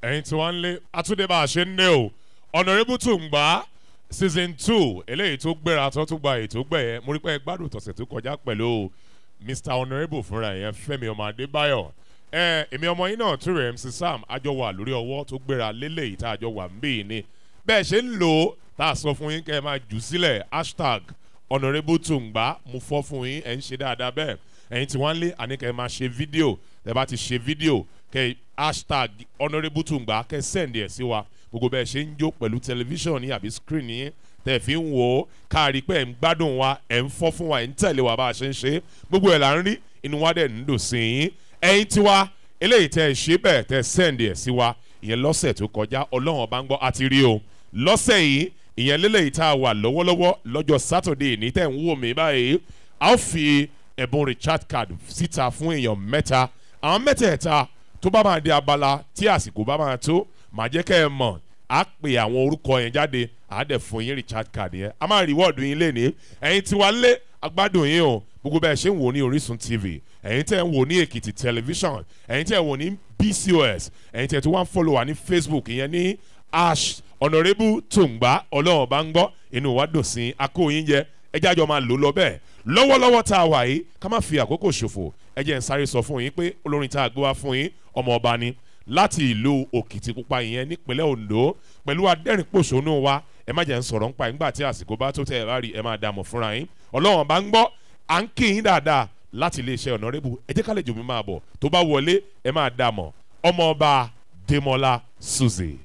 ẹ̀yin tí wọ́n ń lé àtúndé bá a ṣe ń lé o ọ̀nàrẹ́bù tùǹgbà season two eléyìí tó gbéra tó tún gba ètò gbẹ̀yẹ mo rí pé ẹ gbádùn tọ̀sẹ̀ tó kọjá pẹ̀lú mr honourable fúnra yẹn fẹ́mi ọmọ adébáyọ̀ ẹ èmi ọmọ yín náà tún rẹ̀ mc sam àjọ wà lórí ọwọ́ tó gbéra lélẹ́yìí tá àjọ wà ń bì ní bẹ́ẹ̀ ṣe ń lò ó tá a sọ fún yín kẹ́ ẹ máa jù sílẹ̀ hashtag honourable tùǹgbà mo fọ́ fún yín ẹ̀ ń ṣe dáadáa bẹ́ẹ̀ ẹ̀yin tí wọ́n lé àní kẹ́ ẹ máa ṣe fídíò tẹ́ bá ti ṣe fídíò kẹ́ hashtag honourable tùǹgbà kẹ́ send ẹ̀ sí wa gbogbo bẹ́ẹ̀ ṣe ń jó pẹ̀lú tẹlifíṣàn ní àbí screen yín tẹ̀ fi ń wò ó káàrí pé ẹ̀ ń gbádùn wa ẹ̀ ń fọ́ fún wa ẹ̀ ń tẹ̀lé wa bá a ṣe ń ṣe gbogbo ẹ̀ là ń rí inú wa dẹ̀ ń dùn sí yín ẹ̀yin tiwa eléyìí tẹ́ ẹ ṣe bẹ́ẹ̀ tẹ́ send ẹ̀ sí wa ìyẹn lọ́sẹ̀ tó kọjá ọlọ́run ọba ń gbọ́ àti rí o lọ́sẹ̀ yìí ìyẹn lélẹ́yìí tá a wà lọ́wọ́lọ́wọ́ lọ́jọ́ sátọ̀dé ní tẹ̀ ń wò mí báyìí a ó fi ẹ̀bùn richard card síta fún èèyàn mẹ́ta àwọn mẹ́tẹ̀ẹ̀ta tó bá máa di abala tí àsìkò bá máa tó màá jẹ́ kẹ́ ẹ mọ̀ á pè àwọn orúkọ yẹn jáde á dẹ̀ fún yín richard card yẹn a máa rìwọ́ọ̀dù yín lénìí ẹ̀yin tí wàá lé agbádùn yín o gbogbo bẹ́ẹ̀ ṣe ń wò ní orísun tv ẹ̀yin tẹ́ ń wò ní èkìtì tẹlifíṣàn ẹ̀yin tẹ́ ń wò ní bcos ẹ̀yin tẹ́ tó wá ń fọ́lọ̀ wá ní facebook ìyẹn ní ash honourable tùǹgbà ọlọ́run bá ń gbọ́ inú wa dùn sí akóyin jẹ ẹjẹ́ àjọ máa lò lọ bẹ́ẹ̀ lọ́wọ́lọ́wọ́ tá a wà yìí ká má fi àkókò ṣòfò ẹ jẹ́ ń sáré sọ fún yín pé olórin tá a gbé wá fún yín ọmọ ọba ni láti ìlú òkìtìpupa ìyẹn nípínlẹ̀ ondo pẹ̀lú adẹ́rìnpòṣónú wa ẹ má jẹ́ ń sọ̀rọ̀ ńpa ìgbà tí àsìkò bá tó tẹ̀ ẹ bá rí ẹ máa dààmú fúnra yín ọlọ́run bá ń gbọ́ à ń kí yín dáadáa láti iléeṣẹ́ ọ̀nàrẹ́bù ẹ jẹ́ ká lè jù mí máa bọ̀ tó bá wọlé ẹ máa dààmú ọmọ ọba demola suze.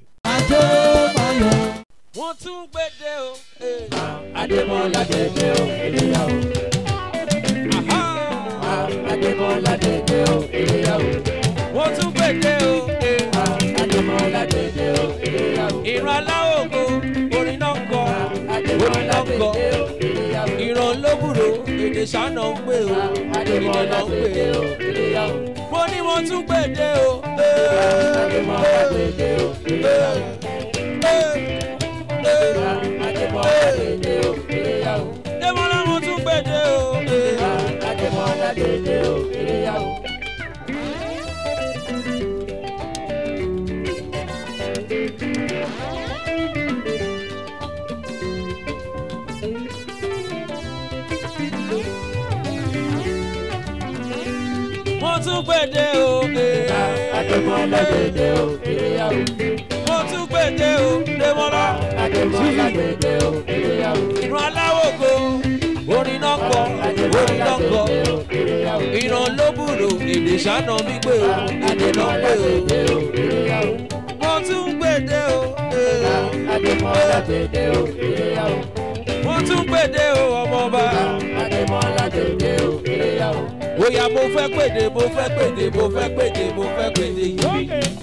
wọ́n tún gbèdé o. Adémọ́lá dédé o, ènìyàn o. Adémọ́lá dédé o, ènìyàn o. wọ́n tún gbèdé o. Adémọ́lá dédé o, ènìyàn o. ìran aláwògo orin náà ń kọ orin Adémọ́lá náà ń kọ dédé o, ènìyàn o. ìran lóbùrò èdè ṣáná ń gbé o èdè Adémọ́lá náà ń gbé dédé o. o, ènìyàn o. mo ní wọ́n tún gbèdé o. Adémọ́lá dédé o, ènìyàn o. Adémọ́lá dédé o, ènìyàn o. Démọ́lá wọ́n tún gbèdé o. Adémọ́lá dédé o, ènìyàn o. wọ́n tún gbèdé o. Adémọ́lá dédé o, ènìyàn o. wọ́n tún gbèdé o. Démọ́lá Adémọ́lá dédé o, ènìyàn o. ìran aláwògo orin náà kọ orin náà kọ ìran lóbùrò èdè ṣáná gbígbé o èdè náà gbé o. wọ́n tún gbèdé o. Adémọ́lá dédé o, ènìyàn o. wọ́n tún gbèdé o ọmọọba. Adémọ́lá dédé o, ènìyàn o. Oya mo fẹ́ pèdè mo fẹ́ pèdè mo fẹ́ pèdè mo fẹ́ pèdè yìí.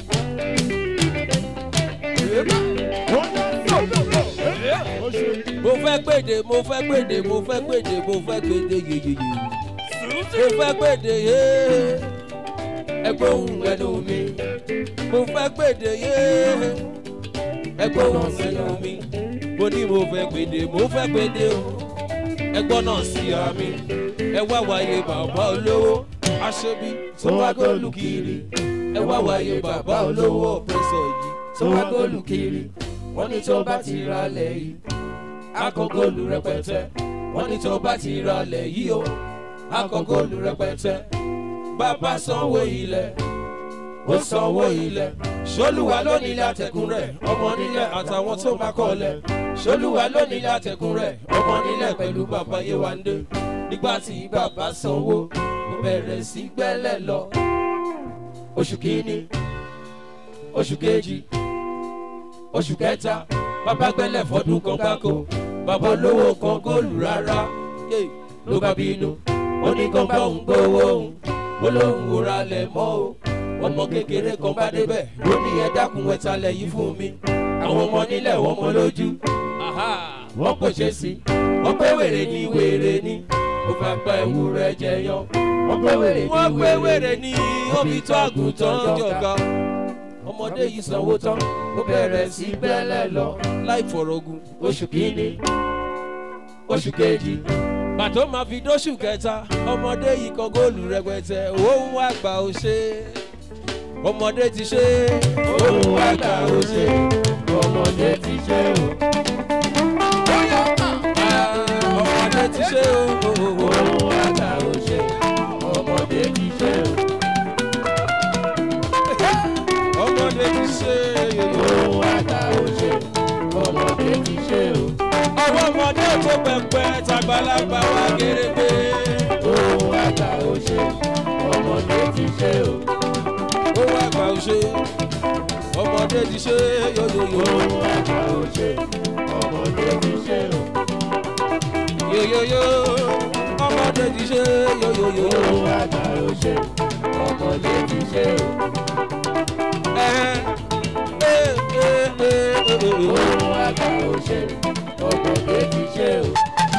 Mo fẹ́ pèdè mo fẹ́ pèdè mo fẹ́ pèdè mo fẹ́ pèdè yeyeye. Mo fẹ́ pèdè yé. Ẹgbẹ́ ohun ẹnu mi. Mo fẹ́ pèdè yé. Ẹgbẹ́ ohun ẹnu mi. Mo ní mo fẹ́ pèdè mo fẹ́ pèdè o. Ẹgbọ́n náà sí àmì ẹ wá wáyé bàbá olówó aṣebi tó wá góòlù kiri ẹ wá wáyé bàbá olówó ọ̀pẹ̀sọ̀ yìí tó wá góòlù kiri wọ́n ní tó bá ti ra lẹ̀ yìí akọ góòlù rẹpẹtẹ wọ́n ní tó bá ti ra lẹ̀ yìí o akọ góòlù rẹpẹtẹ bàbá sanwó ilẹ̀ ó sanwó ilẹ̀ ṣolúwa ló nílẹ̀ àtẹ̀kùn rẹ̀ ọmọ nílẹ̀ àtàwọn tó bá kọ́lẹ̀ ṣolúwa ló nílẹ̀ àtẹ̀kùn rẹ̀ ọmọ nílẹ̀ pẹ̀lú bàbá yéwándé nígbà tí bàbá sanwó mo bẹ̀rẹ̀ sí gbẹ́lẹ̀ lọ oṣù kìíní oṣù kejì oṣù kẹta bàbá gbẹ́lẹ̀ fọdún kan gbáko bàbá olówó kan góòlù rárá yé, ló bá bínú ó ní kán bá òun gbowó òun ó lóun ò ralẹ̀ mọ́ o ọmọ kékeré kan bá débẹ̀ ó ní ẹ dákun ẹ talẹ̀ yìí fún mi àwọn ọmọ nílẹ̀ wọ́n mọ lójú wọ́n kò ṣe sí wọ́n pé wèrè ní wèrè ní ó fẹ́ pẹ́ ewúrẹ́ jẹyàn wọ́n pé wèrè ní wọ́n pé wèrè wèrè ní omi tó àgùntàn jọ̀gá ọmọdé yìí sanwó tán ó bẹ̀rẹ̀ sí bẹ́lẹ̀ lọ láì fọ̀rọ̀gùn oṣù kìíní oṣù kejì bàtó máa fi dóṣù kẹta ọmọdé yìí kan góòlù rẹpẹtẹ òun àgbà ò ṣe ọmọdé ti ṣe òun àgbà ò ṣe ọmọdé ti ṣe o. ọmọdé ti ṣe o. ohun àgbà ò ṣe ọmọdé ti ṣe o. ọmọdé ti ṣe ohun àgbà ò ṣe ọmọdé ti ṣe o. ọwọ́ ọmọdé tó pẹpẹ tàgbàlagbà wá gèrègbè. ohun àgbà ò ṣe ọmọdé ti ṣe o. owó àgbà ò ṣe ọmọdé ti ṣe yoyoyo. ohun àgbà ò ṣe ọmọdé ti ṣe o. yoyoyo ọmọdé ti ṣe yoyoyo. ohun àgbà ò ṣe ọmọdé ti ṣe o. ẹ ẹ ẹ ẹ ẹ ẹ. ohun àgbà ò ṣe ọmọdé ti ṣe o.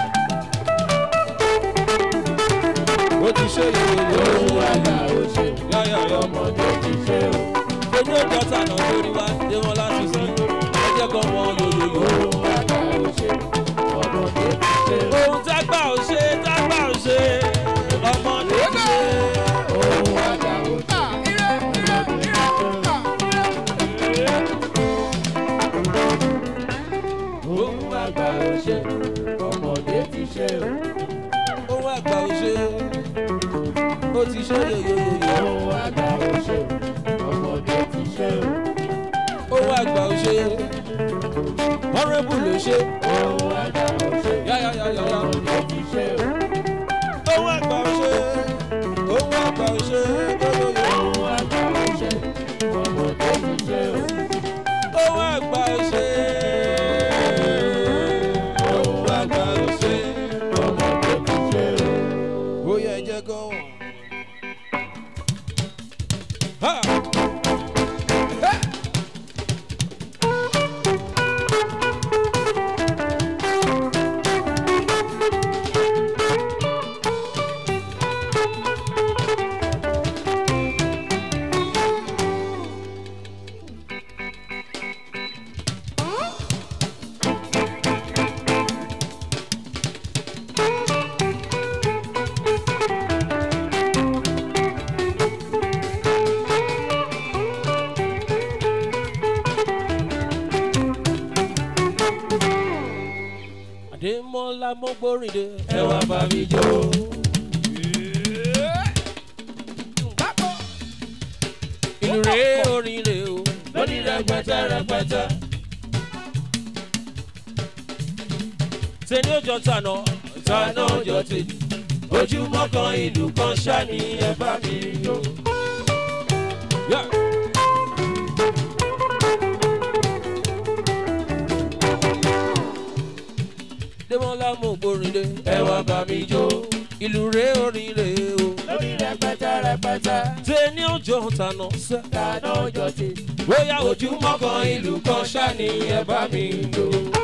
ó ti ṣe yoyoyo. ohun àgbà ò ṣe yáyàyà ọmọdé ti ṣe o. ojú ọjọ́ tànà lórí wa dé wọn láti sí ẹjẹ́ kan mọ yoyoyo. ohun àgbà ò ṣe ọmọdé ti ṣe o. ohun tágbà ò ṣe tágbà ò ṣe ọmọdé ti ṣe. ohun àgbà ò ṣe ọmọdé ti ṣe o. ohun àgbà ò ṣe ọmọdé ti ṣe o. ohun àgbà ò ṣe ó ti ṣe yoyoyo. ohun àgbà ò ṣe ọmọdé ti ṣe o. ohun àgbà ò ṣe ọ̀rẹ́bù ló ṣe. ohun àgbà ò ṣe yáyàyàyà. ọmọdé ti ṣe o. ohun àgbà ò ṣe ohun àgbà ò ṣe yoyoyo. ohun àgbà ò ṣe ọmọdé ti ṣe o. ohun àgbà ò ṣe ohun àgbà ò ṣe. ọmọdé ti ṣe o. ó yẹ jẹ́ kó wọ̀n. Ha! Adémọ́lá mo gbórin dé. ẹ wá bá mi jó. Ìlú rèé orin rèé o. lórí rẹpẹtẹ rẹpẹtẹ. Tẹni ó jọ tànà. tànà ọjọ́ tèmi. ojúmọ́ kan ìlú kan ṣá ni ẹ bá mi jó. Yeah. Démọ́lá mo gbórin dé. ẹ wá bá mi jó. Ìlú rèé orin rèé o. lórí rẹpẹtẹ rẹpẹtẹ. Tẹni ó jọ tànà. sẹ́. tànà ọjọ́ tèmi. Bóyá ojúmọ́ kan ìlú kan ṣá ni ẹ bá mi jó.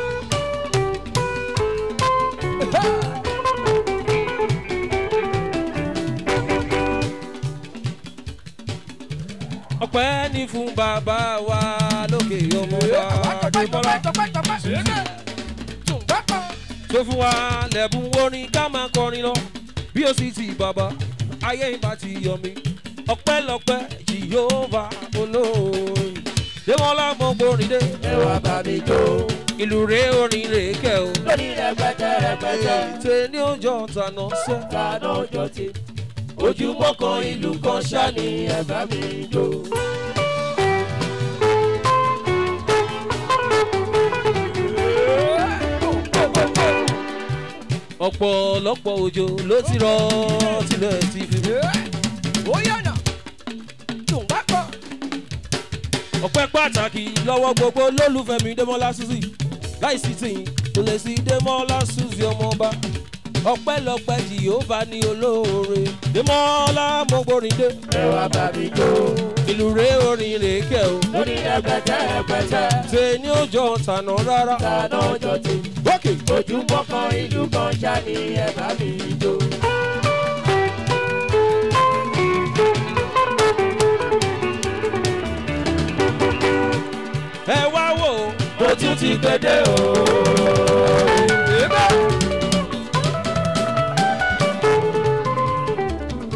ọpẹ́ ní fún bàbá wa lókè ọmọ wa Adébọ́lá. tó fún wa lẹ́bùn orin ká máa kọrin lọ bí ó sì ti bàbá ayé ìbá ti yọ mí ọpẹ́lọpẹ́ jìyóòbá olóore Démọ́lá mo gbórin dé ẹ wá bá mi jó. ìlú rèé orin rèé kẹ́ o lórí rẹpẹtẹ rẹpẹtẹ. tẹ ní ọjọ́ tànà sẹ́. tànà ọjọ́ tèmi. ojúmọ́ kan ìlú kan ṣá ni ẹ bá mi jó. ọ̀pọ̀lọpọ̀ òjò ló ti rọ̀ tilẹ̀ ti fi mú. ọpẹ́ pàtàkì lọ́wọ́ gbogbo lólùfẹ́ mi Démọ́lá Suzy láìsí tìyín kò lè sí Démọ́lá Suzy ọmọọba ọpẹ́lọpẹ́ Jèhófà ní olóore Démọ́lá mo gbórin dé ẹ wá bá mi jó. ìlú rèé orin rèé kẹ́ o lórí rẹpẹtẹ rẹpẹtẹ. ṣe ní òjò tànà rárá. tànà ọjọ́ tèmi. ókè ojúmọ́ kan ìlú kan ṣá ni ẹ bá mi jó. ẹ wá wò ó. mo tún ti gbédè o.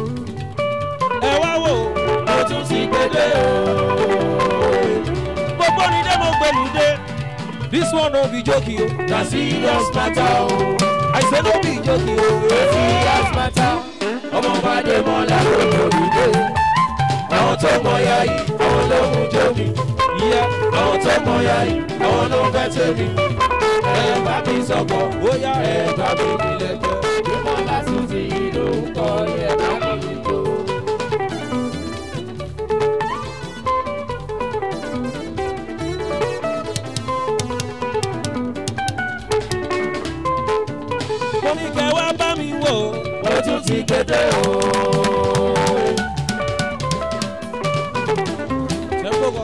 ẹ wá wò ó. mo tún ti gbédè o. gbóni dé mo gbẹ̀lú dé. this one no be joke o. na serious matter o. i say no be joke o. na serious matter. ọmọ bá dé mọ́ lákòókò ìdè. àwọn tó mọ ya yìí àwọn ló mú jómi. ìyá àwọn tó mọ ya yìí àwọn ló fẹ́ tèmi. ẹ bá mi sọ̀kọ̀ bóyá ẹ bá mi nílẹ̀ jẹ́. ìmọ̀ lásùtì ló ń kọ́ ẹ bá mi jó. mo ní kẹ́ wá bá mi wò. mo tún ti kété o. ṣe gbogbo.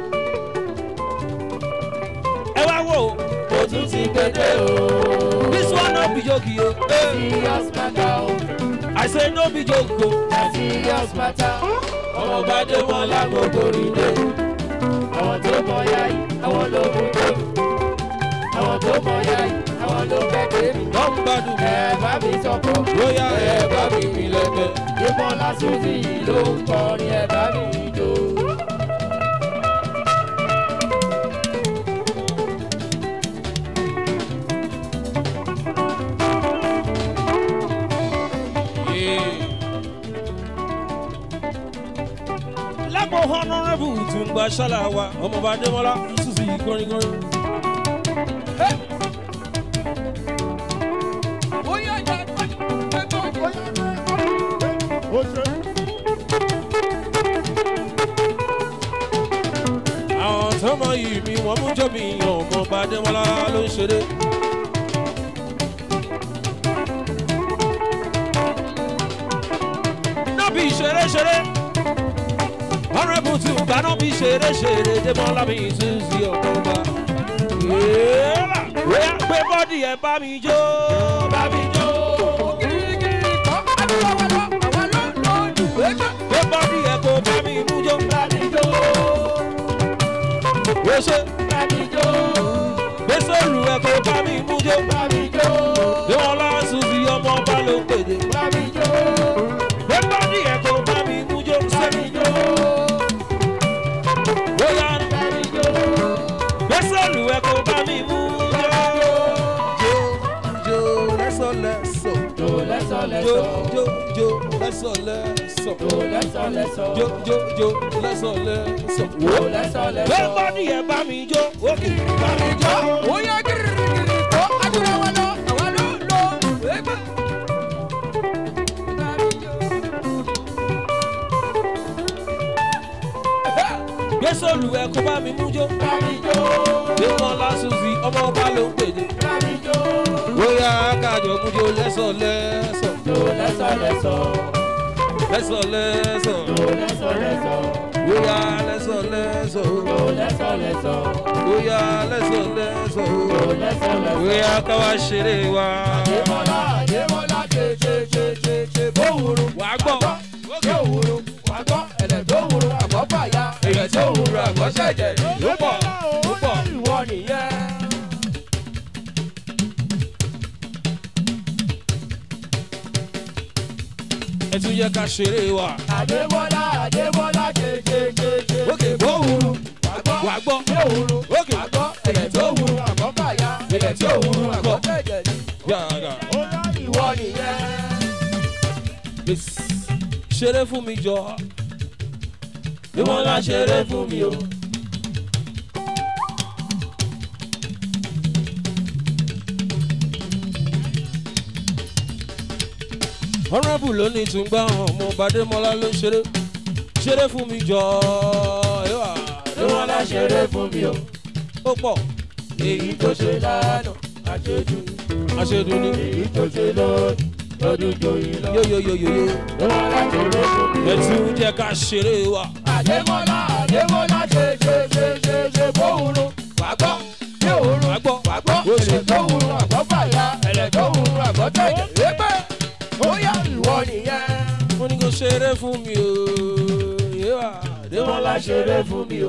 ẹ wá wò. mo tún ti kété o. this one no be joke o. serious matter o. i say no be joke o. na serious matter. ọmọ bá dé wọn lágbègbè ìdè. àwọn tó mọ ya yìí àwọn ló mú tóbi. àwọn tó mọ ya yìí àwọn ló fẹ́ tèmi. wọ́n ń gbádùn mi. ẹ bá mi sọ̀kọ̀. bóyá ẹ bá mi fi lẹ́gbẹ̀ẹ́. ìmọ̀ lásùtì yìí ló ń kọrin ẹ bá mi jó. lápò honourable tún gba ṣáláwa ọmọọba adémọlá ṣùṣì kọrinkọrin. àwọn tọmọ yìí mi wọn mú jọ mi yan ọmọọba adémọlá ló ń ṣeré. nábì ṣeré ṣeré honourable tún gba nábì ṣeré ṣeré démọlá mi tún sí ọmọọba. bóyá pé bọ́dì ẹ̀ bá mi jó bá mi jó. pé bọ́dì ẹ̀ kò bá mi mú jó. ó ṣe gbé sóòlù ẹ̀ kò bá mi mú jó. démọlá tún sí ọmọọba ló ń pèdè. pé bọ́dì ẹ̀ kò bá mi mú jó. sẹ́mi jó. bóyá gbé sóòlù ẹ̀ kò bá mi mú jó. jó jó lẹ́sọ̀ lẹ́sọ̀. jó jó jó lẹ́sọ̀ lẹ́sọ̀. jó jó jó lẹ́sọ̀ lẹ́sọ̀. pé bọ́dì ẹ̀ bá mi jó. òkè bá mi jó. gbé sóòlù ẹ̀ kò bá mi mú jó. démọlá tún sí ọmọọba ló ń pèdè. bóyá kájọ mú jó lẹ́sọ̀ lẹ́sọ̀. lẹ́sọ̀ lẹ́sọ̀. bóyá lẹ́sọ̀ lẹ́sọ̀. bóyá lẹ́sọ̀ lẹ́sọ̀. bóyá káwá ṣeré wa. wà á gbọ́. Èyí tó wúro àgbọ̀ṣẹ̀jẹ̀ ló pọ̀ ló pọ̀. ìwọ nìyẹn. ẹ tún yẹ ká ṣeré wa. Adébọ́lá Adébọ́lá jẹjẹjẹjẹ. Òkè bó wúru. Àgbọ̀ wà á gbọ́. yóò wúru. Òkè. Àgbọ̀ ẹ̀yẹ̀ tó wúru àgbọ̀ bàyà. Ẹ̀yẹ̀ tó wúru àgbọ̀ jẹ̀jẹ̀ ni. yàrá. Ìwọ nìyẹn. ṣeré fún mi jọ. Ìwọ la ṣeré fún mi o. honourable ló ní tún gbá ọmọ bàdémọlá ló ń ṣeré ṣeré fún mi jọ. Ìwọ la ṣeré fún mi o. ó pọ̀ Èyí tó ṣe lánàá àṣejù ni. aṣèdùn ni. Èyí tó ṣe lónìí lọ́dún joyin lọ. yóyóyóyó Ìwọ la ṣeré fún mi o. ẹ tún jẹ́ ká ṣeré wa. Adémọ́lá Adémọ́lá ṣe ṣe ṣe ṣe ṣe bó wúru. Wàgbọ́ yóò wúru. Wà á gbọ́. Wàgbọ́ Ó ṣe. ẹ̀lẹ̀ tó wúru àgbọ̀ fàyà. Ẹ̀lẹ̀ tó wúru àgbọ̀ tẹ̀jẹ̀. Ẹgbẹ́ ó yá ìwọ nìyẹn. mo ní kó ṣeré fún mi o. yéwà Adémọ́lá ṣeré fún mi o.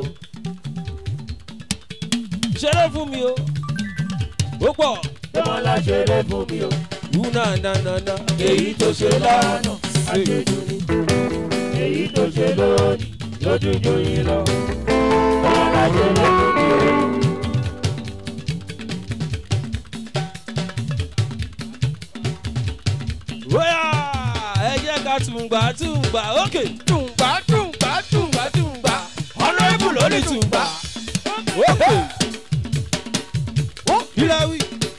ṣeré fún mi o. ó pọ̀ Adémọ́lá ṣeré fún mi o. wú náà náà náà náà. Èyí tó ṣe lánàá àṣejù ni. Èyí tó ṣe lónìí lójú joyin lọ. Adémọ́lá ṣeré fún mi tùǹgbà tùǹgbà ókè tùǹgbà tùǹgbà tùǹgbà tùǹgbà. ọ̀nàrẹ́bù ló ní tùǹgbà ókè ìlàwí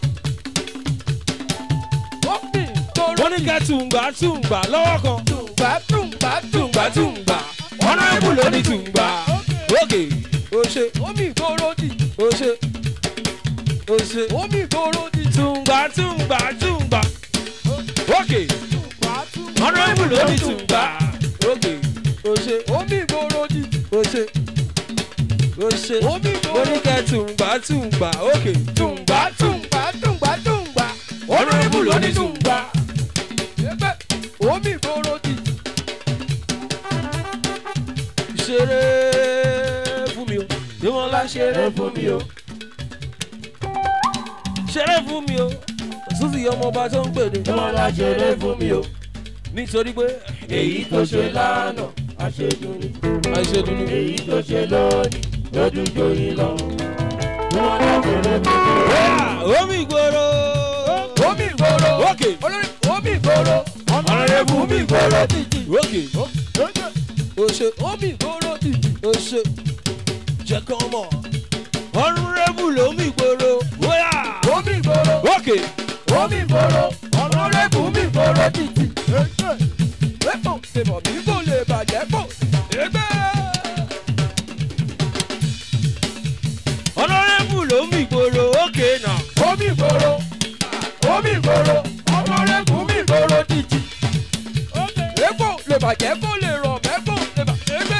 ó bì tóró wọ́n ní kẹ́ tùǹgbà tùǹgbà lọ́wọ́ kan tùǹgbà tùǹgbà tùǹgbà tùǹgbà. ọ̀nàrẹ́bù ló ní tùǹgbà ókè ó ṣe omi ìgboro dì ó ṣe ó ṣe omi ìgboro dì. tùǹgbà tùǹgbà tùǹgbà ókè tùǹgbà tùǹgbà ọ̀nàrẹ́bù ló ní tùǹgbà ókè ó ṣe omi ìgboro dì ó ṣe ó ṣe omi ó ìgboro ní kẹ́ tùǹgbà tùǹgbà ókè tùǹgbà tùǹgbà tùǹgbà tùǹgbà. ọ̀nàrẹ́bù ló ní tùǹgbà. Ẹgbẹ́ omi ìgboro dì. ṣeré fún mi o ìwọ̀nla ṣeré fún mi o ṣeré fún mi o susi ọmọọba tó ń pèdè Ìwọ̀nla ṣeré fún mi o. nítorí pé Èyí tó ṣe lánàá, àṣedùn ni. àìṣedùn ni. Èyí tó ṣe lónìí, lójú joyin lọ. Ìwọ̀nla ṣeré fún mi o. Bóyá omi ìgboro Omi ìgboro. Òkè. Olórí omi ìgboro. Ọ̀nàrẹ́bù omi ìgboro dìdì. òkè ó ṣe Omi ìgboro dìdì. ó ṣe jẹ́ kán mọ̀ ọ̀nàrẹ́bù lómi ìgboro bóyá Omi ìgboro. òkè Omi ìgboro. Ọ̀nàrẹ́bù omi ìgboro dìdì. Epo ṣèbọ̀ mi kò lè bàjẹ́ pò. Ẹgbẹ́. ọ̀nàrẹ́bù lómi ìgboro òkè náà. Omi ìgboro. Omi ìgboro. Ọ̀nàrẹ́bù omi ìgboro dìdì. Epo lè bàjẹ́ kó lè rọ̀ mẹ́kò lè bàjẹ́ gbẹ́.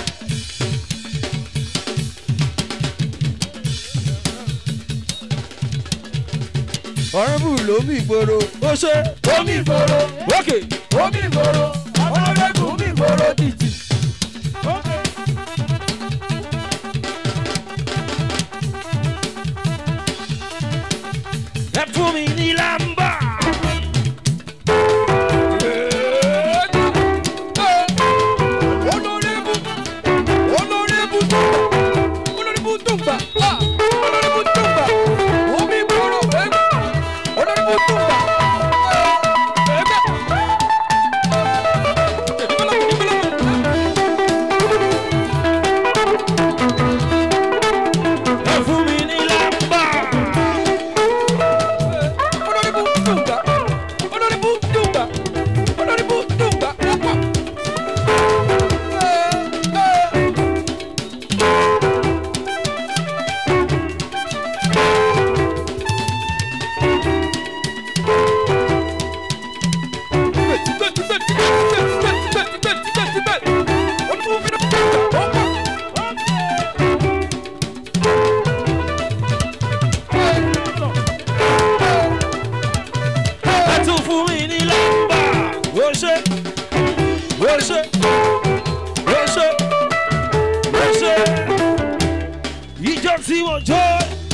ọ̀rẹ́bù lómi ìgboro ó ṣe Omi ìgboro. òkè Omi ìgboro. Ọ̀nàrẹ́bù omi ìgboro dìdì. ẹ fún mi ní lámbà. Honorable, honorable Tumba, honorable Tumba, ah, honorable Tumba, omi ìgboro, eh, honorable Tumba, eh, ẹgbẹ́. ẹ fún mi ní lámbà. Honorable Tumba, honorable Tumba, honorable Tumba, ọ̀pọ̀. Eh, eh. ẹ tún fún mi ní lámbà. ó ṣe ó ṣe ó ṣe ó ṣe. ìjọ tí mo jó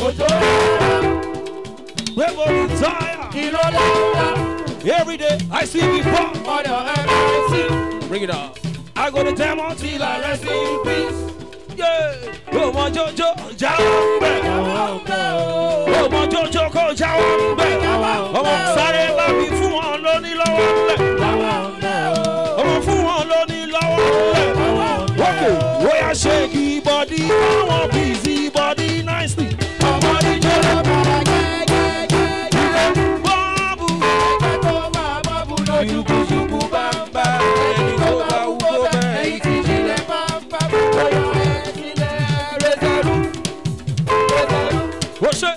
pé mo rí táyà. every day I see before. bring it up. I go to demo till I rest in peace. Yeah. ó mọ jọjọ jáwọ́ ń bẹ̀. ó mọ jọjọ kó jáwọ́ ń bẹ̀. ọmọ sáré bá mi fún wọn lóní lọ́wọ́ ńlẹ̀. ọmọ fún wọn lóní lọ́wọ́ ńlẹ̀. wọ́kẹ̀ wọ́yà ṣéèkì bọ́dí àwọn bìzì bọ́dí náìsì. ọmọdé jẹ́ bọ́ọ̀bù. ṣùkùṣùkù bá ń bá ẹni tó bá wú kó bẹ́ẹ̀. ó ṣe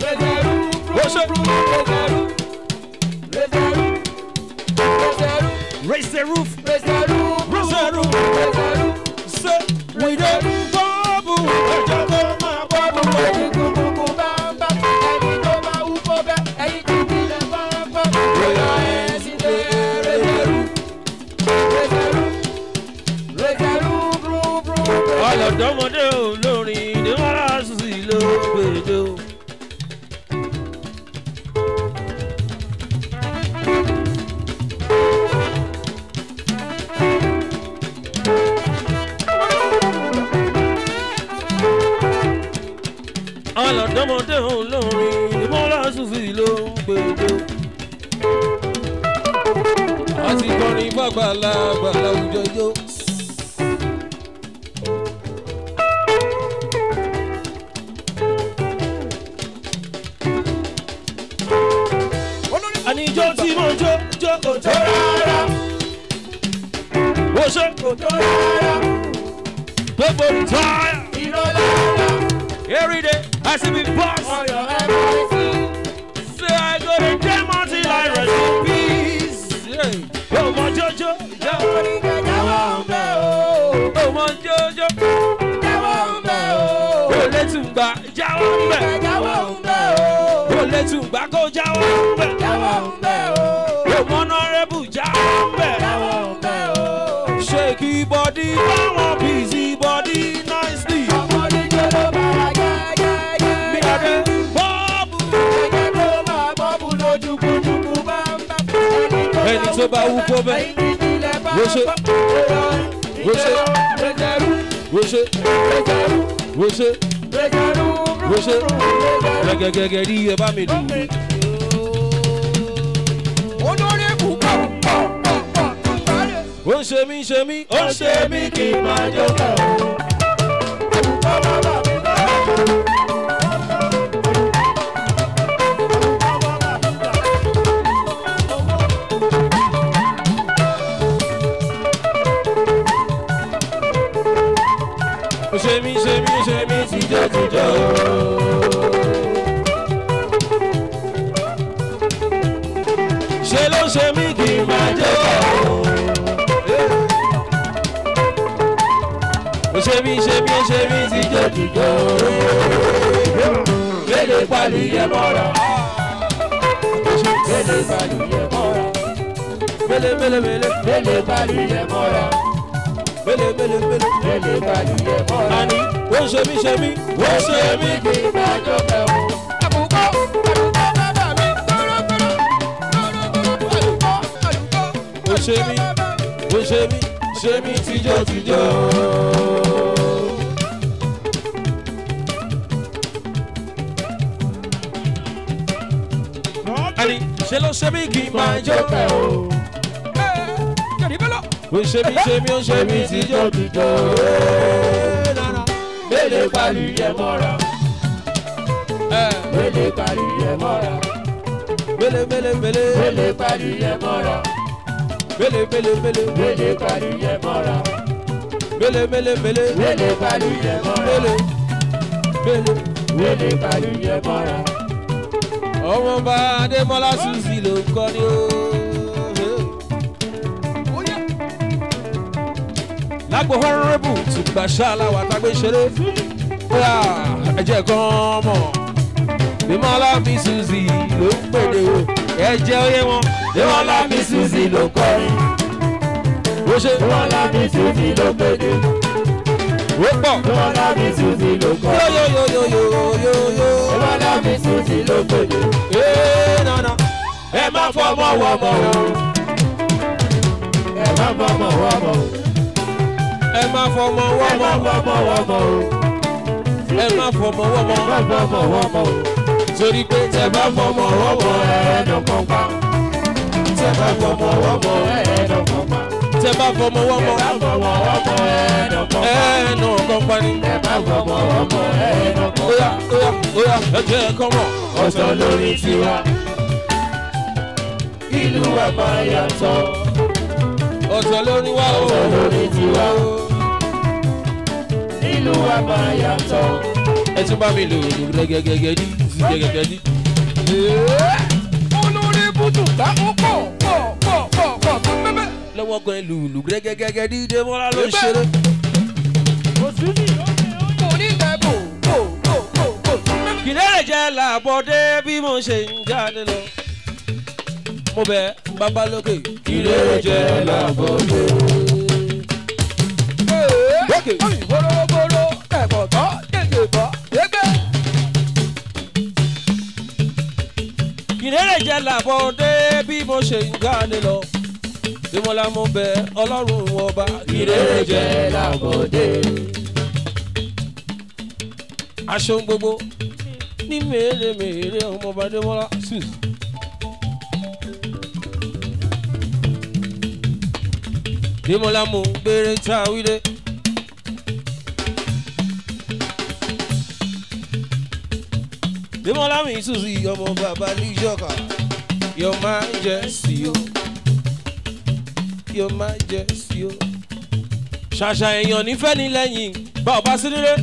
raise the roof raise the roof ṣe we dey bọ́ọ̀bù ẹ̀jẹ̀ tó máa bọ́ọ̀bù. ọlọ́dọ́mọdé olórin ìdíwọ́lá sí ló gbèdé o. ọlọ́dọ́mọdé olórin ìdíwọ́lá sí ló gbèdé o. àti kọrin fàgbàlagbà láwùjọ jó. àníjó tí mo jó jó kò tó rárá. wo ṣe kò tó rárá. gbogbo ìtọ́ every day I see me boss. Say I go to jam until I rest in peace. Yeah. Oh, my Jojo. Oh, my Jojo. Oh, let's go. Jawa mbe. Oh, let's go. Go Jawa mbe. Oh, honorable Jawa mbe. Shake your body, come on, busy body, nicely. Me a de bubble. Ẹni tó bá wú kó bẹ́ẹ̀. Wo ṣe? Wo ṣe? Wo ṣe? Wo ṣe? Wo ṣe? Gẹ́gẹ́gẹ́gẹ́ rí ẹ bá mi dùn. Ó ń ṣe mí ṣe mí, ó ń ṣe mí kí n máa jó kàn. Ó ṣe mí ṣe mí ṣe mí tìjọ́ tìjọ́. Ṣé ló ṣe mí kí n máa jó kàn? Ó ṣe mí ṣe mí ṣe mí tìjọ́ tìjọ́. Gbèdé pàlú yẹ mọ́ra. Gbèdé pàlú yẹ mọ́ra. Mele mele mele Gbèdé pàlú yẹ mọ́ra. mele mele mele. Gbèdé pàlú yẹ mọ́ra. Àní ó ń ṣe mí ṣe mí, ó ń ṣe mí Kí n máa jó kẹ́wọ́. Àbùkọ́ àbùkọ́ bàbá mi kọ́rọ́kọ́rọ́. Àlùkọ́ àlùkọ́. ó ṣe mí, ó ṣe mí, ṣe mí tìjọ́ tìjọ́. Àní ṣe ló ṣe mí kí n máa jó pẹ́ o. Ó ṣe mí ṣe mí, ó ṣe mí tìjọ́ tìjọ́. Gbèdé pàlú yẹ mọ́ra. Gbèdé pàlú yẹ mọ́ra. Mele mele mele, Gbèdé pàlú yẹ mọ́ra. mele mele mele, Gbèdé pàlú yẹ mọ́ra. mele mele mele, Gbèdé pàlú yẹ mọ́ra. mele mele. Gbèdé pàlú yẹ mọ́ra. ọmọ bá adémọlá suzi ló ń kọ́ ni ó. lágbo honorable tùgbà ṣáláwá tágbé ṣeré bóyá ẹ̀jẹ̀ kan mọ̀ bímọ́lá mi suzi ló ń pèdè o ẹ̀jẹ̀ oyé wọn Déwọ́lá mi Suzy ló kọrin. ó ṣe Déwọ́lá mi Suzy ló pèdè. ó pọ̀ Déwọ́lá mi Suzy ló kọrin. yóyóyóyóyóyó Déwọ́lá mi Suzy ló pèdè. ee nana Ẹ má fọmọ wọmọ o. Ẹ má fọmọ wọmọ o. ẹ má fọmọ Ẹ má wọ́mọ fọmọ wọmọ o. ẹ má fọmọ wọ́mọ Ẹ má fọmọ wọmọ o. torí pé tẹ bá fọmọ wọ́mọ ẹ̀ẹ́dọ̀ kan pa. tẹ bá fọmọ wọ́mọ ẹ̀ẹ́dọ̀ kan pa. tẹ bá fọmọ wọ́mọ Ẹ má fọmọ wọmọ ẹ̀ẹ́dọ̀ kan pa. ẹnu kan pani. Ẹ má fọmọ wọmọ ẹ̀ẹ́dọ̀ kan Oya pa. oya oya ẹjẹ kan mọ. Ọ̀sán lórí tiwa. Ìlú wa máa yàtọ̀. ọ̀sán lórí wa o. Ọ̀sán lórí tiwa. Ìlú wa máa yàtọ̀. ẹ tún bá mi lò gẹ́gẹ́gẹ́gẹ́ ní gẹ́gẹ́gẹ́ ní. Olórí bùtù ká ó pọ̀ pọ̀ pọ̀ pọ̀ pọ̀ tó pẹ́pẹ́. lọ́wọ́ gan ìlú ìlú gẹ́gẹ́gẹ́gẹ́ ní Dèmọ́lá ló ń ṣeré. Kò ní bẹ́ẹ̀ bò bò bò bò bò tó pẹ́pẹ́. kìlẹ̀ jẹ́ làbọ̀dé bí mo ṣe ń jáde lọ. mo bẹ bàbá lókè. kìlẹ̀ jẹ́ làbọ̀dé. Lókè. Bòròbòrò ẹ̀bọ̀ tọ́ gègé bọ̀ gégé. kìlẹ̀ jẹ́ làbọ̀dé bí mo ṣe ń jáde lọ. Dèmọ́lá mo bẹ ọlọ́run ọba. kìlẹ̀ jẹ́ làbọ̀dé. aṣọ gbogbo ní mèremère ọmọọba Dèmọ́lá sus. Dèmọ́lá mò ń gbére tá a wí dé. Dèmọ́lá mi sùn sí ọmọ bàbá ní ìjọba. Your Majesty o. Your Majesty o. Ṣàṣà èèyàn nífẹ̀ẹ́ ní lẹ́yìn bá ọba sí nílé.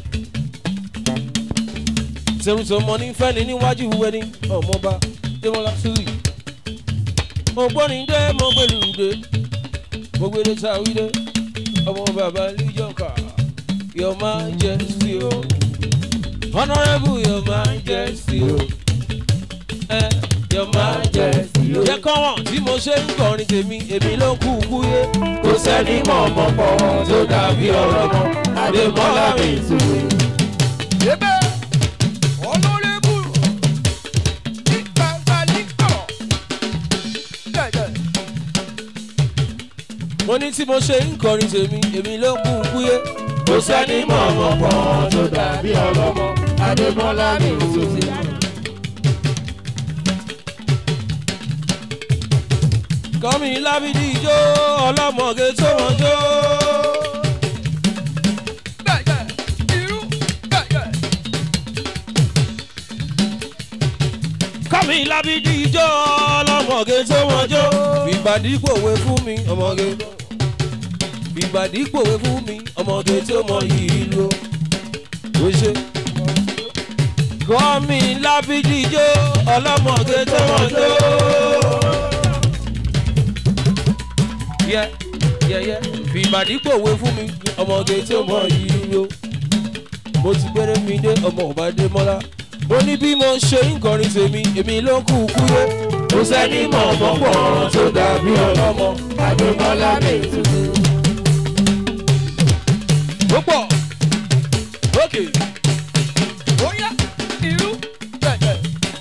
Tẹ̀rùtọ̀mọ nífẹ̀ẹ́ ní níwájú wẹ́ni ọmọọba Dèmọ́lá Suzy. Mo gbọ́ ní dé mo gbèlú dé. Mo gbèlú tá a wí dé. Ọmọ bàbá ní ìjọba. Your Majesty o. Honourable Your Majesty o. Eh, Your Majesty o. Jẹ́ kọ́wọ̀n tí mo ṣe ń kọrin tèmi, èmi ló kú kú yé. kò sẹ́ni mọ̀ ọmọ pọ̀ tó dàbí ọ̀rọ̀ mọ́ adémọ́lá mi tún. Ebe ọlọ́rẹ́bù ní gbangba ní kọ̀rọ̀. Gẹ̀gẹ̀. Mo ní tí mo ṣe ń kọrin tèmi, èmi ló kú kú yé. kò sẹ́ni mọ̀ ọmọ pọ̀ tó dàbí ọ̀rọ̀ mọ́ adémọ́lá mi tún. Kọ́mi lábídí ijó ọlọ́mọge tó wọ́n jó. Gẹ̀gẹ̀. Irú. Gẹ̀gẹ̀. Kọ́mi lábídí ijó ọlọ́mọge tó wọ́n jó. Fìgbàdí pòwe fún mi ọmọge. Fìgbàdí pòwe fún mi ọmọge tó mọ yìí ló. Ó ṣe. Kọ́mi lábídí ijó ọlọ́mọge tó wọ́n jó. yẹ yẹ yẹ fìbàdí pòwe fún mi ọmọge tí ó mọ yìí o mo ti gbére mi dé ọmọ ọbàdé mọ́lá mo ní bí mo ṣe ń kọrin tèmi èmi ló kú kú yé kò sẹ́ni mọ̀ ọmọ pọ̀ tó dàbí ọ̀rọ̀ mọ́ adémọ́lá mi tún. ó pọ̀ ókè Bóyá. Irú. Gẹ̀gẹ̀.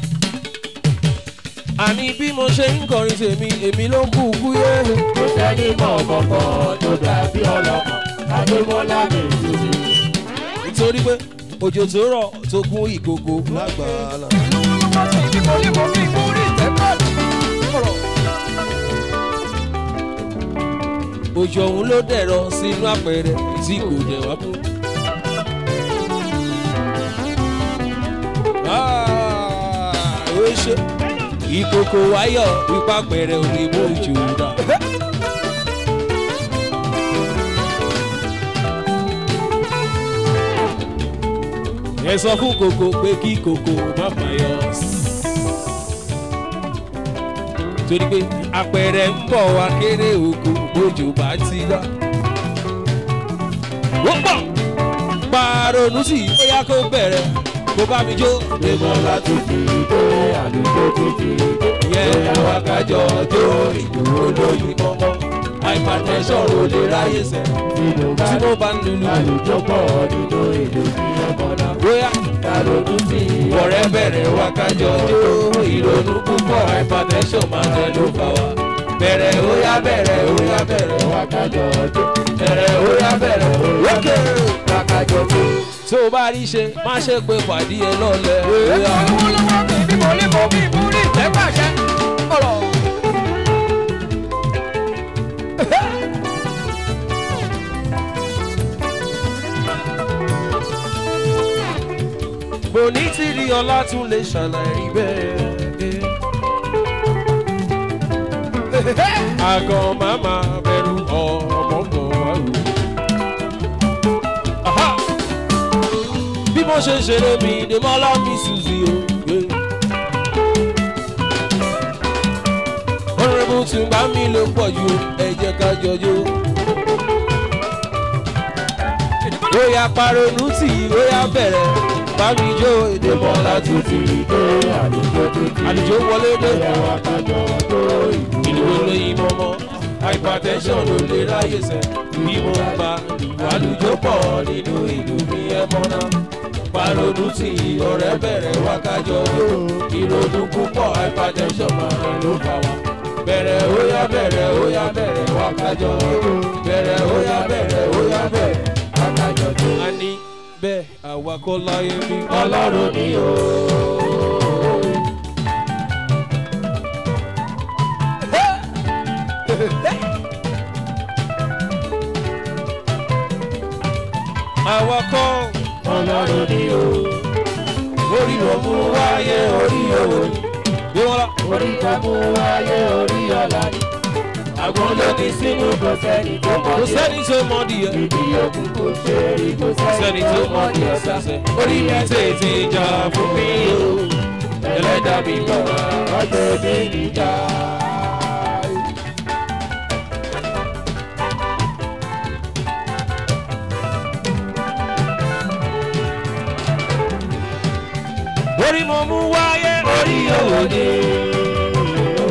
àní bí mo ṣe ń kọrin tèmi èmi ló kú kú yé kò sẹ́ni mọ̀ ọmọ pọ̀ tó dàbí ọ̀rọ̀ mọ́ adémọ́lá mi tún. nítorí pé òjò tó rọ̀ tó kún ìkòkò lágbàlá. Ìbò ìbò mi ìbò orí ìtẹ́kọ̀ọ́. Kọ̀rọ̀. òjò ọ̀hún ló dẹ̀rọ sínú àpẹẹrẹ tí kò dẹ̀ wá kú. Ah, ó ṣe ìkòkò wáyọ̀ wípé àpẹẹrẹ ò lè mú òjò dà. ẹ sọ fún kòkò pé kí kòkò má fàyọ. torí pé àpẹẹrẹ ń bọ̀ wá kéré oko bójú bá ti dá. ó pọ̀ pàrọ̀nù sí ó yá kó bẹ̀rẹ̀ kó bá mi jó. adémọ́lá tún ti dé àlùkò tún ti dé. yẹ wá kájọ jó ìdúró lóyún mọ́mọ́ hypertension ò lè ráyè sẹ́ tí mo bá tí mo bá ń lulu. àlùjọ pọ̀ nínú ìlú ní ọmọdé. bóyá Àrònú tí ọ̀rẹ́ bẹ̀rẹ̀ wá kájọ jó ìrònú púpọ̀ hypertension máa tẹ̀ ló fà wá. bẹ̀rẹ̀ ó yá bẹ̀rẹ̀ ó yá bẹ̀rẹ̀ wá wákàjọ ọdún. bẹ̀rẹ̀ ó yá bẹ̀rẹ̀ lókè. Wákàjọ tó. tó o bá rí ṣe má ṣe pé pàdé ẹ lọ́lẹ̀. bóyá Lọ́wọ́lọ́wọ́ mi ìbò ìbò mi ìbò orí ìtẹ́kọ̀ọ́. Kọ̀rọ̀. mo ní tìrí ọlá tún lè ṣàlàyé bẹ́ẹ̀. àgọ́ màmá bẹ̀rù ọmọ bọ̀ wá o. Aha! bí mo ṣe ń ṣeré mi ni mọ́lá mi ṣùzì o. ọ̀rẹ́bù tún bá mi ló pọ̀ ju ẹ jẹ́ ká jọjọ́. ó yá paronú tì í ó yá bẹ̀rẹ̀ bá mi jó èdè mọ́lá tún ti Dé àlùjọ tó ti àlùjọ wọlé dé dé. Wákàjọ tó ìlú. ìlú olóyin mọ́mọ́ hypertension ló lè ráyè sẹ́ bí mo bá àlùjọ pọ̀ nínú ìlú mi ẹ mọ́ná paronú tì í ọ̀rẹ́ bẹ̀rẹ̀ wákàjọ jó ìrònú púpọ̀ hypertension máa ló fà wá bẹ̀rẹ̀ ó yá bẹ̀rẹ̀ ó yá bẹ̀rẹ̀ wákàjọ jó bẹ̀rẹ̀ ó yá bẹ̀rẹ̀ ó yá bẹ̀rẹ̀ Wákàjọ tó. a ní bẹ́ẹ̀ àwa kọ́ láyé mi Ọlọ́run ni o. àwa kọ́ ọlọ́run ni o. orí ló mú wáyé orí owó ni. bí wọ́n lọ. orí tó mú wáyé orí ọ̀la ni. àgbọn ló ní sínú kò sẹ́ni tó mọ̀ kò ní ẹ̀. sẹ́ni tó mọ díẹ̀. ìdí òkú kò ṣe é rí kò sẹ́ni tó mọ díẹ̀ sẹ́sẹ́. orí mi tètè jà fún mi o. ẹlẹ́dàá mi bọ̀ wá. ọjọ́ ìdí níjà. orí mo mú wáyé orí owó ni.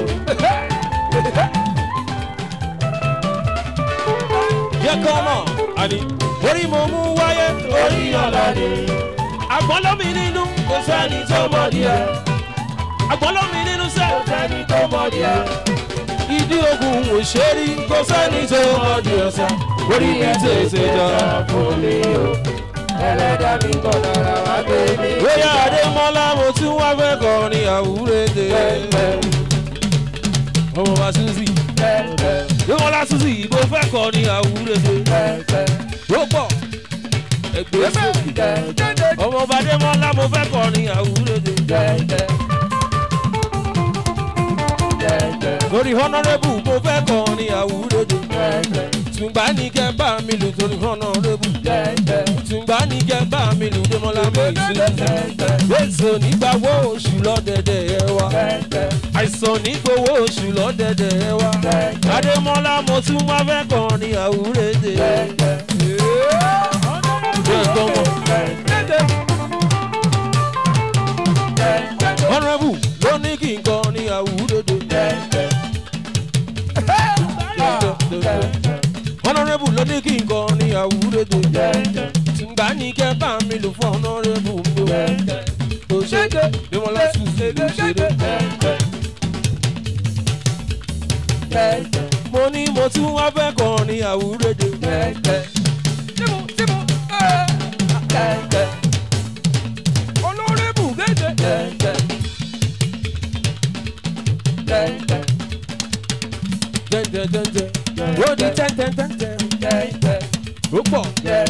yẹ kọ́ mọ̀ àní orí mo mú wáyé orí ọ̀la ni. àgbọ̀n lómi nínú kò sẹ́ni tó mọ̀ díẹ̀. àgbọ̀n lómi nínú sẹ́. kò sẹ́ni tó mọ̀ díẹ̀. ìdí ogun òṣèré kò sẹ́ni tó mọ díẹ̀ sẹ́. orí mi tètè jà. fún mi o. ẹlẹ́dàá mi kọ̀ dára wá gbé mi. bóyá adémọ́lá mo tún wá fẹ́ kọrin àwúrẹ́dẹ. ọmọ wa suzi adémọ́lá suzi mo fẹ́ kọrin àwúrẹ́dẹ. ó pọ̀ ẹgbẹ́ sókè. ọmọ ọba adémọ́lá mo fẹ́ kọrin àwúrẹ́dẹ. lórí honourable mo fẹ́ kọrin àwúrẹ́dẹ. tùǹgbà ní kẹ́ bá mi lù torí honourable. tùǹgbà ní kẹ́ bá mi lù démọ́lá mi sílẹ̀. Èso nígbàwó oṣù lọ́dẹ̀dẹ̀ ẹ wá. Àìsàn nígbòwó oṣù lọ́dẹ̀dẹ̀ ẹ wá. Adémọ́lá mo tún wá fẹ́ kọrin àwúrẹ́dẹ. Bẹ́ẹ̀ gbọ́ mọ̀. Honourable ló ní kí n kọrin àwúrẹ́dẹ. Honourable ló ní kí n kọrin àwúrẹ́dẹ. Tùǹgbà ní kẹ́ bá mi lù fún honourable mi o. Kò ṣe Démọ́lá Suzy ló ṣeré. Mo ní mo tún wá fẹ́ kọrin àwúrẹ́dẹ. Olórébù gẹ́gẹ́. Jẹ́jẹ́jẹ́jẹ́. Ó di tẹ́ntẹ́ntẹ́ntẹ́. Ó pọ̀.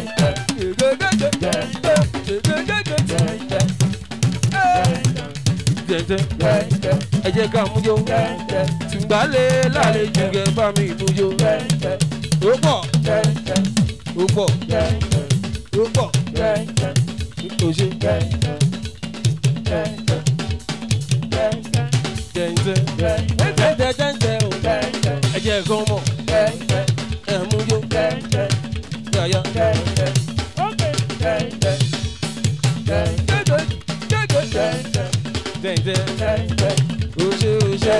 Jẹ́jẹ́. Ẹ jẹ́ ká mú jó. Tùgbálẹ̀ lálejò kẹ́ bá mi mú jó. Ó pọ̀. Ó pọ̀. Ó pọ̀. Ó ṣe. Jẹ́jẹ́. Jẹ́jẹ́jẹ́jẹ́ o. Ẹ jẹ́ kán mọ̀. Ẹ mú jó. Yàyà. Jẹ́jẹ́. Ó ṣe ó ṣe.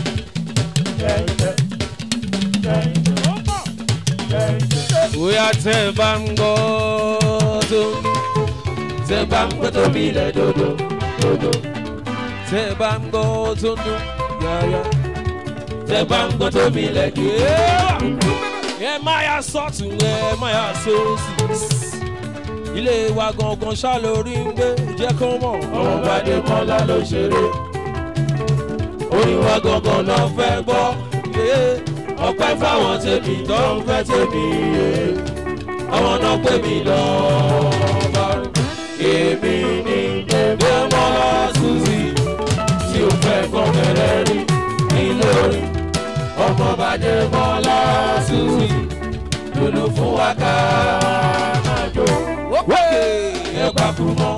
Bóyá tẹ́ ẹ bá ń gbọ́ tó ń Ṣé bá ń pẹ́ tóbi ilẹ̀ dodo dodo? tẹ́ ẹ bá ń gbọ́ tó ń dún yàyà. Ṣé bá ń pẹ́ tóbi ilẹ̀ kí? ẹ má yà sọ́tún ẹ má yà sósì. ilé wa gangan ṣá lórí ń gbé jẹ́ kó mọ̀. Ọmọ Bádé Mọ́lá ló ṣeré. Orin wa gangan náà fẹ́ gbọ́. Ọpẹ́ fáwọn tèmi tó ń fẹ́ tèmi. Àwọn náà pè mí lọ. Èmi ni Démọ́lá Suzy tí ó fẹ́ kọ́ kẹrẹ́ rí ní lórí. Ọmọ Bádé Mọ́lá Suzy lulu fún wa ká máa jó. Ẹ pàkúrú mọ́.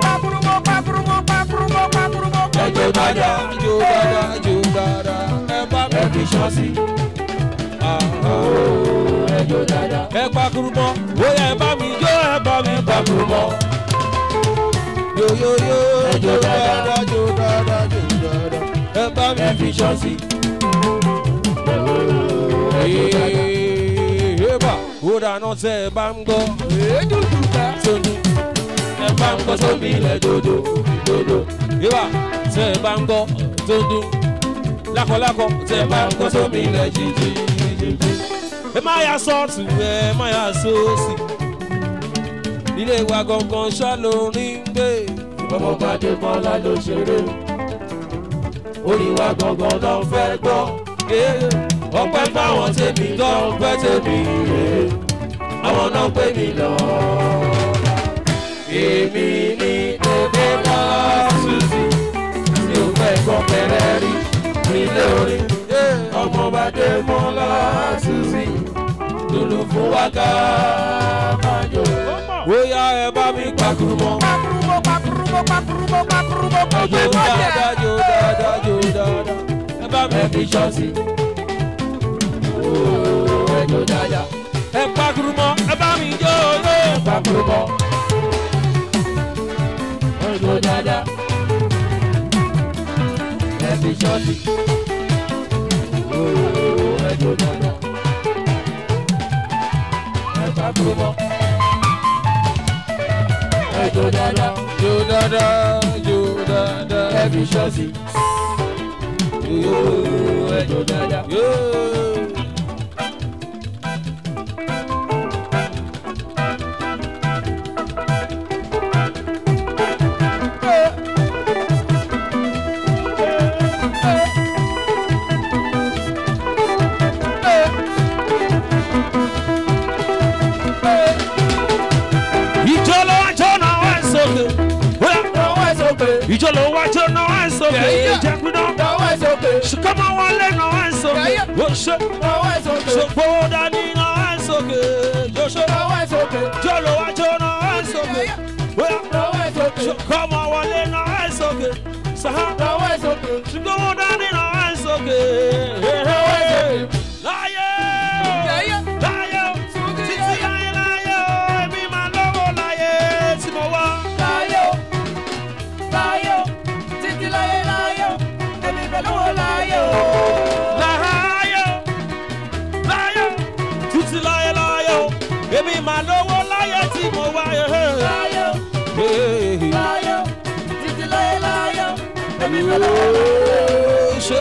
Ẹjọ́ dáadáa. jó dáadáa jó dáadáa ẹ bá mi. Ẹ fi ṣọ́ sí. Ẹjọ́ dáadáa. ẹ pakuru mọ́ bóyá ẹ bá mi jó ẹ bá mi Pàkúrú mọ́. yoyoyo Ẹ jó jó dáadáa. dáadáa jó dáadáa jó dáadáa ẹ bá mi. Ẹ fi ṣọ́ sí. Eba, ó dáná tẹ́ ẹ bá ń gbọ́. Tóní, Ẹ bá ń kọ́ sómi ilẹ̀ dodo dodo. eba, tẹ́ ẹ bá ń gbọ́. Tóní, lákọ̀lákọ̀ tẹ́ ẹ bá ń gbọ́ sómi ilẹ̀ jíjí. Ẹ má yà sọ́ọ̀tù, ẹ má yà sóòsì. Ilé wa gangan ṣá lórí ń gbé. Ọmọ Bádé Mọ́lá ló ṣeré. Orin wa gangan náà fẹ́ gbọ́. Ọpẹ́ fáwọn tèmi tó ń fẹ́ tèmi. Àwọn náà pè mí lọ. èmi ní Dèmọ́lá Suzy tí o fẹ́ gbọ́ pẹ̀rẹ́ rí nílé orin ọmọọba Dèmọ́lá Suzy lulu fún wa ká máa jó. bóyá ẹ bá mi pàkúrú mọ́. Pakurubo, pakurubo, pakurubo, pakurubo, jó pakurubo. dáadáa jó dáadáa jó dáadáa. ẹ bá mi ẹbí ṣọ́ọ̀ṣì ooo ẹjọ́ dáadáa ẹ pàkúrú mọ́ ẹ bá mi jó jó. pàkúrúbọ ẹjọ́ dáadáa ẹbí ṣọ́ọ̀ṣì ooo ẹjọ́ dáadáa ẹ pàkúrúbọ ẹjọ́ dáadáa jó dáadáa jó dáadáa. ẹbí ṣọ́ọ̀ṣì ooo ẹjọ́ dáadáa. Yóò. ìjọ ló wá jó náà wá sókè. Lọ́wọ́ ẹ̀ sókè, ìjọ ló wá jó náà wá sókè. jẹ́ pínlẹ̀. lọ́wọ́ ẹ̀ sókè, Ṣùkọ́mọ wọlé náà wá sókè. ó ṣe. lọ́wọ́ ẹ̀ sókè, ṣògbó dání náà wá sókè. ó ṣe. lọ́wọ́ ẹ̀ sókè, ìjọ ló wá jó náà wá sókè. bóyá. lọ́wọ́ ẹ̀ sókè, ṣùkọ́mọ wọlé náà wá sókè. sàá. lọ́wọ́ ẹ̀ sókè, ṣùgbọ́n dání náà wá sókè. lọ́wọ́ ẹ̀ sókè. láyé láyé títí láyé láyé èmi máa lọ́wọ́ láyé tí mo wá. Láyé o, láyé o, títí láyé láyé o, èmi fẹ́ lọ́wọ́ láyé o. láyé láyé títí láyé láyé èmi máa lọ́wọ́ láyé tí mo wá. Láyé o, láyé o, títí láyé láyé o, èmi fẹ́ lọ́wọ́ láyé o. ṣe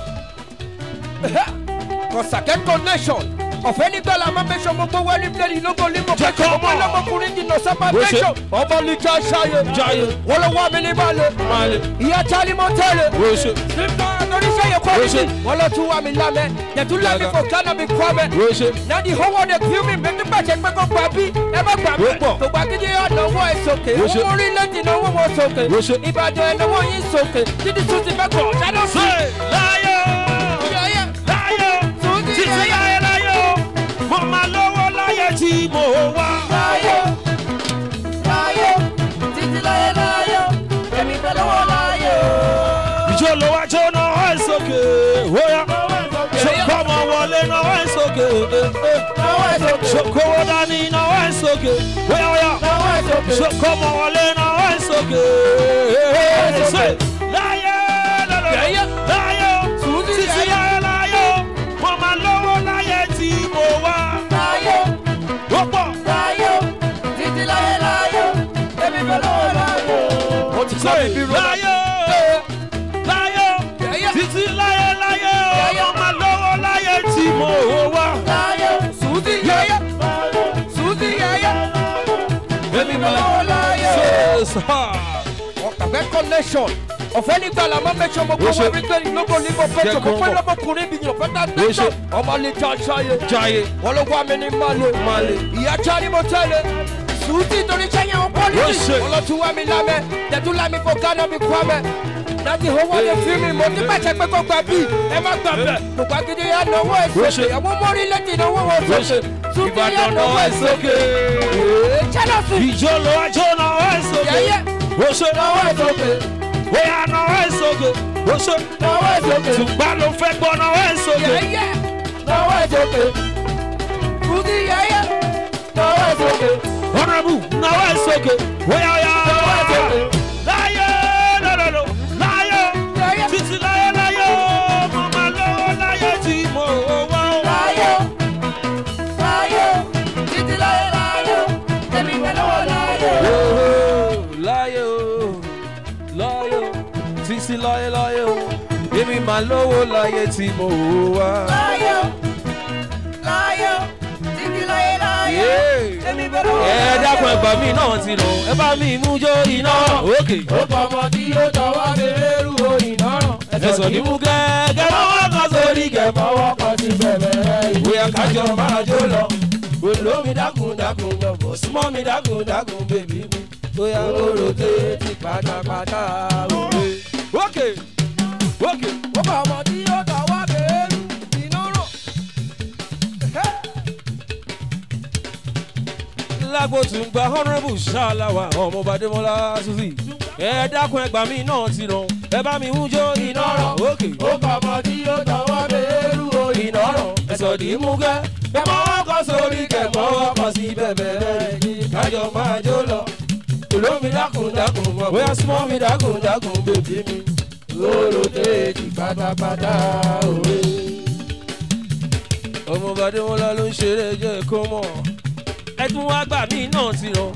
Kọ̀sàkẹ́ connection. Ọ̀fẹ́ nígbà la máa mẹ́sàn gbogbo wẹ́lí plẹ́ẹ̀lì lógo límọ̀ Jẹ́ kó ọmọ mọ̀. ọlọ́mọkùnrin jìnnà sábà Bó ṣe- mẹ́sàn. Ọmọ olùjọ ṣayé. Jayé. Wọ́n lọ wá mi ní balẹ̀. Balẹ̀. Ìyá Tálí mọ́ tẹ́lẹ̀. wo ṣe Nípa oníṣẹ́ yẹn kọ́ Bó mi ṣe- sí. Wọ́n lọ tún wá mi lámẹ́. Yẹ̀tú lámì Yàgà. kò kánà mi kọ́ mẹ́. wo ṣe Nadi owó de kí mi mi nígbà tí pé kó gbà bí ẹ má gbà mí. Ó pọ̀. Gbogbo akíndé ọ̀nàwó ẹ̀ sókè. Bó ṣe- Owó orílẹ̀-èdè náà wọ́n sókè. Bó ṣe- Ìbàdàn ẹ̀ náwó yín sókè. Títí tún ti fẹ́ kọ̀ dáná sí. ṣe láyé Yẹ́yẹ́. láyé Títí títí láyé. láyé láyé mo máa lọ́wọ́ láyé tí mo wá. Láyé o, láyé o, títí láyé láyé o, èmi fẹ́ lọ́wọ́ láyé o. ìjọ ló wá jó náà wá sókè wóyá ṣòkòmọ wọlé náà wá sókè Lọ́wọ́ ẹ̀ sókè, ṣòkòwò dání náà wá sókè wóyá wóyá lọ́wọ́ ẹ̀ sókè, ṣòkòmọ wọlé náà wá sókè ṣe láyé lọ́lọ́ Yẹ́yẹ́. láyé o Sùúrù títí yẹ́yẹ́. láyé láyé o mo máa lọ́wọ́ láyé tí mo wá láyé o, ó pọ̀ láyé o, títí láyé láyé o, èmi fẹ́ lọ́wọ́ láyé o. Mo ti sọ ibi rọ. láyé o láyé o Yẹ́yẹ́. títí láyé láyé o Yẹ́yẹ́. mo máa lọ́wọ́ láyé tí mo wá. Láyé o, Sùúrù yẹ́yẹ́. Sùúrù yẹ́yẹ́. Èmi fẹ́ lọ́wọ́ láyé o. Ọ̀kàfẹ́ connection. Ọ̀fẹ́ nígbà la máa mẹ́sàn gbogbo Ó ṣe- wẹ́lí plẹ́ẹ̀lì lógo límọ̀ Jẹ́ pẹ́jọ kó gbogbo mọ̀. ọlọ́mọkùnrin bí yàn fẹ́ta Ó tẹ́tọ̀. ṣe- Ọmọ lè jọ ṣayé. Jayé. Wọ́n ló wá mi ní Malé. Malé. Ìyá Tálí mo tẹ́lẹ̀. Sùúrù torí sẹ́yìn àwọn Ó pọ́lìsì. ṣe- Wọ́n lọ tún wá mi lámẹ́. Tẹ̀tún lámì fò gánà mi kú àmẹ́. Láti owó lè fi mi, mo ti pàṣẹ pé kó gbà bí. Ẹ má gbà bẹ̀. Gbogbo akíndé yà náwó ẹ̀ Ó ṣe- sókè. Àwọn mọ́rí létí náwó wọn Ó ṣe- sókè. Sùúrù yà Ìbàdàn náwó náà ẹ̀ sókè. Ee, Chelsea. ìjọ ló wá jó náà wá sókè Yẹ́yẹ́. ó ṣe Lọ́wọ́ ẹ̀ sókè, bóyá náà wá sókè ó ṣe lọ́wọ́ ẹ̀ sókè, tùgbà ló fẹ́ gbọ́ náà wá sókè Yẹ́yẹ́. lọ́wọ́ ẹ̀ sókè, Sùúrù yẹ́yẹ́. lọ́wọ́ ẹ̀ sókè, honourable náà wá sókè bóyá ọ̀yà lọ́wọ́ ẹ̀ sókè. láyé lọ́lọ́lọ́ láyé Yẹ́yẹ́. títí láyé láyé mo máa lọ́wọ́ láyé tí mo wá o. Láyé o, láyé o, títí láyé láyé o, èmi fẹ́ lọ́wọ́ láyé o. láyé o láyé o títí láyé láyé o èmi máa lówó láyé tí mo wá. Láyé o, láyé o, títí láyé láyé o, èmi fẹ́ lọ́wọ́ ẹ láyé o. dákun ẹgbà mi náà ti rọ ẹ bá mi mú jó iná òkè. Ó fọmọ tí ó tọwọ́ bẹ̀rù oyin lọ́rùn. ẹsọ̀ ní mú gẹ́gẹ́ lọ́wọ́ kan sórí gẹ̀. Fọwọ́ kan sí bẹ̀rẹ̀ ìwé bóyá kájọ máa jó lọ. Olómi dákun dákun lọ́bọ̀ súnmọ́ mi dákun dákun bèbí mi. bóyá ó rotate pátápátá òwe. ókè ókè ó bá ọmọ tí ó tọwọ́ bẹ́ẹ̀rù iná rọ̀. lágbo tún gba honourable ṣáláwà ọmọ bàdémọlá suzi ẹ dákun ẹgbàá mi náà ti ràn ẹ bá mi ń jó iná rọ̀ ókè ó kọ́ ọmọ tí ó tọwọ́ bẹ́ẹ̀rù o iná rọ̀ ẹ̀sọ̀ dì í mú gẹ́ ẹ mọ ọkọ̀ sórí kẹ̀kọ́ ọkọ̀ sí bẹ̀bẹ̀ rẹ̀ kájọ máa jó lọ olómi dákun dákun mọ̀ bóyá súnmọ́ mi dákun dákun bèbí mi lóró téèjì pátápátá òwe. ọmọ bàdémọlá ló ń ṣeré jẹ́ kó mọ̀ ẹ tún wá gbà mí náà ti ràn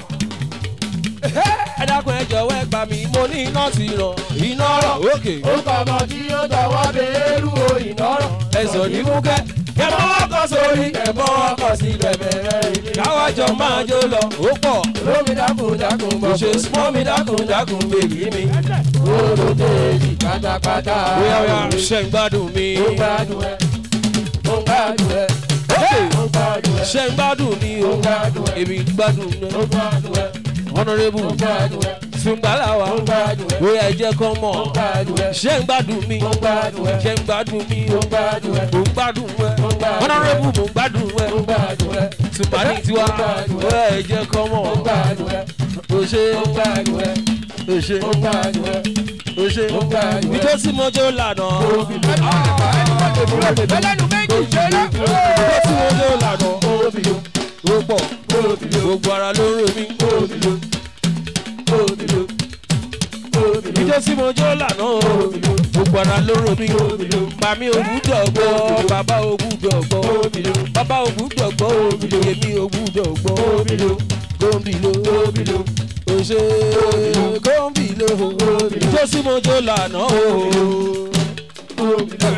ẹ dákun ẹ jọ̀wọ́ ẹ gbà mí mo ní iná ti ràn iná rọ̀ òkè ó kọ́ ọmọ tí ó tọwọ́ bẹ́ẹ̀rù o ìnárọ̀. ẹ̀sọ̀ ní mú kẹ́ ẹ mọ ọkọ̀ sórí ẹ mọ ọkọ̀ sí bẹ̀bẹ̀ rẹ̀ káwájọ máa jó lọ ó pọ̀ lómi dákun dákun kò bọ̀. ṣe súnmọ́ mi dákun dákun bèbí mi lóró téèjì pátápátá bóyá bóyá òwe. ṣe ń gbádùn mi ó gbádùn ẹ ó gbádùn ẹ ókè ó gbádùn ẹ ṣe ń gbádùn mi o ó gbádùn ẹ èmi gbádùn ó mi gbádùn ẹ honourable ó gbádùn ẹ sungbalawa ó gbádùn ẹ bóyá ẹ jẹ́ kán mọ̀ ó gbádùn ẹ ṣe ń gbádùn mi ó gbádùn ẹ ṣe ń gbádùn mi o ó gbádùn ẹ mo ń gbádùn ẹ Ó ń gbádùn ẹ. honourable mo ń gbádùn ẹ ó gbádùn ẹ tùpàdé tiwa Ó ń gbádùn ẹ. bóyá ẹ jẹ́ kán mọ̀ ó gbádùn ẹ o ṣe ó gbádùn ẹ o ṣe ó gbádùn ẹ o ṣe ó gbádùn ẹ. ìjọ tí mo jó lànà ẹlẹ́nu méjì ṣeré. ìjọ tí mo jó lànà Obìlò, ó pọ̀ obìlò, gbogbo ara ló ń ro mi. obìlò, obìlò, obìlò, ìjọ tí mo jó lànà o gbogbo ara ló ń ro mi. màmí ògùdọ̀ gbọ́ bàbá ògùdọ̀ gbọ́ bàbá ògùdọ̀ gbọ́ èmi ògùdọ̀ gbọ́ gómìnà obìlò, òṣè gómìnà ìjọ tí mo jó lànà o. obìlò,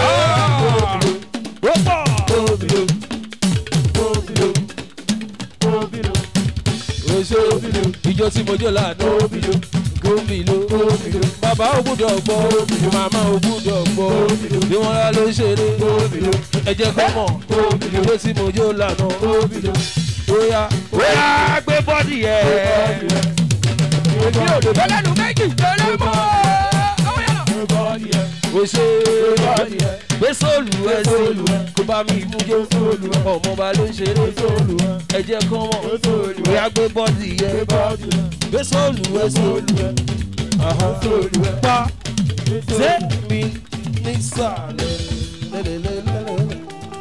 ó pọ̀ obìlò, obìlò, obìlò, òṣè ìjọ tí mo jó lànà obìlò, gómìnà bàbá ògùdọ̀ gbọ́ màmá ògùdọ̀ gbọ́ bí wọ́n rà ló ṣeré obìlò, ẹ jẹ́ kó mọ̀ ìjọ tí mo jó lànà obìlò, bóyá bóyá gbé bọ́dì yẹ. èmi ò lè bẹ́lẹ́nu méjì ṣeré mọ́. Bọ́ọ̀lì ẹ̀, o ṣe bọ́ọ̀lì ẹ̀, gbé sóòlù ẹ sí kó bá mi mú jó ọmọ bá ló ń ṣeré ẹ jẹ́ kó mọ̀ bóyá gbé bọ́dì yẹ bọ́ọ̀lì ẹ̀, gbé sóòlù ẹ sí bọ́ọ̀lì ẹ̀. pa ṣé mi nísàlẹ̀ lẹ́lẹ́lẹ́lẹ́lẹ́.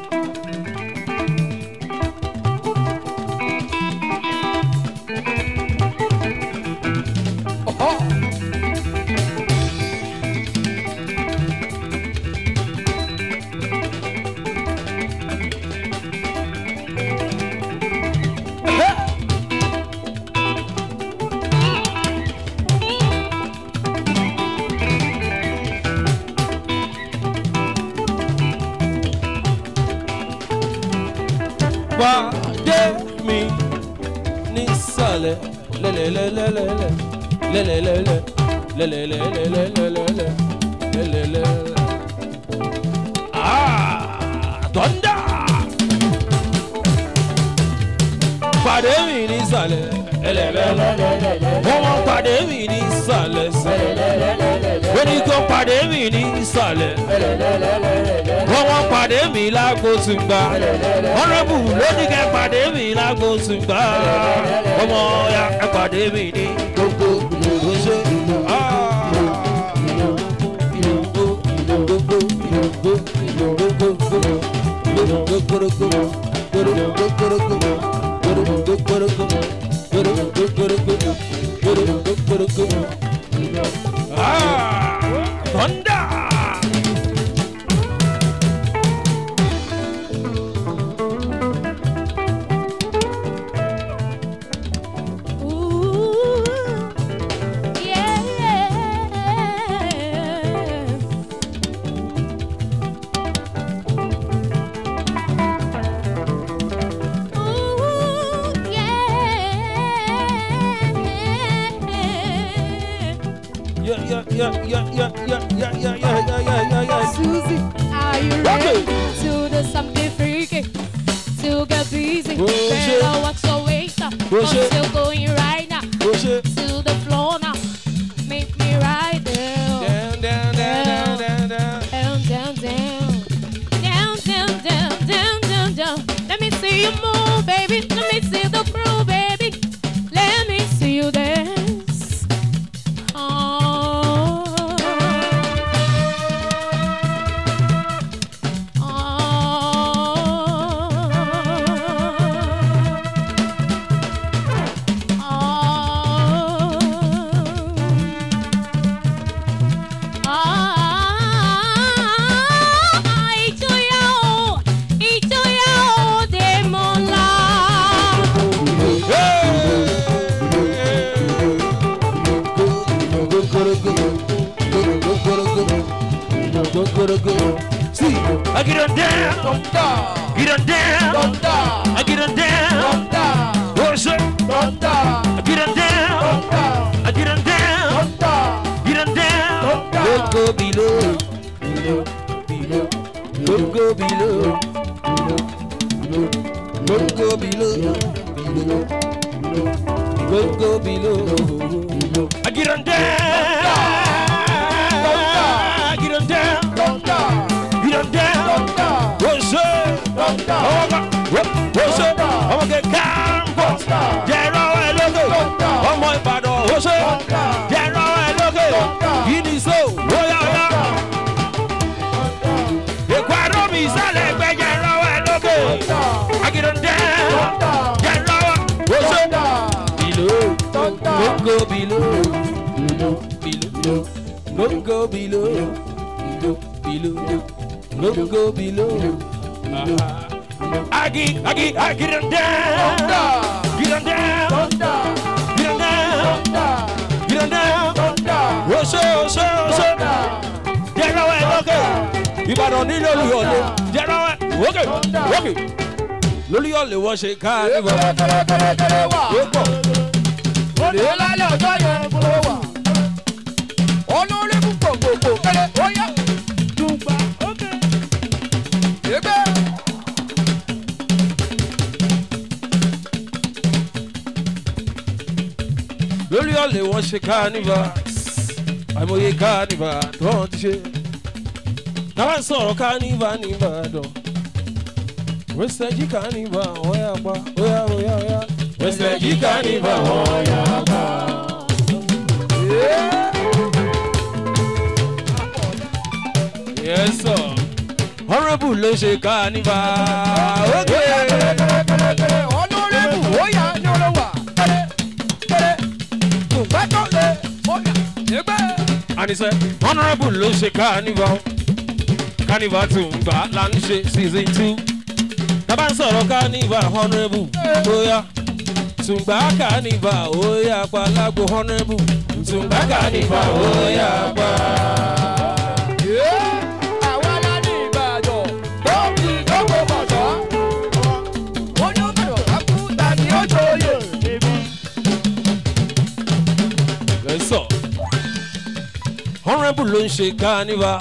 pàdé mi nísàlẹ̀ lẹ́lẹ́lẹ́lẹ́lẹ́ lẹ́lẹ́lẹ́lẹ́ lẹ́lẹ́lẹ́lẹ́lẹ́lẹ́lẹ́ lẹ́lẹ́lẹ́. tọ́ndà pàdé mi nísàlẹ̀ lẹ́lẹ́lẹ́lẹ́ wọ́n wọ́n pàdé mi nísàlẹ̀ sẹ́lẹ̀ wọ́n ní kó pàdé mi nísàlẹ̀ wọ́n wọ́n pàdé mi lágbo tùgbà ọ̀rẹ́bù lónìí kẹ́ pàdé mi lágbo tùgbà ọmọ ya ẹ pàdé mi ní gbogbo gbogbo ṣe. Thunder! Ooh, yeah. Ooh, yeah. Yeah, yeah, yeah, yeah, yeah, yeah, yeah, yeah, yeah, yeah, yeah, yeah, yeah. Susie, are you ready to do something freaky? To get busy, Oh, shit. girl, what's your waste? Oh, I'm shit. still going right now. ó ṣe. to the floor now. Make me right there. Down, down, down, down, down, down. Down, down, down. Down, down, down, down, down, down. Let me see you move, baby. Let me see the groove, baby. Let me see you dance. Oh. See, I get on down, thunder, get on down, thunder, I get on down. thunder, Oh, sir, thunder, I get on down, thunder, I get on down, thunder. get on down. Don't go below, below, below. Don't go below, below, below. Don't go below, below, below. Don't go below, below. I get on down, I get on down, Thunder, get on down. thunder, Oh, sir, thunder, ọmọ oh, sir, ọmọ kẹkẹ káàmpọ̀, jẹ̀rọ ẹ̀ lókè, ọmọ Ìbàdàn, oh, sir, jẹ̀rọ ẹ̀ lókè, yìí ni so, bóyá ọ̀yá. Èkó àrò mi ìsàlẹ̀ ẹgbẹ́ jẹ̀rọ ẹ̀ lókè, I get on down, jẹ̀rọ ẹ̀, oh, sir. below. Don't go below, below, below. Don't go below, below, below. Don't go below. Agi, agi, I get on down, get on down, get on down, get on down. Oṣó oṣó oṣó jẹ́rọ ẹ̀ lókè. Ìbàdàn nílò olùyọ̀lé jẹ́rọ ẹ̀ wókè wókè. lórí ọ̀lẹ̀ wọ́n ṣe ká níbọ̀. ó pọ̀. Òde lálẹ́ ọjọ́ yẹn ló wà. Olórí fún gbogbogbò kẹ́lẹ́ ó yá. Dùgbà ókè. Ẹgbẹ́. lórí ọ̀lẹ̀ wọ́n ṣe ká níbọ̀. àìmọye ká níbọ̀ tó wọ́n ti ṣe. táwa ń sọ̀rọ̀ ká níbọ̀ níbàdàn. wẹ́sẹ̀jì ká níbọ̀ wọ́n yà pa óyá óyá óyá. wẹ́sẹ̀jì ká níbọ̀ wọ́n yà pa. Yes, sir. Honorable ló ṣe ká níbà. Ókè. Kẹ́lẹ́kẹ́lẹ́kẹ́lẹ́ olórí fún ó yá ní olówà. Kẹ́lẹ́ kẹ́lẹ́. Dùgbà tó lé ó yá. Ẹgbẹ́. Àníṣe honourable ló ṣe carnival carnival tún gbà là ń ṣe season two. Tábà ń sọ̀rọ̀ carnival honourable bóyá tùǹgbà carnival ó yà pa lágbo honourable tùǹgbà carnival ó yà pa. Àwa la ní Ìbàdàn tó fi dókòó bọ̀sọ́. Ó ní ó bẹ̀rẹ̀ wá kú tani ó jòyè. Lẹ́sọ̀ honourable ló ń ṣe carnival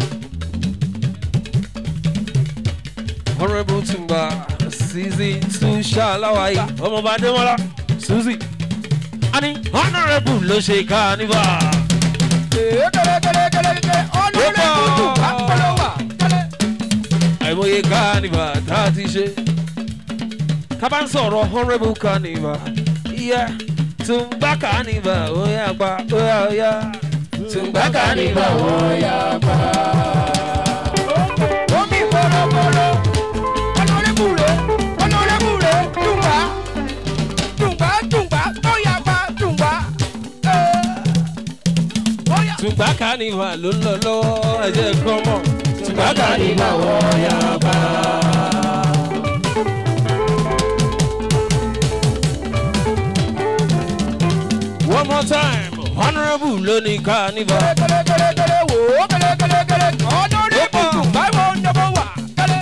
honourable tùǹgbà season two ṣáláwáyé ọmọọba Adémọ́lá Suzy. A ní honourable ló ṣe carnival. Kẹ́lẹ́kẹ́lẹ́kẹ́lẹ́ olórí fún dùgbà polówà. Kẹ́lẹ́. àìmọye carnival tá a ti ṣe kábà ń sọ̀rọ̀ honourable carnival iye tùǹgbà carnival ó yà pa ó yà ó yá tùǹgbà carnival ó yà pa. Omi bọ̀rọ̀bọ̀rọ̀, ọlọ́rẹ́bùrẹ́, ọlọ́rẹ́bùrẹ́, dùngbà, dùngbà, dùngbà, tó yapa, dùngbà. Bóyá tùǹgbà carnival ló ń lọ lọ́wọ́ ẹ̀jẹ̀ kan mọ̀ tùǹgbà carnival ó yà pa. one more time honourable ló ní carnival. kẹ́lẹ́kẹ́lẹ́kẹ́lẹ́ wò ó kẹ́lẹ́kẹ́lẹ́kẹ́lẹ́, ọlọ́rẹ́bù dùngbà wo ni mo wà, kẹ́lẹ́.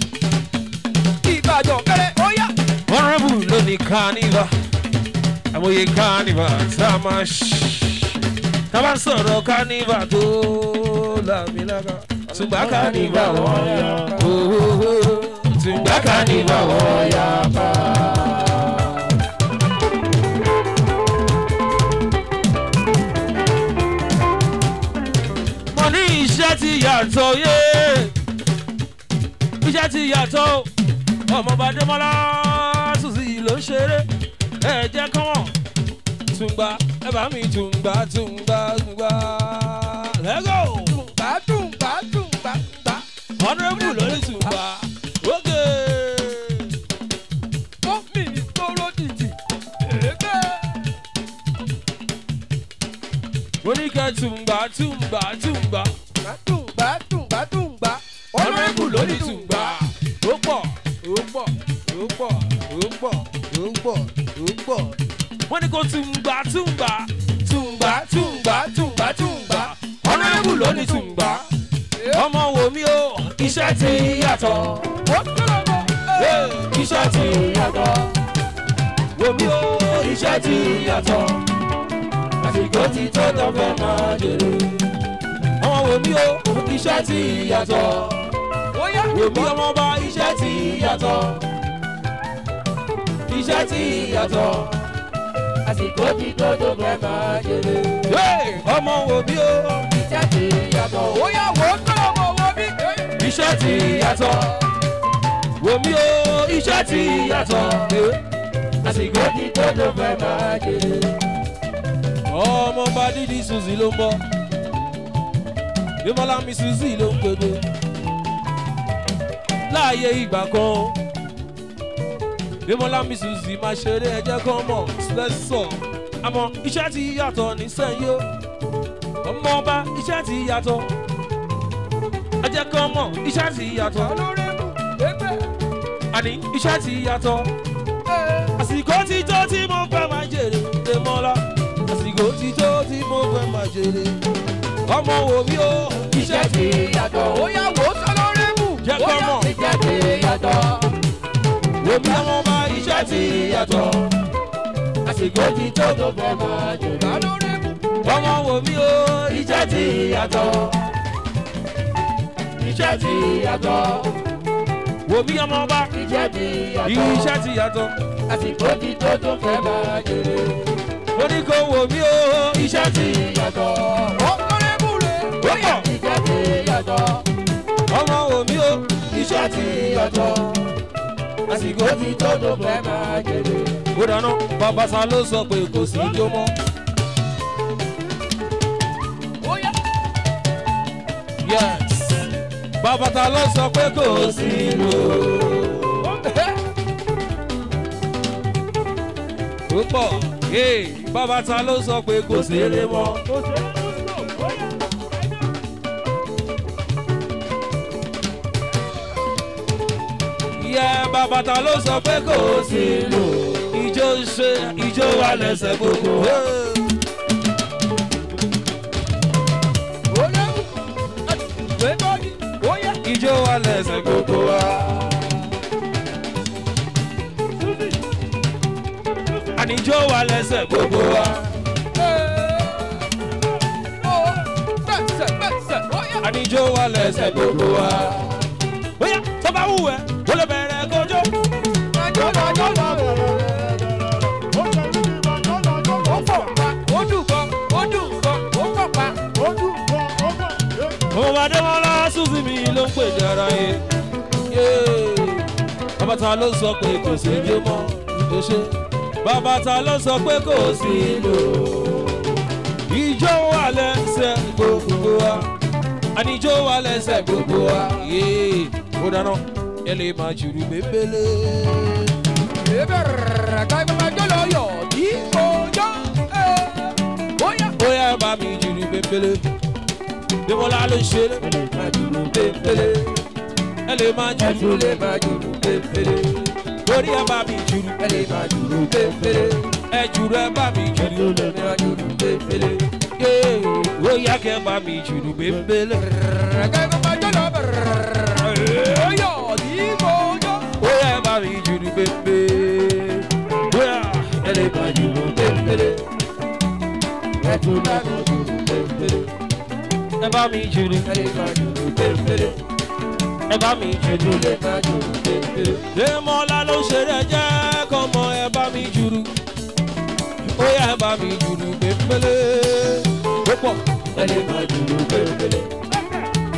Ìbàdàn kẹ́lẹ́, ó yá. honourable ló ní carnival àmọye carnival tá a máa ṣí tá a bá ń sọ̀rọ̀ carnival tó làmìlàkà tùgbà carnival wọ́n yà pa tùgbà carnival wọ́n yà pa. ti yàtọ̀ yé iṣẹ́ ti yàtọ̀ ọmọọba dẹ́mọ́lá sùsì ló ń ṣeré ẹ jẹ́ kọ́mọ̀ tùǹgbà ẹ bá mi tùǹgbà tùǹgbà tùǹgbà lẹ́gọ̀ gbádùn gbádùn gbádùn. honourable lórí tùǹgbà ókè. Mọ́mí ní tóró dìdì. Èébẹ́. oníkẹ́ tùǹgbà tùǹgbà tùǹgbà Gbádùn gbádùn gbádùn gbá. honourable lórí tùǹgbà ó pọ̀ ó pọ̀ ó pọ̀ ó pọ̀ ó pọ̀ ó pọ̀. wọ́n ní kó tùǹgbà tùǹgbà tùǹgbà tùǹgbà tùǹgbà tùǹgbà honourable lórí tùǹgbà ọmọ wo mi o iṣẹ́ ti yàtọ̀ Ó tọrọ mọ́. Hey, iṣẹ́ ti yàtọ̀ wo mi o iṣẹ́ ti yàtọ̀ àsìkò ti tó tó fẹ́ máa jèrè ọmọ wo mi o iṣẹ́ ti yàtọ̀ Ó yá. wo mi ọmọ ọba iṣẹ́ ti yàtọ̀ iṣẹ́ ti yàtọ̀ Àsìkò ti tó tó fẹ́ máa jèrè. Hey, ọmọ wo mi o Iṣẹ́ ti yàtọ̀. Ó yá wò ó tọrọ mọ́ wọ́n bí. iṣẹ́ ti yàtọ̀ wo mi o iṣẹ́ ti yàtọ̀ Àsìkò ti tó tó fẹ́ máa jèrè. ọmọ bá dídí suzy ló ń bọ̀ bímọ́lá mi suzy ló ń gbẹdẹ láàyè ìgbà kan bímọ́lá mi suzy máa ṣeré ẹjẹ́ kan mọ̀ sẹ́sọ̀ àmọ́ iṣẹ́ ti yàtọ̀ nísẹ́yìn o ọmọ ọba iṣẹ́ ti yàtọ̀ ẹjẹ́ kan mọ̀ iṣẹ́ ti yàtọ̀ Olórẹ́mù. Èébẹ́. àní iṣẹ́ ti yàtọ̀ àsìkò ti tó tí mo fẹ́ máa jèrè dèmọ́lá àsìkò ti tó tí mo fẹ́ máa jèrè ọmọ wo mi o Iṣẹ́ ti yàtọ̀. Ó yá wò ó sọ lórẹ́mù. Jẹ́ Ó kọ́ yá mọ̀. iṣẹ́ ti yàtọ̀. wo mi ọmọ ọba iṣẹ́ ti yàtọ̀ Àsìkò ti tó tó fẹ́ máa jèrè. Olórẹ́mù. ọmọ wo mi o Iṣẹ́ ti yàtọ̀. Iṣẹ́ ti yàtọ̀. wo mi ọmọ ọba Iṣẹ́ ti yàtọ̀. iṣẹ́ ti yàtọ̀ Àsìkò ti tó tó fẹ́ máa jèrè. ó ní kó wo mi o iṣẹ́ ti yàtọ̀. Olórẹ́mù rẹ̀. Ó yá iṣẹ́ ti yàtọ̀. ọmọ wo mi o Iṣẹ́ ti yàtọ̀. Àsìkò ti tó tó fẹ́ máa jèrè. ó dáná bàbá sa ló sọ pé kò sí ijó mọ́ Ó yá. yes bàbá ta ló sọ pé kò sí ijó. ó pọ̀ ee bàbá ta ló sọ pé kò ṣeré mọ́. yẹ bàbá ta ló sọ pé kò sí lò ìjó ṣe ìjó wa lẹ́sẹ̀ gbogbo. Olórẹ́mù. Gbé bọ́ọ̀dì. Ó yá. ìjó wa lẹ́sẹ̀ gbogbo wa. àníjó wa lẹ́sẹ̀ gbogbo wa. àníjó wa lẹ́sẹ̀ gbogbo wa. bóyá tó bá wù ẹ́ ó lè bẹ̀rẹ̀ kójó. ọmọ adémọlá susi mi ló ń pè dára yé. bàbá ta ló sọ pé kò sí ijó mọ́ ìjó ṣe. bàbá ta ló sọ pé kò sí ìlò. ìjó wà lẹ́sẹ̀ gbogbo wa. àníjó wà lẹ́sẹ̀ gbogbo wa. yéé ó dáná ẹ lè máa jùlù bébélé. bóyá ẹ bá mi jùlù bébélé. Démọ́lá ló ń ṣeré. ẹ lè máa jùlù. Torí ẹ bá mi jùlù. Ẹ jùlù ẹ bá mi jùlù. Yéé, ó yá kẹ́ bá mi jùlù bébélé. Bóyá ẹ bá mi jùlù bébélé. Bóyá ẹ lè máa jùlù bébélé. Ẹ bá mi jùlù. Ẹ bá mi jùlù. Démọ́lá ló ń ṣeré jẹ́ kọ́mọ ẹ bá mi jùlù. Ó yá ẹ bá mi jùlù bébélé. Ó pọ̀.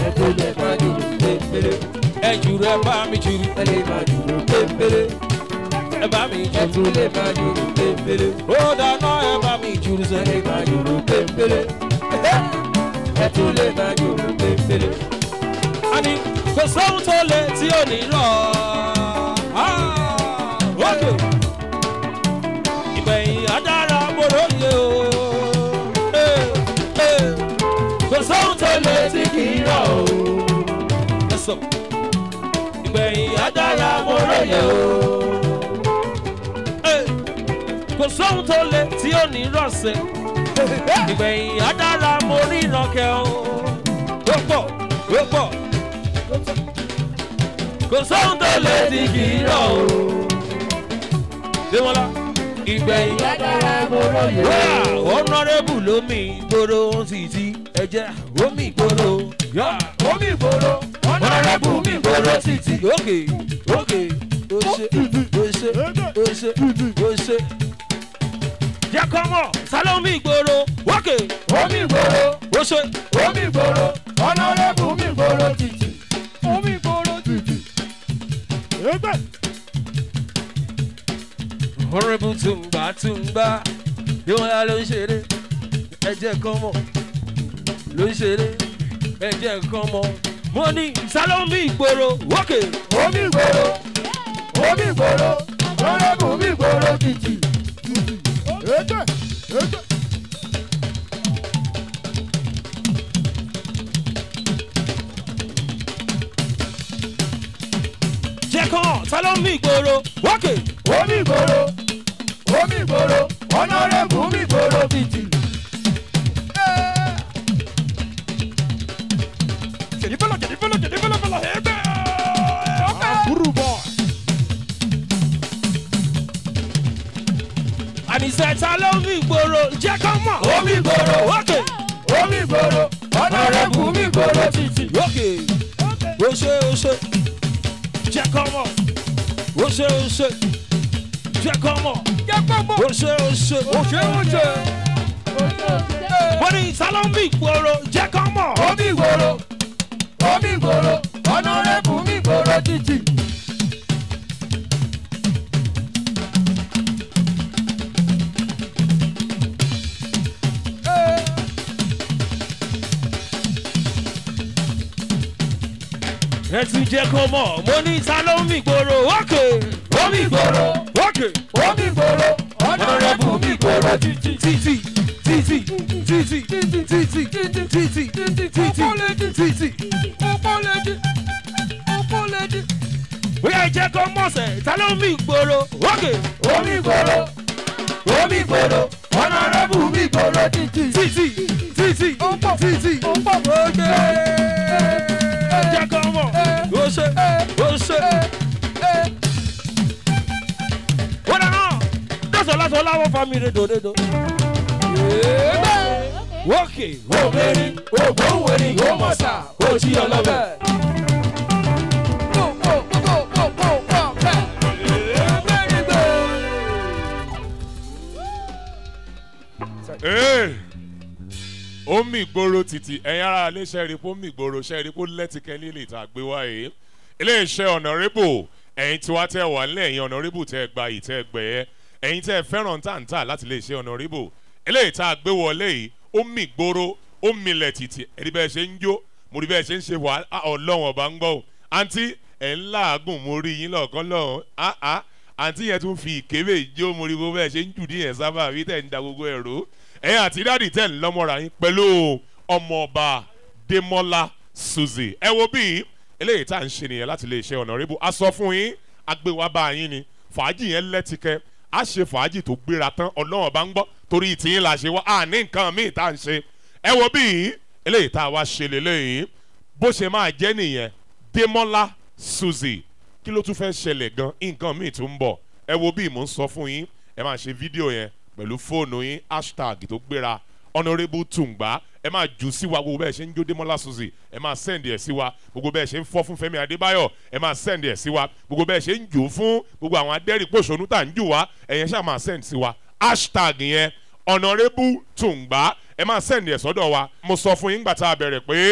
ẹ tó lè máa jùlọ pépélé ẹ jùrù ẹ bá mi jùrù ẹ lè máa jùlọ pépélé ẹ bá mi ẹ jùrù. tó lè máa jùlọ pépélé ó dáná ẹ bá mi jùrù ẹ sẹ́. lè máa jùlọ pépélé ẹ tó lè máa jùlọ pépélé. àní kò sóhun tó lè tí ò ní lọ. ókè ìgbẹ̀yìn adára mòróye o. Eh, eh. kò sóhun tó lè tí kì í rọ̀ o. ẹ sọ ìgbẹ̀yìn adára mòróye o. Eh, kò sóhun tó lè tí ò ní rọ̀ sẹ́. ìgbẹ̀yìn adára mo rí ìrànkẹ́ o. ó pọ̀ ó pọ̀ kò sóhun tó lè tí kì í rọ̀ o. Démọ́lá ìgbẹ̀yìn Yàdára mo róye. wá ọ̀nàrẹ́bù lómi ìgboro sì ti ẹ̀jẹ̀ omi ìgboro. Omi ìgboro, ọ̀nàrẹ́bù mi ìgboro títì. Òkè òkè ó ṣe ó ṣe ó ṣe ó ṣe. Jẹ́ kọ́ mọ̀ Sálọ́mì ìgboro òkè Omi ìgboro, ó ṣe. omi ìgboro, ọ̀nàrẹ́bù mi ìgboro títì. Omi ìgboro títì. Honorable Tumba Tumba Démọ́lá ló ń ṣeré ẹ̀jẹ̀ kan mọ̀ ló ń ṣeré ẹ̀jẹ̀ kan mọ̀ mo ní Sálọ́mì ìgboro òkè. Omi ìgboro, omi ìgboro, ọ̀nàrẹ́bù mi ìgboro títì. jẹ́ kàn Sálọ́mì ìgboro òkè. Omi ìgboro, omi ìgboro, ọ̀nàrẹ́bù mi ìgboro títì. àníṣe Sálọ́mì ìgboro jẹ́ kàn mọ̀ Omi ìgboro, òkè. omi ìgboro, ọ̀nàrẹ́bù mi ìgboro títì. òkè ó ṣe ó ṣe jẹ́ kàn mọ̀ ó ṣe ó ṣe jẹ́ kàn mọ̀ ó ṣe ó ṣe ó ṣe ó ṣe. mo ní Sálọ́mì ìgboro jẹ́ kàn mọ̀. Omi ìgboro, omi ìgboro, ọ̀nàrẹ́bù mi ìgboro títì. ẹ tún jẹ́ kó mọ̀ mo ní Sálọ́mì ìgboro òkè. Omi ìgboro, òkè. omi ìgboro, ọ̀nàrẹ́bù mi ìgboro títì. títì títì títì títì títì títì títì. bóyá ẹ jẹ́ kó mọ̀ sẹ̀ Sálọ́mì ìgboro òkè. Omi ìgboro, omi ìgboro, ọ̀nàrẹ́bù mi ìgboro títì. títì títì títì. jẹ́ kó mọ̀ ó ṣe ó ṣe. ó dáná dọ́sọ̀ lásán láwọn fami redo redo. òkè Òmèrè, ògbóhùnwèrè, ó mọ̀sà, ó jí ọlọ́bẹ̀. Ee, omi ìgboro títì ẹ̀yin ara ilé iṣẹ́ rí pé omi ìgboro ṣe rí pé lẹ́tìkẹ́ lílì tá a gbé wá yìí iléeṣẹ́ ọ̀nàrẹ́bù ẹ̀yin tí wá tẹ̀ wá nílẹ̀ ẹ̀yin ọ̀nàrẹ́bù tẹ́ gba yìí tẹ́ gbẹ̀yẹ ẹ̀yin tẹ́ fẹ́ràn táǹtà láti iléeṣẹ́ ọ̀nàrẹ́bù eléyìí tá a gbé wọlé yìí omi ìgboro omi ilẹ̀ títì ẹ̀rí bẹ́ẹ̀ ṣe ń jó mo rí bẹ́ẹ̀ ṣe ń ṣe wà ọlọ́run ọba ń gbọ́ o àǹtí ẹ̀ ń láàgùn mo rí yín lọ́ọ̀kan lọ́hùn á á àǹtí yẹn tún fi ìkébè jó mo rí bó bẹ́ẹ̀ ṣe ń jù díyẹn sábà bí tẹ̀ ń da gbogbo ẹ̀rọ ẹ̀yin àti dáàdì tẹ̀ ń lọ́mọ́ra yín pẹ̀lú ọmọọba Démọ́lá Suzy ẹ wo bí eléyìí tá à ń ṣe nìyẹn láti lè ṣe ọ̀nàrẹ́bù a sọ fún yín agbéwá bá yín ni fàájì yẹn lẹ́tìkẹ́ a ṣe fàájì tó gbéra tán ọlọ́run bá ń gbọ́ torí tìyín la ṣe wá a ní nǹkan míì tá à ń ṣe ẹ wo bí eléyìí tá a wá ṣe lélẹ́yìn bó ṣe máa jẹ́ nìyẹn Démọ́lá Suzy kí ló tún fẹ́ ṣẹlẹ̀ gan nǹkan míì tún ń bọ̀ ẹ wo bí mò ń sọ fún yín ẹ máa ṣe fídíò yẹn pẹ̀lú fóònù yín hashtag tó gbéra honourable tùǹgbà ẹ máa jù sí wa gbogbo bẹ́ẹ̀ ṣe ń jó Démọ́lá Suzy ẹ máa sẹ́ndì ẹ̀ sí wa gbogbo bẹ́ẹ̀ ṣe ń fọ́ fún Fẹ́mi Adébáyọ̀ ẹ máa sẹ́ndì ẹ̀ sí wa gbogbo bẹ́ẹ̀ ṣe ń jù fún gbogbo àwọn adẹ́rìpòṣónú tá à ń jù wá ẹ̀yẹn ṣáà máa sẹ́ndì sí wa hashtag yẹn honourable tùǹgbà ẹ máa sẹ́ndì ẹ̀ sọ́dọ̀ wa mo sọ fún yín gbà tá a bẹ̀rẹ̀ pé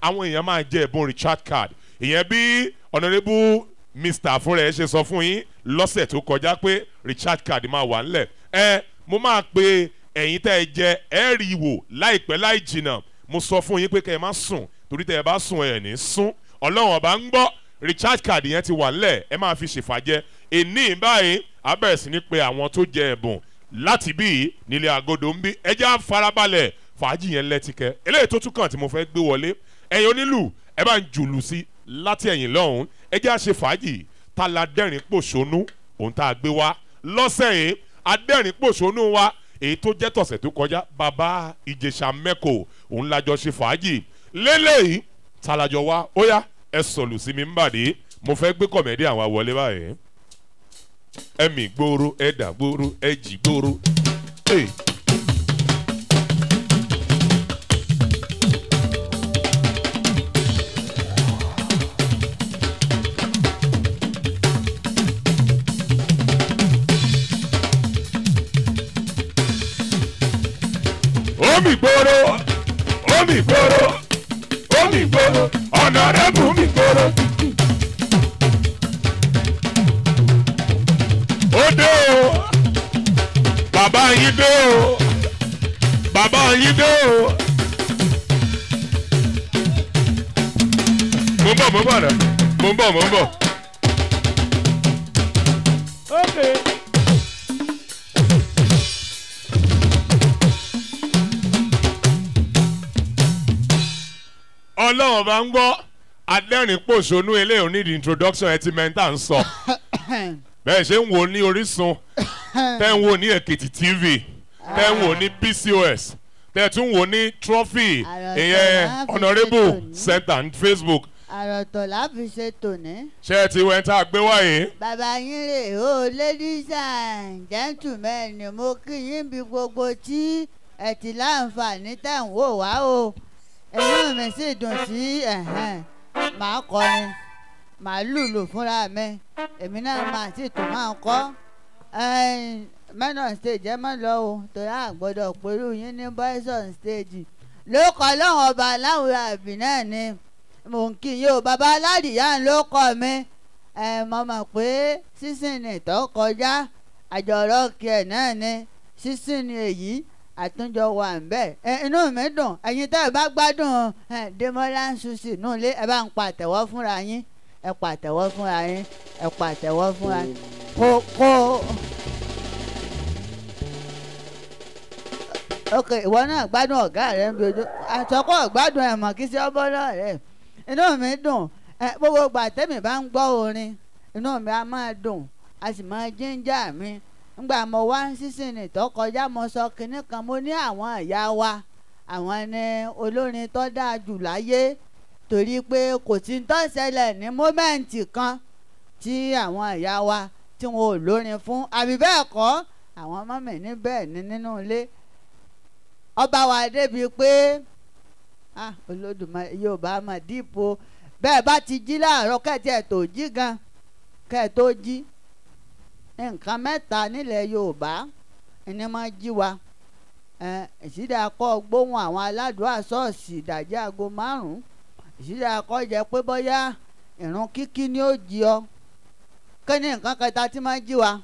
àwọn èèyàn máa jẹ ẹ̀bùn richard card ìyẹn bí honourable mr fúnra ẹ ṣe sọ fún yín lọ́sẹ̀ tó kọjá pé richard card máa wà ńlẹ̀ ẹ mo máa pe ẹ̀yin tẹ́ ẹ jẹ ẹ rí i wò láìpẹ́ láì jìnnà mo sọ fún yín pé kẹ́ ẹ má sùn torí tẹ́ ẹ bá sùn ẹ̀ ní sún ọlọ́run ọba ń gbọ́ richard card yẹn ti wà ńlẹ̀ ẹ máa fi ṣèfàjẹ́ èní báyìí a bẹ̀rẹ̀ sí ní pe àwọn tó jẹ ẹ̀bùn láti bí nílé agodo ń bí ẹjẹ́ àfarabalẹ̀ fàájì yẹn lẹ́tìkẹ́ eléyìí tó tún kàn tí mo fẹ́ gbé wọlé ẹ̀yin onílù ẹ bá ń jùlù sí láti ẹ̀yìn lọ́hùn ẹjẹ́ àṣe fàájì tá la dẹ́rìn pòṣónú òun tá a gbé wá lọ́sẹ̀ yìí adẹ́rìn pòṣónú wa èyí tó jẹ́ tọ̀sẹ̀ tó kọjá bàbá ìjẹsà mẹ́kò òun lájọ ṣe fàájì lélẹ́yìí tàlàjọ wa ó yá ẹ sọ̀lù sí mi ń bàdé mo fẹ́ gbé kọ̀mẹ́dì àwọn wọlé báyìí ẹ̀mí gbòòrò ẹ̀dà gbòòrò ẹ̀jì gbòòrò. Hey. omi gbòòrò omi gbòòrò omi gbòòrò ọ̀nà rẹ̀ bù mí gbòòrò. ó dé o bàbá yín dé o bàbá yín dé o. mo ń bọ̀ mo ń bọ̀ rẹ̀ mo ń bọ̀ mo ń bọ̀. Okay. ọlọ́run bá ń gbọ́ adẹ́rìn pòṣónú eléyìí nídìí introduction ẹ ti mẹ́ta ń sọ bẹ́ẹ̀ ṣe ń wò ní orísun tẹ́ ń wò ní èkìtì tv tẹ́ ń wò ní pcos tẹ́ tún wò ní trophy Àròsọ ìyẹn láàfin honourable ṣètò ní. center ní facebook àròtọ̀ láfi ṣe tòní. ṣé ẹ ti wẹ́n tá a gbé wáyé bàbá yín rè ó ladies and gentlemen ni mo kí yín bí gbogbo tí ẹ ti láǹfààní tẹ̀ ń wò wá o inú mi sì dùn sí ẹ̀hẹ́n màá kọrin màá lùlù fúnra mi èmi náà máa sì tún máa kọ́ men on stage ẹ má lọ o torí àgbọ̀dọ̀ pẹ̀lú yín ní boys on stage ló kọ́ lọ́wọ́ ọba aláwọ̀ àbí náà ni mò ń kí yín o bàbá aládìyá ló kọ́ mi ẹ mọ̀ mọ̀ pé sísìn tó kọjá àjọrọ̀ kí ẹ̀ náà ni sísìn ni èyí àtúnjọ wà ń bẹ̀ ẹ inú mi dùn ẹ̀yin tẹ́ ẹ bá gbádùn ẹ Demola Suzy nù lé ẹ bá ń pa àtẹ̀wọ́ fúnra yín ẹ pa àtẹ̀wọ́ fúnra yín ẹ pa àtẹ̀wọ́ fúnra yín kó kó. ok ìwọ náà gbádùn ọ̀gá rẹ ń bí ojú àtọkọ gbádùn ẹ̀ mọ̀ kí sí ọbọ̀ náà rẹ̀ inú mi dùn ẹ gbogbo ìgbà tẹ́mi bá ń gbọ́ orin inú mi á máa dùn a sì máa jíńjà mi ngbà mo wá ń sísìn ní tó kọjá mo sọ kinní kan mo ní àwọn ìyá wa àwọn ni olórin tó dáa jù láyé torí pé kò sí tó ṣẹlẹ̀ ní mómẹ́ǹtì kan tí àwọn ìyá wa tí wọn ò lórin fún àbí bẹ́ẹ̀ kọ́ àwọn ọmọ mi ní bẹ́ẹ̀ ni nínú ilé ọba wa débi pé ah olódùmarè yorùbá mà dípò bẹ́ẹ̀ bá ti jí láàárọ̀ kẹ́ẹ̀tì ẹ̀ tó jí gan kẹ́ẹ̀ tó jí nǹkan mẹ́ta nílẹ̀ yorùbá ẹni máa jí wa ìṣídà kọ́ gbóhùn àwọn aládùúgbò ṣọ́ọ̀ṣì ìdajì aago márùn-ún ìṣídà kọ́ jẹ́ pé bóyá ìrun kíkí ni ó jí ọ kí ni nǹkan kẹta tí máa jí wa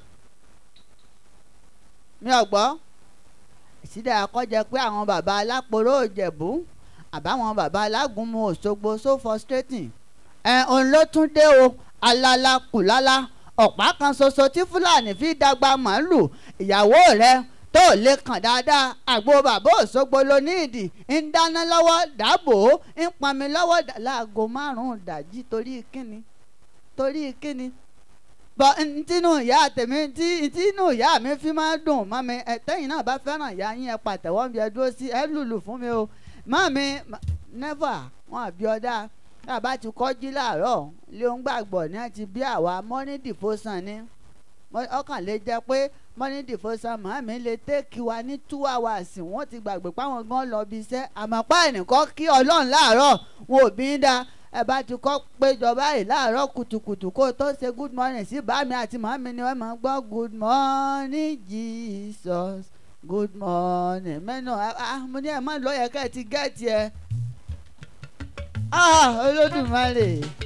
mi ò gbọ́ ìṣídà kọ́ jẹ́ pé àwọn bàbá aláporó òjẹ̀bú àbáwọn bàbá alágúnmu òṣogbo so frustrating ẹ òun ló tún dé o alala kùlala ọ̀pá kan ṣoṣo tí fúlàní fi dàgbà màálù ìyàwó rẹ tó lè kàn dáadáa àgbo bàbá òṣogbo ló ní ìdì ń dáná lọ́wọ́ dàbò ń pọnmi lọ́wọ́ láago márùn-ún dàjí torí kíni torí kíni bọ ntínú ìyá tèmi tí ntínú ìyá mi fi máa dùn mọ́ mi ẹ tẹ́yìn náà bá fẹ́ràn ìyá yín ẹ pàtẹ́wọ́ bí ẹ dúró sí ẹ lùlù fún mi o mọ́ mi never wọn àbí ọ̀dà bàbá ti kọ́jú láàárọ̀ léun gbàgbọ́ ní àti bí àwa morning devotion ni ọkàn lè jẹ́ pé morning devotion màmí lè tẹ́kì wa ní two hours wọ́n ti gbàgbé páwọn gan lọ bí iṣẹ́ àmọ́ pa ẹnìkan kí ọlọ́run láàárọ̀ wọn ò bí ń da ẹ bá ti kọ́ péjọ báyìí láàárọ̀ kùtùkùtù kó tó ṣe good morning sí bàmí àti màmí ni wọ́n máa ń gbọ́ good morning Jesus good morning mẹ́nu ah mo ní ẹ̀ má lọ yẹ ká ẹ ti gẹ́ẹ̀tì ẹ Ah, olódùmarè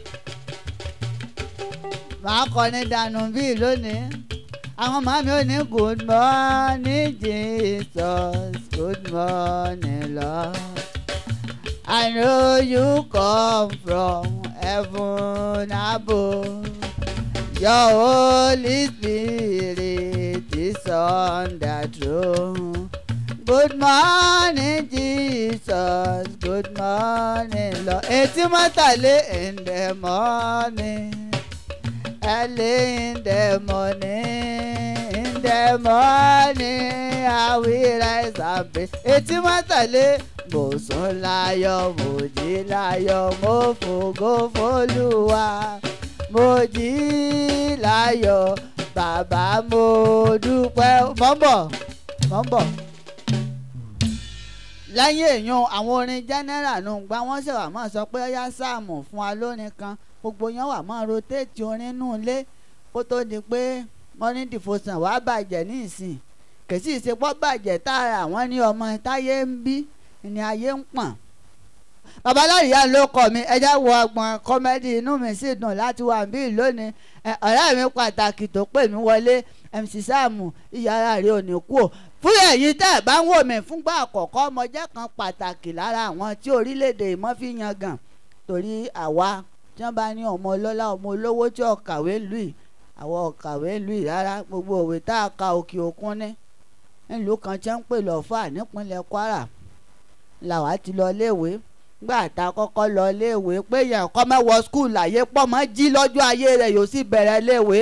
màá kọrin dànù bíi lónìí àwọn màmí ò ní good morning jesus good morning lord i know you come from heaven above your holy spirit is on the throne. Good morning, Jesus. Good morning, Lord. Etí mọ́tàlé in the morning. Early in the morning. In the morning, I will rise and pray. Etí mọ́tàlé. Mo sùn láyọ̀, mo jí láyọ̀, mo fògo f'Olúwa. Mo jí láyọ̀, bàbá mo dúpẹ́. Mọ̀ ń bọ̀, mọ̀ ń bọ̀ lẹ́yìn èèyàn àwọn orin general nù gba wọ́n ṣe wà máa sọ pé ó yá sáàmù fún wa lórin kan gbogbo yẹn wà máa rotate orin nù lé kó tó di pé morning devotion wàá bàjẹ́ ní ìsìn kèsì ìsepọ̀ bàjẹ́ tààrà wọ́n ní ọmọ táyé ń bí ni ayé ń pọ̀n. babaláyà ló kọ mi ẹjẹ́ wo ọgbọ̀n kọ́mẹ́dì inú mi sì dùn láti wà bí lónìí ọ̀rẹ́ mi pàtàkì tó pè mí wọlé mc sáàmù ìyára rẹ̀ ò ní kú ò fún èyí tẹ́ ẹ̀ bá ń wò mí fúngbà àkọ́kọ́ ọmọ jẹ́ kan pàtàkì lára àwọn tí orílẹ̀-èdè ìmọ̀ fi yan gàn torí àwa tí wọ́n bá ní ọmọ ọlọ́lá ọmọ olówó tí ọ̀kàwé lù yìí àwọn ọ̀kàwé lù yìí rárá gbogbo òwe tá a ka òkè òkun ní nílùú kan tí wọ́n ń pè lọ́fà nípínlẹ̀ Kwara làwa ti lọ léèwé gbà tá a kọ́kọ́ lọ léèwé pé yẹn kọ́ mẹ́wọ́ skul láyé pọ̀ mọ́ jí lọ́jọ́ ayé rẹ̀ yóò sì bẹ̀rẹ̀ léèwé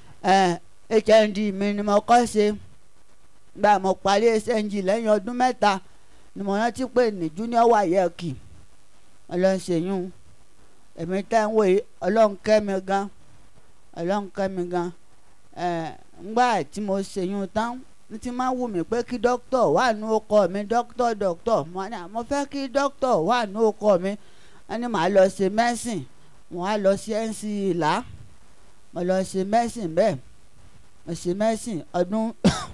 HND mi ni mo kọ́ ṣe gba mo parí SNG lẹ́yìn ọdún mẹ́ta ni mo rántí pé ní junior wayeki ọlọ́sẹ̀yún èmi tẹ́ ń wòye ọlọ́run kẹ́ mi gan ọlọ́run kẹ́ mi gan ngbà tí mo ṣèyún tán ní ti máa wù mí pé kí dókítà wà ní ọkọ mi dókítà dókítà mo ní mo fẹ́ kí dókítà wà ní ọkọ mi wọ́n ní màá lọ ṣe mẹ́sìn wọ́n á lọ sí NC ìlà mo lọ ṣe mẹ́sìn bẹ́ẹ̀ mo ṣe mẹ́sìn ọdún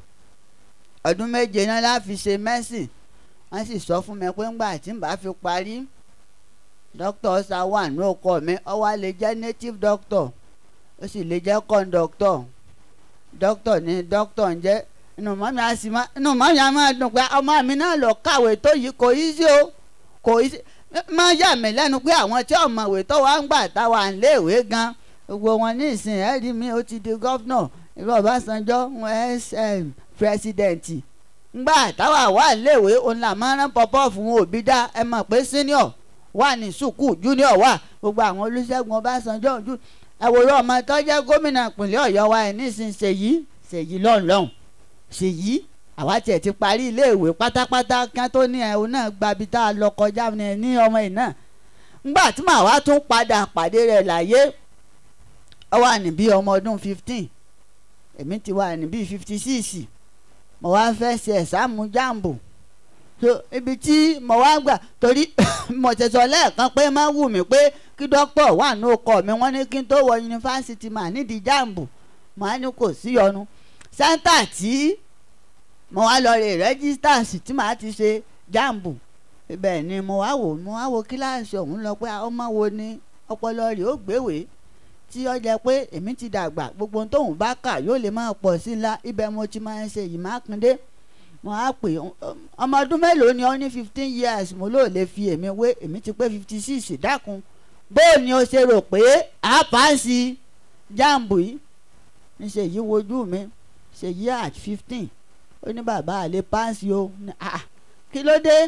ọdún méje náà la fi ṣe mẹ́sìn wọ́n sì sọ fún mi pé ńgbà tí n bá fi parí dókítà ọ̀sà wà ní ọkọ mi ó wá lè jẹ́ native doctor ó sì lè jẹ́ conductor dókítà ní dókítà ń jẹ́ inú mọ́mí á sì má inú mọ́mí á máa dùn pé ọmọ mi náà lọ kàwé tó yìí kò í sí o kò í sí máa yà mí lẹ́nu pé àwọn tí ọ̀mọ̀wé tó wá ń gbà táwa ń léèwé gan gbogbo wọn ní ìsìn ẹ̀rí mi ó ti di gọ́fúnà ìlú Ọbásanjọ́ sm pírẹsidẹ̀ǹtì ngbà táwa wà léèwé òun là máa rán pọpọ́ fún òbí dá ẹ mọ̀ pé senior wà ní sùkú junior wà gbogbo àwọn Olúṣẹ́gun Ọbásanjọ́ ojú ẹ̀wòrán ọmọ tó jẹ́ gómìnà ìpínlẹ̀ Ọ̀yọ́ wa ẹ̀ nísìnyí ṣèyí ṣèyí lọ́nlọ́hùn ṣèyí àwa tiẹ̀ ti parí iléèwé pátápátá kí wọ́n tó ní ẹ̀ òun náà gbabi tá a lọ kọjá ní ọmọ yìí náà ngbà tí màá wá tún padà pàdé rẹ̀ láyé ó wà ní bí ọmọ ọdún fifteen èmi ti wà ní bí fifty six mo wá fẹ́ ṣe ẹ̀sáàmù jáàmbù so ibi tí mo wá gbà torí mo ti sọ lẹ́ẹ̀kan pé má wù mí pé kí dókítà wà ní ọkọ mi wọ́n ní kí n tó wọ yunifásitì mà nídìí jáàmbù mo á ní kò sí yọnu sẹ́ńtà tí mo wá lọ rè rẹ́gísítà sí tí màá ti ṣe jáàmbù ibẹ̀ ni mo wá wò mo wá wo kíláàsì ọ̀hún lọ pé ọmọ wo ni ọpọlọ rẹ̀ ó gbéwèé tí ó jẹ́ pé èmi ti dàgbà gbogbo tóun bá kà yóò lè máa pọ̀ sí ńlá ibẹ̀ mo ti máa ń ṣe yìí mákindé mo á pè ọmọ ọdún mélòó ni ó ní fifteen years mo lóò lè fi èmi wé èmi ti pé fifty six dákun bó ni o ṣe rò pé a pàǹsì jáàmbù yìí ní ṣèyí wojú mi ṣèyí at fifteen ó ní bàbá àlè pàǹsì o kí ló dé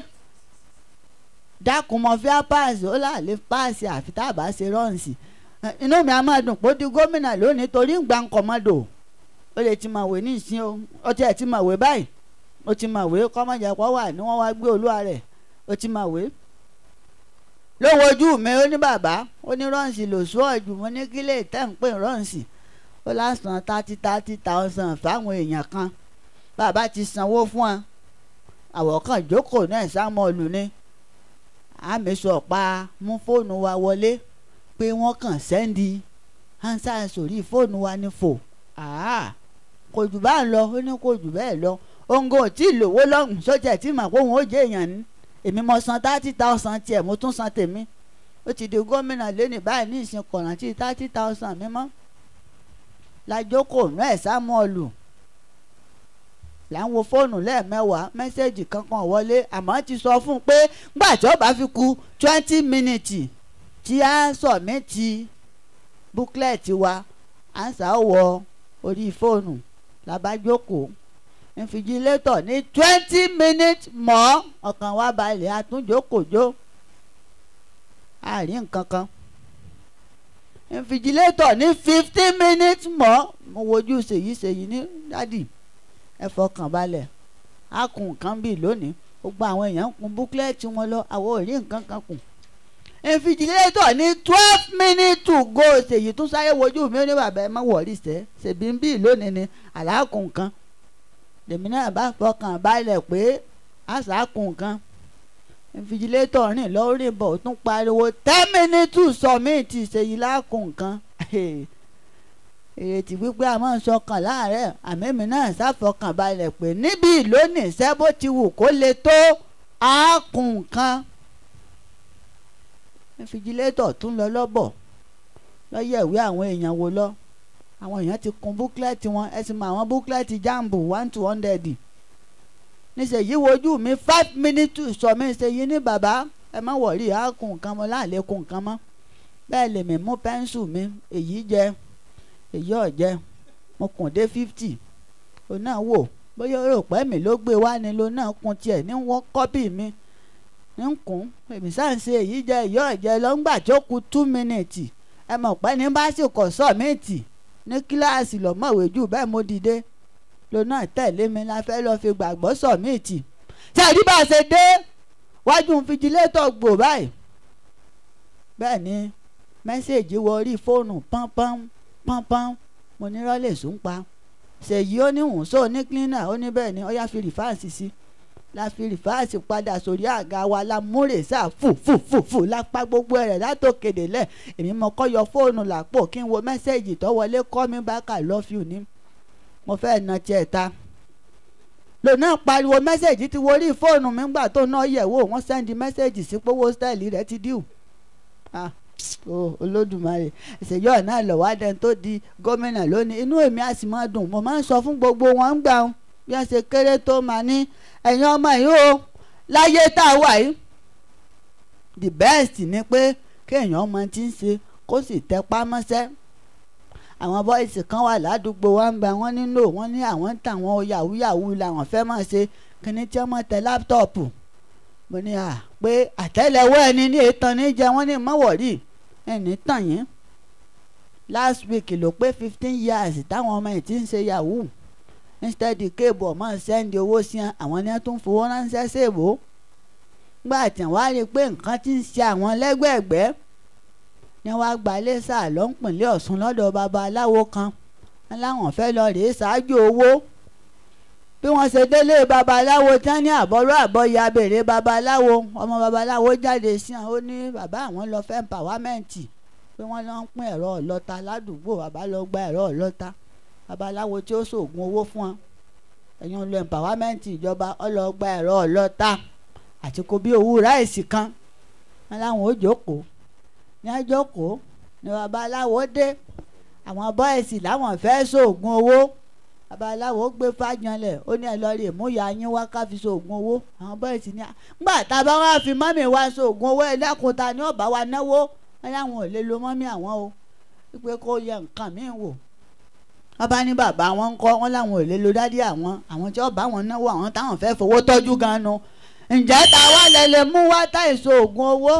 dákun mo fi á pàǹsì ó là lè pàǹsì àfi tá a bá ṣe rọ́ǹsì inú mi á máa dùn pé ó di gómìnà lónìí torí ń gba nkọ̀mọ́dò ó lè ti mọ̀wé ní ìsín o ó tiẹ̀ ti mọ̀wé báyìí ó ti mọ̀wé kọ́mọ̀jẹ̀pọ̀ wà ní wọ́n wá gbé olúwa rẹ̀ ó ti mọ̀wé. lówó ojú mi ó ní bàbá ó ní rọ́ǹsì lòsù ọ̀jù mo ní kílẹ̀ tẹ́ ń pè rọ́ǹsì ó lásán thirty thirty thousand fáwọn èèyàn kan bàbá ti sanwó fún wọn àwọ̀kàn jókòó náà sámọ́ọ̀lù ni àmì sọ̀pá mú fóònù wa wọlé pé wọ́n kàn sẹ́ndì hansa sórí fóònù wa ní fò kò jù bá ń lọ ó ní kò jù bẹ́ẹ̀ lọ ongo tí lówó lọ́hùn sójà tí mà kóhun ó jẹ́ èèyàn ní èmi mo san thirty thousand tiẹ̀ mo tún san tèmi ó ti di gómìnà lẹ́nìí báyìí ní ìsìn kọ̀rántì thirty thousand mímọ́ lájókòó nú ẹ̀ sámọ́ọ̀lù là ń wo fóònù lẹ́ẹ̀mẹ́wàá mẹ́sẹ̀gì kankan wọlé àmọ́ ti sọ fún un pé nígbà tí ó bá fi ku twenty minutes tí a sọ̀mìtì búkẹ́ẹ̀tì wa à ń sáwọ orí fóònù làbájókòó infijilétọ̀ ní twenty minutes mọ́ ọkàn wa balẹ̀ àtúnjókòjó àárín nǹkan kan infijilétọ̀ ní fifteen minutes mọ́ mo wojú ṣèyí ṣèyí ní dádì ẹ fọkàn balẹ̀ á kun nǹkan bíi lónìí gbogbo àwọn èèyàn ń kun búkẹ́ẹ̀tì wọn lọ àwọn ò rí nǹkan kan kù infijilétọ̀ ní twelve minutes to go ṣèyí tún sáré wojú mi ó ní bàbá ẹ má wọ̀rí sẹ́ ṣèbí ń bíi lónìí ni àlákùn nǹkan lèmi náà bá fọkàn balẹ̀ pé àṣàkùn nǹkan infijilétọ̀ rìn lórí bọ̀ ó tún pariwo ten minutes to submit ṣèyí lákùn nǹkan ìrètí wípé a máa ń sọkàn láàárẹ̀ àmẹ́mi náà ṣàfọkàn balẹ̀ pé níbi lónìí iṣẹ́ bó ti wù kó le tó àákùn nǹkan infijilétọ̀ tún lọ lọ́bọ̀ lọ́yẹ̀ ìwé àwọn èèyàn wo lọ àwọn èèyàn ti kun búkúlẹ̀tì wọn ẹ sì mọ àwọn búkúlẹ̀tì jambu one to hundred níṣẹ́yí wojú mi five minutes to sọ mí ṣèyí ní bàbá ẹ má wọ̀rí àákùn nǹkan mọ́ láàlékún nǹkan mọ́ bẹ́ẹ̀ lèmi mú pẹ́ńsù mi èyí jẹ́ èyí ọ̀jẹ́ mo kùn dé fifty o náà wò bóyá o rò pé mi ló gbé wá ni lo náà kun tiẹ̀ ní wọ́n kọ́pì mi ní kún èmi sáà ń ṣe èyí jẹ́ èyí ọ̀jẹ́ lọ́ngbà tó ku two minutes ẹ mọ̀ pé ní bá sì kọ̀ sọ́ọ̀mìtì ní kíláàsì lọ́mọ̀wé jù bẹ́ẹ̀ mo dìde lo náà tẹ̀lé mi la fẹ́ lọ́ọ́ fi gbàgbọ́ sọ́ọ̀mìtì tí àdí bá ṣe dé wájú fijilétọ̀ gbò báyìí bẹ́ẹ̀ ni mẹ́sẹ̀gì wọ orí fóònù pọ́npọ́n pọ́npọ́n mo ní rọ́lẹ̀ sùn pa ṣèyí ó ní hùn sóò ní cleaner ó ní bẹ́ẹ̀ ni ó yá fi rìfáàsì sí la fi rìfáàsì padà sórí àga wa la múrè sáà fù fù fù fù lápá gbogbo rẹ̀ látòkèdè lẹ̀ èmi mo kọ́ yọ fóònù làpò kí n wo mẹ́sẹ̀gì tó wọlé kọ́ mi back I love you ní mo fẹ́ na tiẹ̀ ta lòun náà pariwo mẹ́sẹ̀gì ti wo orí fóònù mi gbà tó náà yẹ̀ wò wọ́n sẹ́ndí mẹ́sẹ̀gì sí pówó stẹ́ẹ̀lì rẹ̀ ti díù ah o olódùmarè ìṣèjọ́ náà lọ́wọ́ adẹ́n tó di gómìnà lónìí inú èmi á sì máa dùn mo máa ń sọ fún gbogbo wọn ń gbà wọn bí wọ́n ṣe kéré tó máa ní ẹ̀yin ọmọ yìí o láyé tá a wà yìí the best ni pé kéèyàn ọmọ tí ń ṣe kó sì tẹpá mọ́ṣẹ́ àwọn bọ́ìsì kan wà ládùúgbò wa ń bẹ wọ́n nílò wọ́n ní àwọn ń tà wọ́n yahoo yahoo làwọn fẹ́ máa ṣe kíní tí wọ́n mọ̀ tẹ láptọ̀pù mo ní à pé àtẹ́lẹwọ́ ẹni ní ètàn ní jẹ wọ́n ní mọ́wọ́rì ẹni tàn yín last week ló pé fifteen years táwọn ọmọ yìí ti ń ṣe yahoo instead kéèbù ọmọ sẹ́ndì owó sí àwọn ní wọ́n tún fowó ránṣẹ́ ṣèbó gbà tí wọ́n á rí i pé nǹkan ti ń ṣe àwọn lẹ́gbẹ̀ẹ́gbẹ́ ni wọ́n á gba iléṣà lọ́npìnlẹ̀ ọ̀ṣun lọ́dọ̀ babaláwo kan wọn láwọn fẹ́ lọ rèé ṣáájú owó bí wọ́n ṣe délé babaláwo tán ní àbọ̀rọ̀ àbọ̀yà béèrè babaláwo ọmọ babaláwo jáde sí àwọn ó ní bàbá àwọn lọ fẹ́ pàwámẹ́ǹtì pé wọ́n lọ ń pín ẹ̀rọ ọlọ́ta ládùúgbò bàbá lọ gba ẹ̀rọ ọlọ́ta babaláwo tí ó ṣoògùn owó fún wọn ẹ̀yin lọ pàwámẹ́ǹtì ìjọba ọlọ́gba ẹ̀rọ ọlọ́ta àti kò bí owó ráìsì kan wọn láwọn ó jókòó ní àjókòó ní babaláwo dé àwọn bọ́ìsì láwọn fẹ́ ṣoògùn owó babaláwo gbé fájanlẹ̀ ó ní ẹ lọ rí ìmúyà yín wá ká fi ṣoògùn owó àwọn bọ́ìsì ní gbà tá a bá wá fi mọ́mì wá ṣoògùn owó ẹ dákun ta ni ó bá wa náwó wọn láwọn ò lè lo mọ́mì àwọn o wípé kó yẹ nǹkan míì wò wọ́n bá ní bàbá wọn ń kọ́ wọn láwọn ò lè lo dádì àwọn àwọn tí ó bá wọn náwó àwọn táwọn fẹ́ fowó tọ́jú gan-an nu ǹjẹ́ ta wá lẹ lè mú wá táì ṣoògùn owó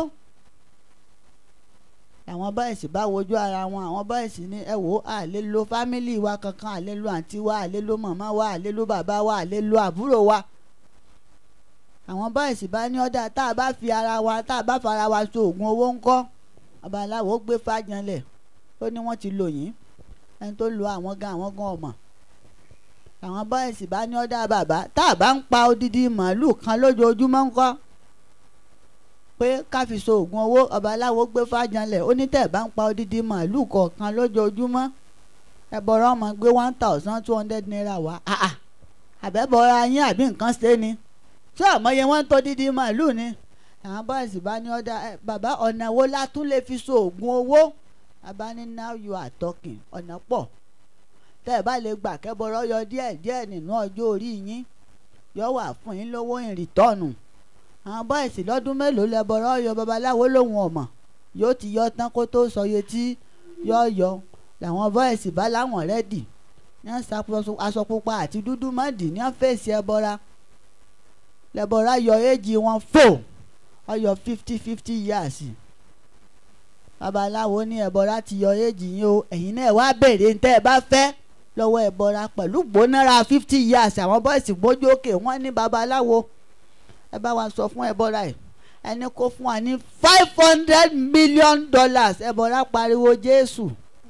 àwọn bọ́ìsì bá wojú ara wọn àwọn bọ́ìsì ní ẹ wò á lè lo fámìlì wa kankan à lè lo àǹtí wa à lè lo màmá wa à lè lo bàbá wa à lè lo àbúrò wa àwọn bọ́ìsì bá ní ọ̀dà tá a bá fi ara wa tá a bá fara wa so oògùn owó ńkọ́ babaláwo gbé fájanlẹ̀ ó ní wọ́n ti lò yín ẹni tó lo àwọn gan àwọn gan ọmọ àwọn bọ́ìsì bá ní ọ̀dà bàbá tá a bá ń pa odidi màálù kan lójoojúmọ́ ńkọ́ pé ká fi so oògùn owó ọba aláwo gbé fájanlẹ̀ ó ní tẹ̀ bá ń pa odidi màálùú kọ̀ọ̀kan lójoojúmọ́ ẹ̀bọ̀rọ̀ ọmọ gbé one thousand two hundred naira wá àà àbẹ̀bọ̀rọ̀ ayín àbí nǹkan ṣe ni ṣé àmọye wọn ń tó dídí màálùú ni àwọn bọ́ọ̀sì bá ní ọ̀dà ẹ, bàbá ọ̀nà wo la tún lè fi so oògùn owó bàbá ní now you are talking ọ̀nà pọ̀ tẹ́ ẹ bá lè gbà kẹ́bọ̀rọ̀ yọ díẹ̀ díẹ̀ nínú ọjọ́ orí yín yọ wà fún yín lówó ìrìtọ́nù àwọn bọ́ọ̀sì lọ́dún mélòó lẹ́bọ̀rọ̀ yọ babaláwo lòun ọ̀mọ̀ yóò ti yọ tán kó tó sọ iye tí yọ yọ làwọn bọ́ọ̀sì bá láwọn rẹ́dì ní wọ́n ṣàkóso aṣọ pupa àti dúdú mọ́dì ní wọ́n fèsì ẹbọra lẹ́bọra yọ éjì wọn fò ọyọ fifty fifty years babaláwo ní ẹbọra ti yọ éjì yín o ẹ̀yin náà wá béèrè ní tẹ́ ẹ bá fẹ́ lọ́wọ́ ẹbọra pẹ̀lú gbónára fifty years àwọn bọ́ọ̀sì gbójú òkè wọ́n ní babaláwo ẹ bá wa sọ fún ẹbọra ẹ ẹni kó fún wa ní five hundred million dollars ẹbọra pariwo jésù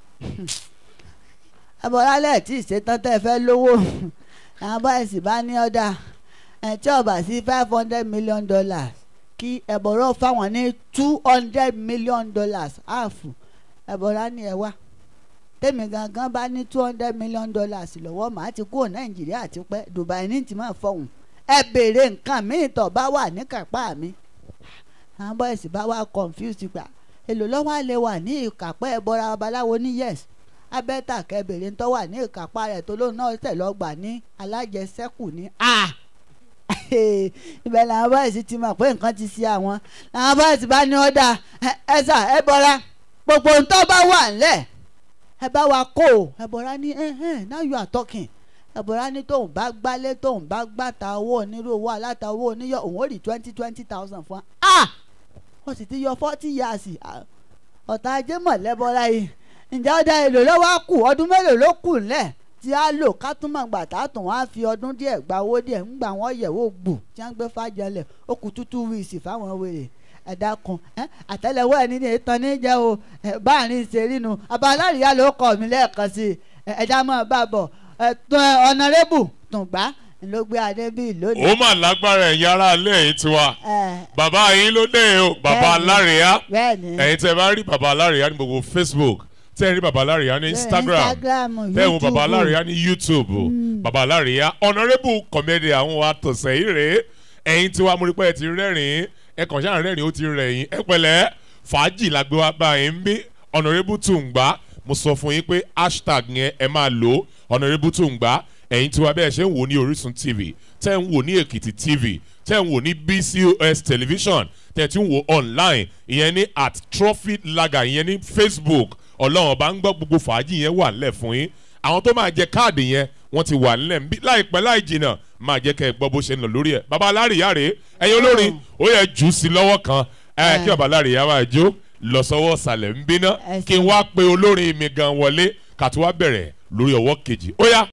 ẹbọra lẹ́ẹ̀ tí ìṣetán tẹ́ ẹ fẹ́ lówó àwọn bọ́ọ̀sì bá ní ọ̀dà ẹ̀ tí ọba sí five hundred million dollars kí ẹ̀bọ̀rọ̀ fáwọn ní two hundred million dollars áàfù ẹ̀bọ̀rọ̀ ní ẹ̀ wá tèmi gangan bá ní two hundred million dollars lọ́wọ́ màá ti kúrò nàìjíríà ti pẹ́ dubai ní ti máa fọ̀hún ẹ béèrè nǹkan míì tó bá wà ní kápá mi àwọn bọ́ọ̀sì bá wà confused gbà èlò lọ́wọ́ àlè wà ní ìkápá ẹ̀bọ̀rọ̀ babaláwo ní yes abẹ́tà kẹbèrè ń tọ́ wà ní ìkápá rẹ̀ tó lóun náà tẹ̀ lọ́gbà ní alájẹsẹ́kù ní a ibẹ̀ làwọn bọ́ọ̀sì ti mọ̀ pé nǹkan ti ṣe àwọn làwọn bọ́ọ̀sì bá ní ọ̀dà ẹ sà ẹ bọ́ra gbogbo ń tọ́ bá wà ńlẹ̀ ẹ bá wa kó o ẹ bọ́ra ní now you are talking ẹ bọ́ra ní tóun bá gbálé tóun bá gbàtà owó onírú owó aláta owó oníyọ òun ó rí twenty twenty thousand fún wa ah wọ́n sì ti yọ forty years ọ̀tá ajé mọ̀ lẹ́bọ̀ra yìí ǹjẹ́ ọ̀dà èlò lọ́wọ́ kù ọdún mélòó ló kù ńlẹ̀ tí a lò ká tún mọ̀ gbà tá a tún wá fi ọdún díẹ̀ gba owó díẹ̀ ń gbà wọ́n yẹ̀wò gbù tí wọ́n gbé fàjọlẹ̀ ó kù tútù wíìsì fáwọn wèrè ẹ̀dá kan àtẹ́lẹwọ́ ẹni ní ìtàn níjẹ́ o báàrin ṣe rínu abaláríyá ló kọ́ mi lẹ́ẹ̀kan sí i ẹ̀dá mọ̀ bá bọ̀ ọ̀nàrẹ́bù tùǹgbà ló gbé adé bíi lónìí. ó mà lágbára ẹ̀yin ará ilé yìí tiwa bàbá yín ló dé o bàbá alárìíyá ẹ̀yin tẹ́ bá rí bàbá alárìíyá ní gbogbo Facebook tẹ́ ẹ rí baba alárìíyá ní instagram tẹ́ ẹ wo baba alárìíyá ní youtube baba alárìíyá honourable comedian àwọn wa tọ̀sẹ̀ yìí rèé ẹ̀yin tí wàá múrí pé ẹ ti rẹ́rìn-ín ẹ kàn ṣáà rẹ́rìn-ín ó ti rẹ̀yìn ẹ pẹ̀lẹ́ fàájì la gbé wá bá yín bí honourable tùǹgbà mo sọ fún yín pé hashtag yẹn ẹ máa lò honourable tùǹgbà ẹ̀yin tí wàá bẹ́ẹ̀ ṣe ń wò ní orísun tv tẹ́ ń wò ní èkìtì tv tẹ́ ń wò ní bcos television tẹ́ ti ń wò online ìyẹn ní at trophy lager ìyẹn ní facebook ọlọ́run ọba ń gbọ́ gbogbo fàájì yẹn wà nílẹ̀ fún yín àwọn tó máa jẹ káàdì yẹn wọ́n ti wà nílẹ̀ nbí láìpẹ́ láì jìnnà máa jẹ́ kẹ́ ẹ gbọ́ bó ṣe ń lọ lórí ẹ̀ baba alárìíyá rèé ẹ̀yin olórin ó yẹ jù ú sí lọ́wọ́ kan ẹ kí baba alárìíyá máa jó lọ sọ́wọ́ ọ̀sàlẹ̀ ń bínà kí n wá pe olórin mi gan wọlé ká tó wá bẹ̀rẹ̀ lórí ọwọ́ kejì ó yá.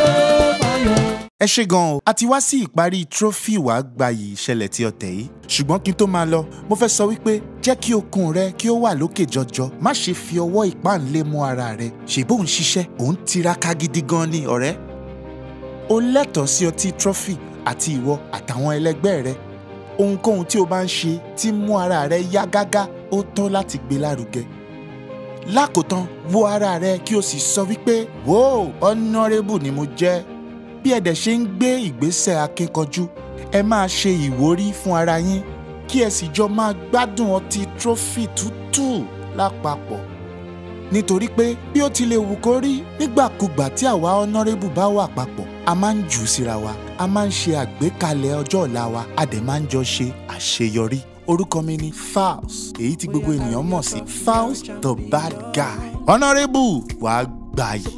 ẹ ṣe gan o a ti wá sí ìparí trophy wàá gbayì ìṣẹ̀lẹ̀ tí ọ̀tẹ̀ yìí ṣùgbọ́n kí n tó máa lọ mo fẹ́ sọ wípé jẹ́ kí okun rẹ kí ó wà lókè jọjọ má ṣe fi ọwọ́ ìpáǹlé mú ara rẹ ṣèbó ń ṣiṣẹ́ òun tiraka gidi gan ni ọ̀rẹ́ o lẹ́tọ̀ọ́ sí ọtí trophy àti ìwọ àtàwọn ẹlẹgbẹ́ rẹ ohunkóhun tí o bá ń ṣe tí mú ara rẹ yá gágá ó tọ́ láti gbé lárugẹ lákòótán wo ara rẹ kí o sì sọ wípé wo honourable ni mo jẹ́ bí ẹ dẹ̀ ṣe ń gbé ìgbésẹ̀ akínkanjú ẹ máa ṣe ìwúrí fún ara yín kí ẹ sì jọ máa gbádùn ọtí trophy tútù lápapọ̀ nítorí pé bí ó ti lè wù kó rí nígbàkúgbà tí àwa honourable bá wà papọ̀ a máa ń jù ú síra wa a máa ń ṣe àgbékalẹ̀ ọjọ́ ọ̀la wa a dẹ̀ máa ń jọ ṣe àṣeyọrí orúkọ mi ni Falz èyí tí gbogbo ènìyàn mọ̀ sí Falz the bad guy honourable wàá gbà yìí.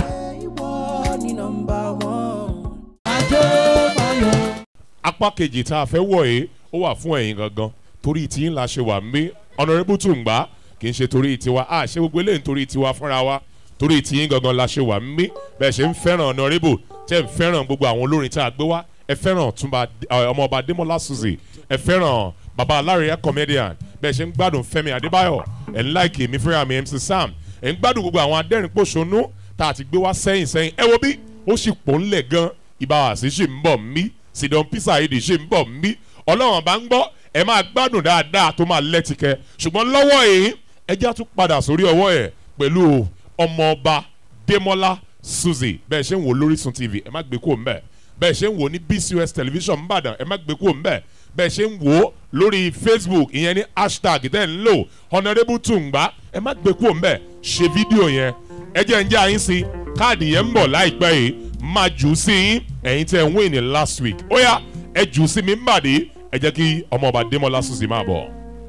apá kejì tá a fẹ́ wọ̀ yìí ó wà fún ẹ̀yin gangan torí tí ń la ṣe wà ń bí honourable tùǹgbà kì í ṣe torí tiwa a ṣe gbogbo eléyìí torí tiwa fúnra wa torí tí ń gangan la ṣe wà ń bí bẹ́ẹ̀ ṣe ń fẹ́ràn honourable tẹ́ ń fẹ́ràn gbogbo àwọn olórin tá a gbé wá ẹ fẹ́ràn túnba ọmọọba Démọ́lá Suzy ẹ fẹ́ràn baba alárẹ̀yà comedian bẹ́ẹ̀ ṣe ń gbádùn Fẹ́mi Adébáyọ̀ ẹ̀ ń láìkì mi fúnra mi MC Sam ẹ̀ ń gbádùn gbogbo àwọn adẹ́rìn-pòṣónú tá a ti gbé wá sẹ́yìn sẹ́yìn ẹ wo bí ó sì pò ńlẹ̀ gan ìbáwàsí sì ń bọ̀ mí sidon pisa èdè ṣì ń bọ̀ mí ọlọ́run bá ń gbọ́ ẹ máa gbádùn dáadáa tó máa lẹ́tìkẹ́ ṣùgbọ́n lọ́wọ́ yìí ẹjẹ́ tún padà sórí ọwọ́ ẹ̀ pẹ̀lú ọmọọba Démọ́lá Suzy bẹ́ẹ̀ ṣe ń wò lórísun TV ẹ má gbé kúrò ńbẹ̀ bẹ́ẹ̀ ṣe ń wò ní BCOS television ńbàdàn ẹ má gbé kúrò ńbẹ̀ bẹ́ẹ̀ ṣe ń wò ó lórí facebook ìyẹn ní hashtag tẹ́ ń lò honourable tùǹgbà ẹ má gbé kúrò ńbẹ̀ ṣe fídíò yẹn ẹ jẹ́ ń jẹ́ àyín sí káàdì yẹn ń bọ̀ láìpẹ́ yìí máa jù ú sí yín ẹ̀yin tẹ́ ń win ní last week ó yá ẹ jù ú sí mi ń bàdí ẹ jẹ́ kí ọmọ ọba démọlá suzi máa bọ̀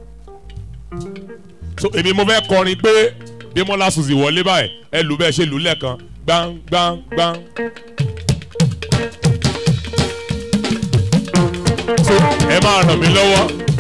so èmi mo fẹ́ kọrin pé démọlá suzi wọlé báyìí ẹ lù bẹ́ẹ̀ ṣe lù lẹ́ẹ̀kan gbangbangbang. so ẹ máa ràn mí lọ́wọ́.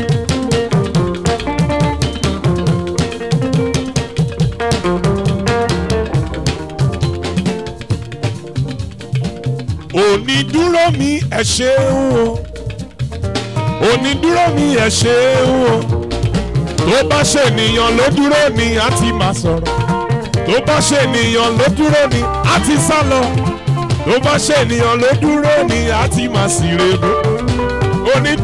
onídúró mi ẹ ṣeun o onídúró mi ẹ ṣeun o tó bá ṣènìyàn ló dúró ni a ti máa sọ̀rọ̀ tó bá ṣènìyàn ló dúró ni a ti sá lọ tó bá ṣènìyàn ló dúró ni a ti máa sì rebo oní.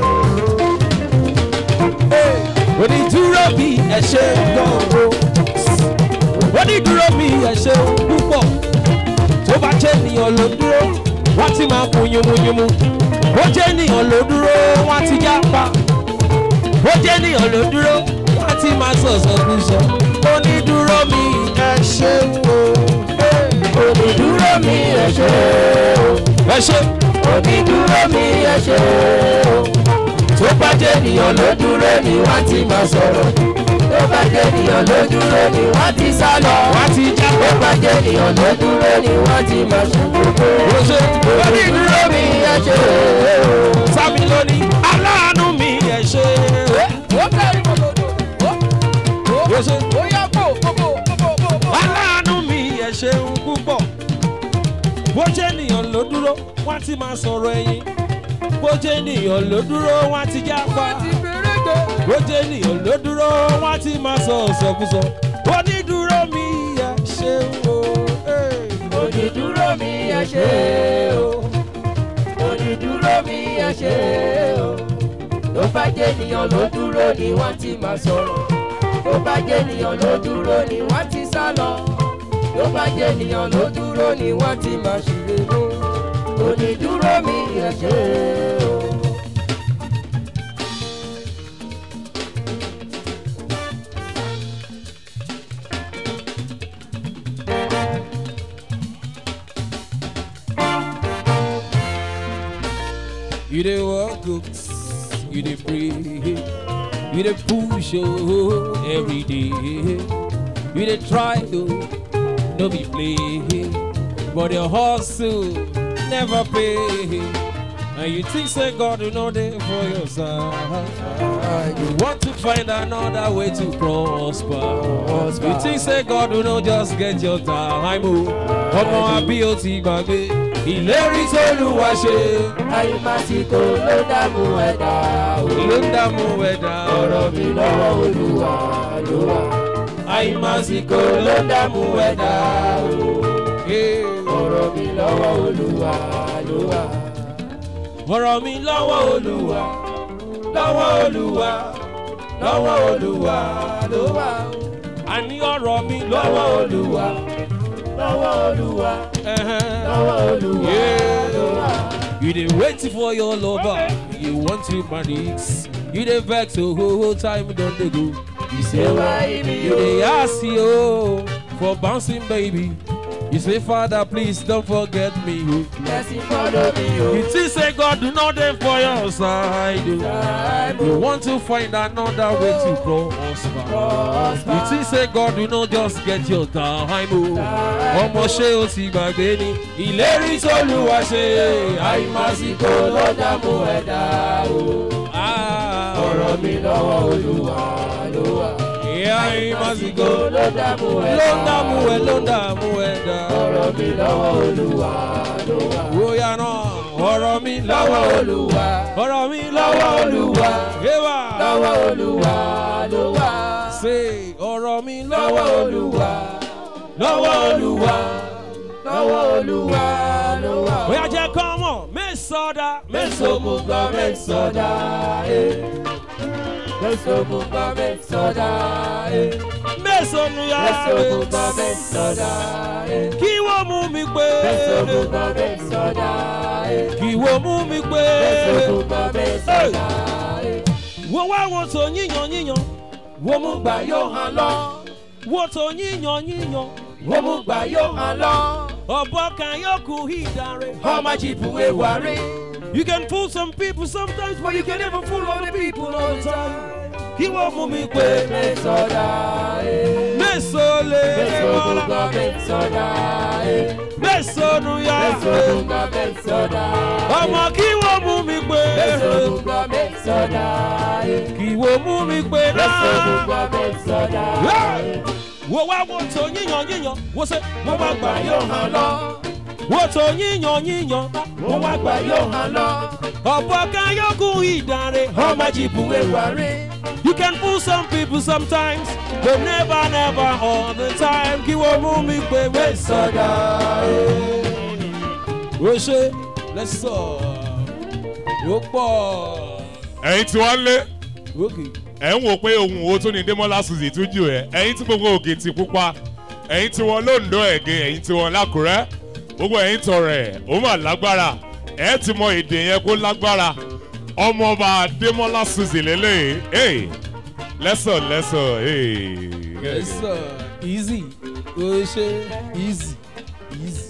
onídúró mi ẹ ṣe gbọ́ngbò onídúró mi ẹ ṣe púpọ̀ tó bá jẹ́ ènìyàn ló dúró wọ́n ti máa kun yumunyumu ó jẹ́ ènìyàn ló dúró wọ́n ti já pa ó jẹ́ ènìyàn ló dúró wọ́n ti máa sọ̀sọ̀ kú sọ onídúró mi ẹ ṣe o onídúró mi ẹ ṣe o ẹ ṣe onídúró mi ẹ ṣe o tó bá jẹ́ ènìyàn ló dúró ni wọ́n ti máa sọ̀rọ̀ tó bá jẹ́ ènìyàn ló dúró ni wọ́n ti sá lọ wọ́n ti já tó bá jẹ́ ènìyàn ló dúró ni wọ́n ti máa ṣe gbogbo ó ṣe onídúró mi ẹ ṣe o. sábì lónìí aláàánú mi ẹ ṣe ó bẹ̀rẹ̀ gbogbo ó ṣe. ó yá bò gbogbo gbogbo gbogbo. aláàánú mi ẹ ṣeun púpọ̀ bó jẹ́ ènìyàn ló dúró wọ́n ti máa sọ̀rọ̀ ẹ̀yìn bó jẹ́ ènìyàn ló dúró wọ́n ti já pa bó jẹ́ ènìyàn ló dúró wọ́n ti máa sọ ọ̀sọ̀kúsọ onídúró mi ẹ ṣeun o. eh. onídúró mi ẹ ṣe o onídúró mi ẹ ṣe o ló bá jẹ́ ènìyàn ló dúró ni wọ́n ti máa sọ̀rọ̀ ló bá jẹ́ ènìyàn ló dúró ni wọ́n ti sá lọ ló bá jẹ́ ènìyàn ló dúró ni wọ́n ti máa ṣìrè mú onídúró mi ẹ ṣe o. You dey work goods, you dey pray, you dey push oh, every day. You dey try to no be play, but your hustle never pay. And you think say God will know there for your side. You want to find another way to prosper. You think say God will know just get your time. oh. Ọmọ àbí o ti gbàgbé ìlérí tó lù wá ṣe. àyùmásíkò ló dààmú ẹ̀dá o. ló ń dààmú ẹ̀dá ọ̀rọ̀ mi lọ́wọ́ olúwa ló wà. àyùmásíkò ló dààmú ẹ̀dá o. ọ̀rọ̀ mi lọ́wọ́ olúwa ló wà. ọ̀rọ̀ mi lọ́wọ́ olúwa lọ́wọ́ olúwa lọ́wọ́ olúwa ló wà. àní ọ̀rọ̀ mi lọ́wọ́ olúwa lọ́wọ́ olúwa ẹ̀hẹ́n. lọ́wọ́ olúwa ló wà. You dey wait for your lover, you want to marry. You dey vex, so whole time don dey go. You say why me, You dey ask you for bouncing baby. You say father please don't forget me. oh." blessing follow me o. You think say God do not dey for your side. oh. You want to find another way to prosper. You think say God do not just get your time. oh. Ọmọ ṣé o ti gbàgbé ni ìlérí tó lù wá ṣe. àyùmásíkò ló dààmú ẹ̀dá o. Ah, ọ̀rọ̀ mi lọ́wọ́ olúwa ló wà. ìyá ìmásìkò ló dààmú ló ẹ̀dá ń dààmú ẹ ló ń dààmú ẹ dá. ọ̀rọ̀ mi lọ́wọ́ olúwa ló wà. Bóyá náà ọ̀rọ̀ mi lọ́wọ́ lọ́wọ́ olúwa ọ̀rọ̀ mi lọ́wọ́ lọ́wọ́ olúwa Eva lọ́wọ́ olúwa ló wà. ṣe ọ̀rọ̀ mi lọ́wọ́ lọ́wọ́ olúwa lọ́wọ́ olúwa. lọ́wọ́ olúwa ló wà. Bóyá jẹ́ kọ́ mọ̀ mẹ́sọ̀dá mẹ́sàn-án mú gbọ́ mẹ́sàn-án dá. Mesogunga mesoda eh. mẹ́sàn-án ya Mesogunga mesoda eh. kí wọ́n mú mi pé Mesogunga mesoda eh. kí wọ́n mú mi pé Mesogunga mesoda eh. wọ́n wá wo tó yíyan yíyan Wọ́n mú gbà yóò hàn lọ. wo tó yíyan yíyan Wọ́n mú gbà yóò hàn lọ. ọ̀bọ kan yóò kú ìdarí. Ọmọ jìbù ewa rí. You can fool some people sometimes, but you can never fool all the people all the time. Kí wọ́n mú mi pé Mesoda eh. mẹ́sàn-án Mesogunga lè mesoda eh. mẹ́sàn-án ya Mesogunga mesoda eh. ọmọ kí wọ́n mú mi pé Mesogunga mesoda eh. kí wọ́n mú mi pé náà. Mesogunga mesoda eh. Wo wá wo tó yíyan yíyan, wo ṣe mo Wọ́n wá wá gbà gbà yóò yóò hàn lọ. wo tó yíyan yíyan, Wọ́n wá gbà yóò hàn lọ. ọ̀bọ kan yóò kú ìdarí. Ọmọ jìbù ewa rí. You can fool some people sometimes, but never, never all the time. Kí wọ́n mú mi pé Mesoda eh. Ó ṣe lẹ́sọ̀ ó pọ̀. ẹ̀yin tí wọ́n lé Okay. ẹ̀ ń wò pé ohun wo tó ní Démọ́lá Suzy tún jù ẹ̀ ẹ̀yin tí gbogbo òkè ti pupa ẹ̀yin tí wọ́n lóńdó ẹ̀gẹ́ ẹ̀yin tí wọ́n lákùrẹ́ gbogbo ẹ̀yin tọrẹ ó mà lágbára ẹ̀ ti mọ èdè yẹn kó lágbára ọmọọba Démọ́lá Suzy lélẹ̀ ẹ̀ lẹ́sọ̀ lẹ́sọ̀ ẹ̀. Lẹ́sọ̀ easy ó ṣe easy easy.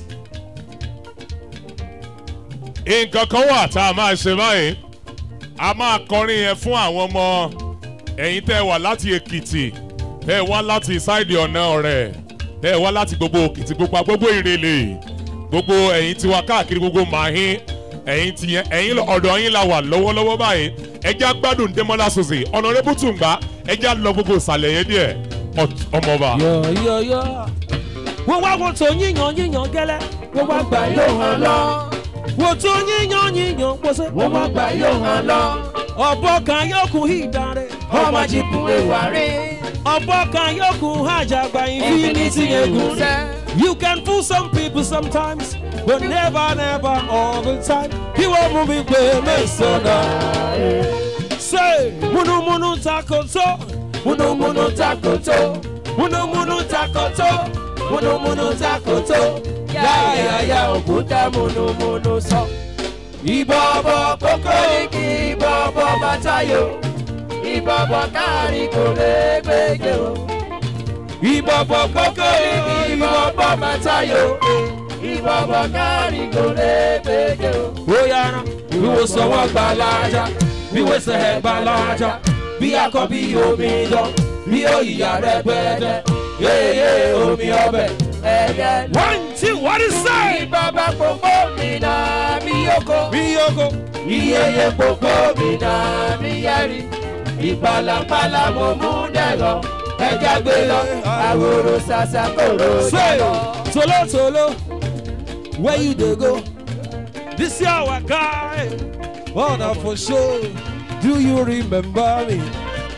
nǹkan kan wà tá a máa ṣe báyìí a máa kọrin yẹn fún àwọn ọmọ ẹ̀yin tẹ́ ẹ wà láti èkìtì tẹ́ ẹ wá láti sáìdì ọ̀nà ọ̀rẹ́ tẹ́ ẹ wá láti gbogbo òkìtì pupa gbogbo ìrẹ̀lẹ̀ gbogbo ẹ̀yin tiwa káàkiri gbogbo màáhín ẹ̀yin tiyẹn ẹ̀yin ọ̀dọ̀ yín la wà lọ́wọ́lọ́wọ́ báyìí ẹja gbádùn Démọ́lá Suzy ọ̀nàrẹ́bù tùǹgbà ẹja lọ gbogbo ìsàlẹ̀ yẹn díẹ̀ Ọt- ọmọọba. Yọ̀yọ̀yọ̀. Wọ́n wá wo tó yíyan yíyan gẹ́lẹ́. Wọ́n wá gbà Gbà yóò hàn lọ. wo tó yíyan yíyan pọ̀sẹ̀. Wọ́n wá gbà yóò hàn lọ. ọ̀bọ kan yóò kú ìdarí. Ọmọ jìbù ewa rí. ọ̀bọ kan yóò kú àjàgbá Infinity infinity egun. egúnṣẹ́. You can fool some people sometimes, but never, never all the time. Kí wọ́n mú mi pé mẹ́sàn-án. Say, múnúmúnú takoto, Múnúmúnú takoto. múnúmúnú takoto. Múnúmúnú takoto. Yáyáyá òkúta múnúmúnú sọ. Ìbọ̀bọ̀ kókó ní kí ìbọ̀bọ̀ bàtàyò. Ìbọ̀bọ̀ káàrí kò lè gbége o. Ìbọ̀bọ̀ kókó ní kí ìbọ̀bọ̀ bàtàyò. Ìbọ̀bọ̀ káàrí kò lè gbége o. Bóyá ná, bí wo sọ wọ́n gbà lájà, bí wo sẹ ẹ̀ gbà lájà, Bí akọ bí omi dán, bí òyìyà rẹ̀ pẹ́ẹ́dẹ́. Yéyé omi ọbẹ̀ ẹ̀yẹ lọ. One, two, what is that? Ìbọ̀bọ̀ kókó mi náà bí yókò. Bí yoko, Iyeye gbogbo mi náà mi yẹri. Ìpalàpalà mo mú dẹ̀rọ. Ẹja gbé lọ, àwòrò ṣàṣà kòrò say, jọ. tolo tolo, where you dey go? This year our guy, oh na for sure. Do you remember me?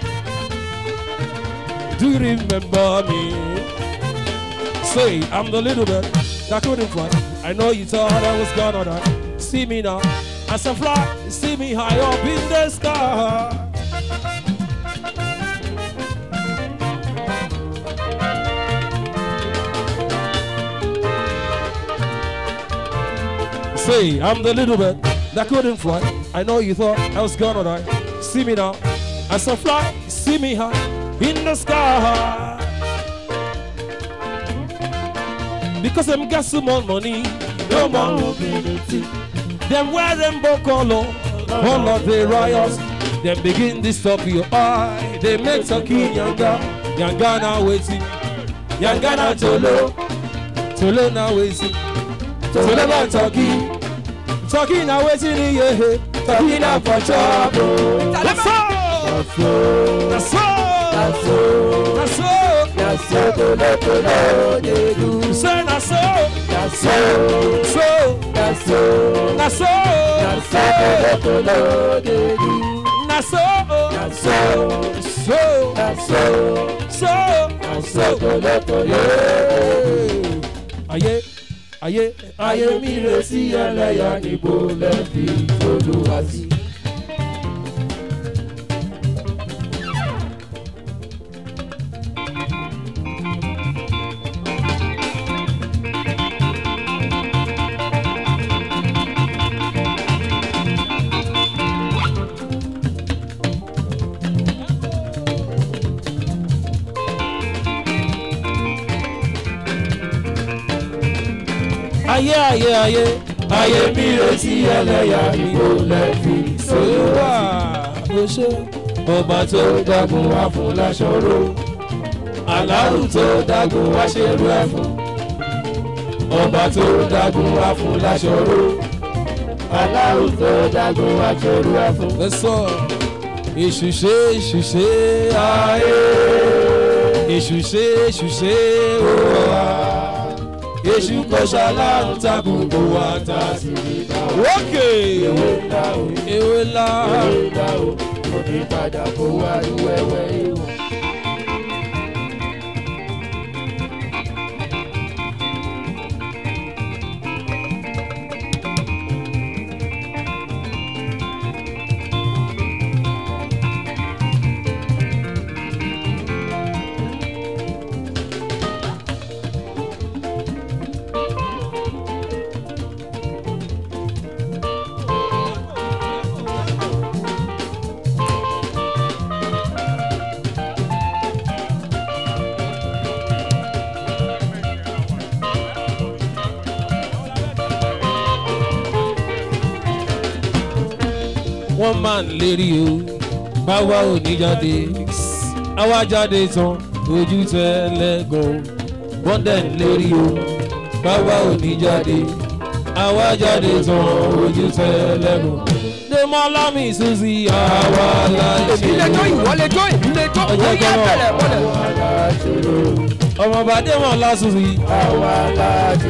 Do you remember me? Say, I'm the little bit that couldn't fly. I know you thought I was gonna die. See me now, as I fly, see me high up in the sky. Say, I'm the little bird that couldn't fly. I know you thought I was gonna die. See me now, as I fly, see me high in the sky. Because them got some more money, no more mobility. Them wear rainbow color, all of the riots. Them begin to stop your eye. They make Saki Yanga, Yanga now waiting. Yanga now Tolo, Tolo now waiting. Tolo now Turkey, Turkey now waiting, yeah. Turkey now for trouble. That's all, that's all, that's all. Yàtọ̀ tòlótòló lè dù. Say na so, Yàtọ̀ so, yàtọ̀ na so, yàtọ̀ tòlótòló lè dù. na so, Yàtọ̀ so, yàtọ̀ so. yàtọ̀ tòlótòló. Ayé, ayé, Ayé mi rè sí ẹlẹ́yà níbo lẹ́bi olúwa sí. ayé ayé ayé ayé mi retí ẹlẹ́yà ìbò lẹ́fi sólúwà ó ṣe ọba tó dágun wá fún láṣọrò aláwù tó dágun wá ṣerú ẹ fún ọba tó dágun wá fún láṣọrò aláwù tó dágun wá ṣerú ẹ fún. lẹ́sọ̀ èṣù ṣe èṣù ṣe ayé èṣù ṣe èṣù ṣe ó wà èṣù kò ṣàlàrùn takùn kò wá ta sí ìdá. wókè ewé ńlá o ewé ńlá ewé ńlá o òbí padà kó wá ní wẹ́wẹ́ ìwọ̀n. wọ́n máa ń lérí o báwa ò ní jáde àwa jáde tán ojú tẹ́lẹ̀gàn wọ́n dẹ̀ ń lérí o báwa ò ní jáde àwa jáde tán ojú tẹ́lẹ̀gàn. Dèmọ́lá mi Suzy àwa la ṣe. èmi lè jó ìwọ lè jó èmi lè jó Ọjọ́ ó yá kan náà. bẹ̀rẹ̀ mọ́lẹ̀. ọmọọba Dèmọ́lá Suzy. àwa la ṣe.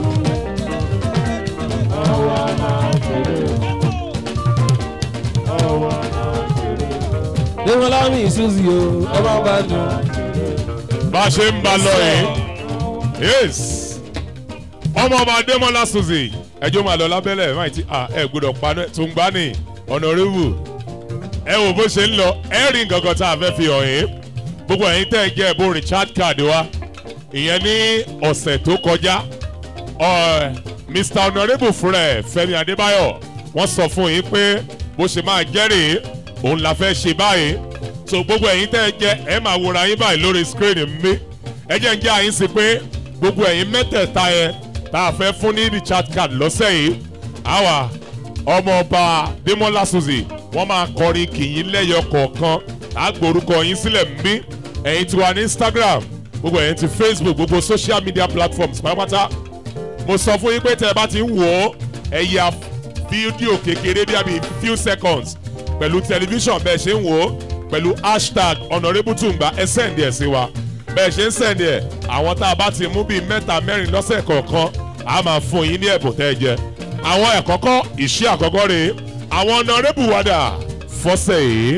Dèmọ́lá mi Suzy o ọmọọba dùn. bá a ṣe ń ba lọ yìí yes ọmọ ọmọ adémọlá suzy ẹjọ́ máa lọ lábẹ́lẹ̀ máa ti à ẹ gbọ́dọ̀ paná tó ń gbá ní ọ̀nàrẹ́wù ẹ wò bó ṣe ń lọ ẹ rí nǹkan kan tá a fẹ́ fi hàn yín gbogbo ẹ̀yin tẹ́ ẹ jẹ́ ẹ̀bùn richard card wa ìyẹn ní ọ̀sẹ̀ tó kọjá ọ̀, mr honourable fúnra ẹ̀ fẹ́mi adébáyọ̀ wọ́n sọ fún yín pé bó ṣe máa jẹ́rìí òun la fẹ́ ṣe báyìí so gbogbo ẹ̀yin tẹ́ ẹ jẹ́ ẹ máa wòra yín báyìí lórí screen mi ẹ jẹ́ ń jẹ́ àyín sí pé gbogbo ẹ̀yin mẹ́tẹ̀ẹ̀ta yẹn tá a fẹ́ fún ní richard card lọ́sẹ̀ yìí àwa ọmọọba demola suzy wọ́n máa kọrin kìyìn lẹ́yọ kọ̀ọ̀kan àgbórúkọ yín sílẹ̀ ń bí ẹ̀yin tí wà ní instagram gbogbo ẹ̀yin ti facebook gbogbo social media platforms pátápátá mo sọ fún yín pé tẹ́ ẹ bá ti ń wò ó ẹ ya fídíò kékeré bí i few seconds pẹ̀lú tẹlifíṣàn bẹ́ẹ̀ ṣe ń wò ó pẹ̀lú hashtag honourable tungba ẹ sẹ́ǹdì ẹ̀ sí wa bẹ́ẹ̀ ṣe ń sẹ́ǹdì ẹ̀ àwọn tá a bá ti mú bíi mẹ́ta mẹ́rin lọ́sẹ̀ kọ̀ọ̀kan a máa fún yín ní ẹ̀bùn tẹ́ ẹ jẹ àwọn ẹ̀kọ́kọ́ ìṣe àkọ́kọ́ rèé àwọn honourable wàdà fọ́sẹ̀ yìí.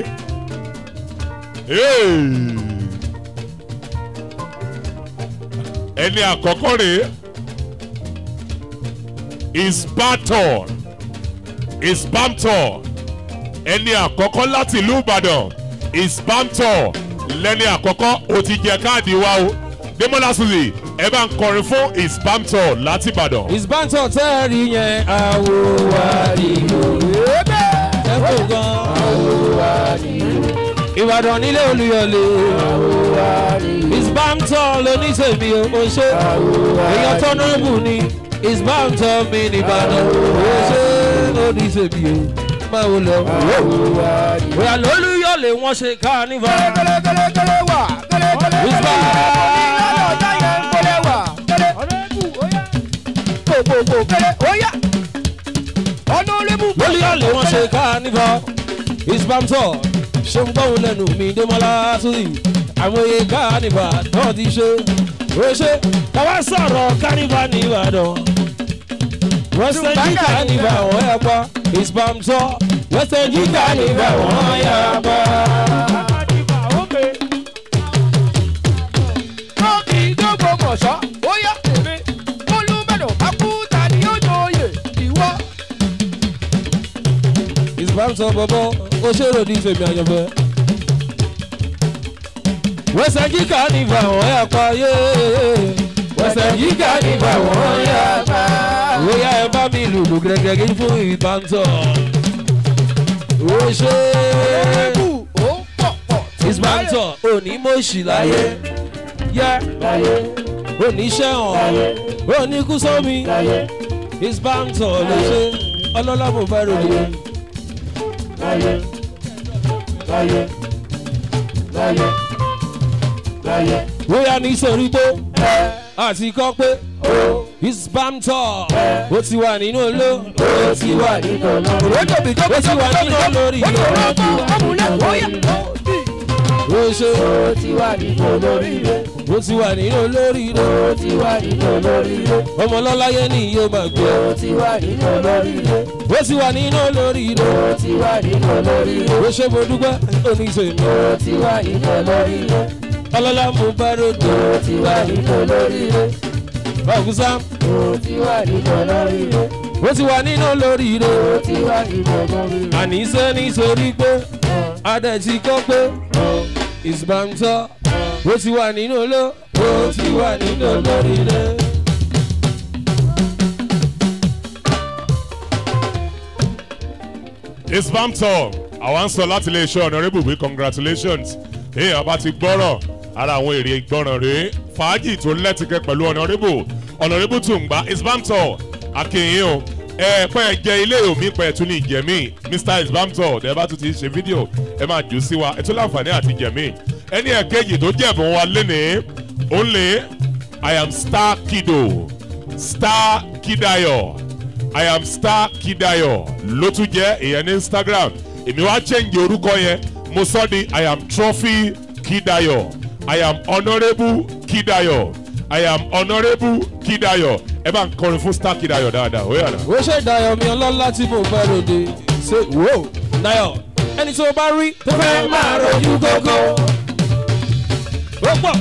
Hey! ẹni àkọ́kọ́ rèé isbaton isbamton ẹni àkọ́kọ́ láti ìlú ìbàdàn isbamton lẹ́ni àkọ́kọ́ ó ti jẹ káàdì wa o demola suzy ẹ bá ń kọrin fún isbamton láti ìbàdàn. ìsbántọ̀ tẹ́ ẹ rí yẹn àwo wa nìyó. ẹ kò gan. àwo wa nìyó. ìbàdàn nílé olùyọ̀lé. àwo wa nìyó. ìsbántọ̀ lóníṣèmí o ṣe. àwo wa nìyó. èèyàn tọ́nùrùbù ni ìsbántọ̀ mi nìbàdàn. o ṣe lóníṣèmí o. máa wo lọ. àwo wa nìyó. bóyá lólùyọ̀lé wọ́n ṣe kánífà. kẹlẹkẹlẹkẹlẹ wà kẹlẹkẹlẹ Isba. ọ̀dà yẹn ń kọlẹ̀ wà kẹlẹ gbogbogbò kẹlẹ óyá ọ̀nàrẹ́bù lólùyọ̀lé wọ́n ṣe kánífà. ìsbántọ̀ ṣe ń gbọ́hùn lẹ́nu mi démọ́lá sódì àmọye kánífà náà ti ṣe ó ṣe káwá sọ̀rọ̀ kánífà ní ìbàdàn wẹ́sẹ̀jì kánífà wọ́n yà pa ìsbántọ̀ wẹ́sẹ̀jì kánífà wọ́n yà pa. tókì dógbò mọ̀ṣọ́ óyá èmi olùbẹ̀dọ̀ akúta ni ó jòyè ìwọ. ìsbántọ̀ bọ̀bọ̀ ó ṣèrò ní tèmi àyànfẹ́. wẹ́sẹ̀jì kánífà wọ́n yà pa yé wẹ́sẹ̀jì kánífà wọ́n yà pa. Oya ẹ bá mi lùlù gẹ́gẹ́ fún ìbántọ̀. Ó ṣe ọ̀nàrẹ́bù ó pọ̀ pọ̀ ìbántọ̀ onímọ̀ọ́sì láyé. Yẹ láyé. Oníṣẹ́ hàn oníkú sómi láyé ìsbáǹtọ̀ ló ṣe ọlọ́lá mo fẹ́ ròde. láyé láyé láyé láyé bóyá nítorí pé àti kọ́ pé ìsbáǹtọ̀ ó ti wà nínú oló ó ti wà nínú ọlọ́run. ó ti wà nínú olórí ó ṣe ó ti wà nínú olóríire. ó ti wà nínú olórí ó ti wà nínú olóríire. ọmọ lọ́láyé ni yóò máa gbé ó ti wà nínú olóríire. ó ti wà nínú olórí ó ti wà nínú olóríire. ó ṣe mo dúpẹ́ oníṣèmi ó ti wà nínú olóríire. ọlọ́lá mo bá ròde ó ti wà nínú olóríire. ọ̀gùsá ó ti wà nínú olóríire. ó ti wà nínú olórí ó ti wà nínú olóríire. àníṣe nítorí pé adẹ ti kọ́ pé ìsbáǹtọ̀ ó ti wà nínú oló ó ti wà nínú olórí rẹ. isbamtọ àwa ń sọ láti iléeṣẹ́ honourable wí congratulations èèyàn bá ti gbọ́rọ̀ ara àwọn èrè ìgbọràn rèé fàájì tó lẹ́tìkẹ́ pẹ̀lú honourable honourable tùǹgbà isbamtọ akínyìn o ẹ pẹ́ jẹ ilé omi pẹ́ tún ní ìjẹ̀mí mr isbamtọ ẹ bá tún ti ṣe fídíò ẹ máa jù sí wa ẹ tún láǹfààní àti jẹ̀mí ẹni ẹ̀kejì tó jẹ̀bùn wa lénìí ó lè i am star kido star kidayo i am star kidayo ló tún jẹ́ ìyẹn ní instagram èmi wá change orúkọ yẹn mo sọ di i am trophy kidayo i am honourable kidayo i am honourable kidayo ẹ bá ń kọrin fún star kidayo dáadáa ó yàrá. ó ṣe dayọ̀ mi ọlọ́lá tí mo fẹ́ ròde ṣe wò ó dayọ̀ ẹni tó bá rí tó fẹ́ máa rojú gógó. ó pọ̀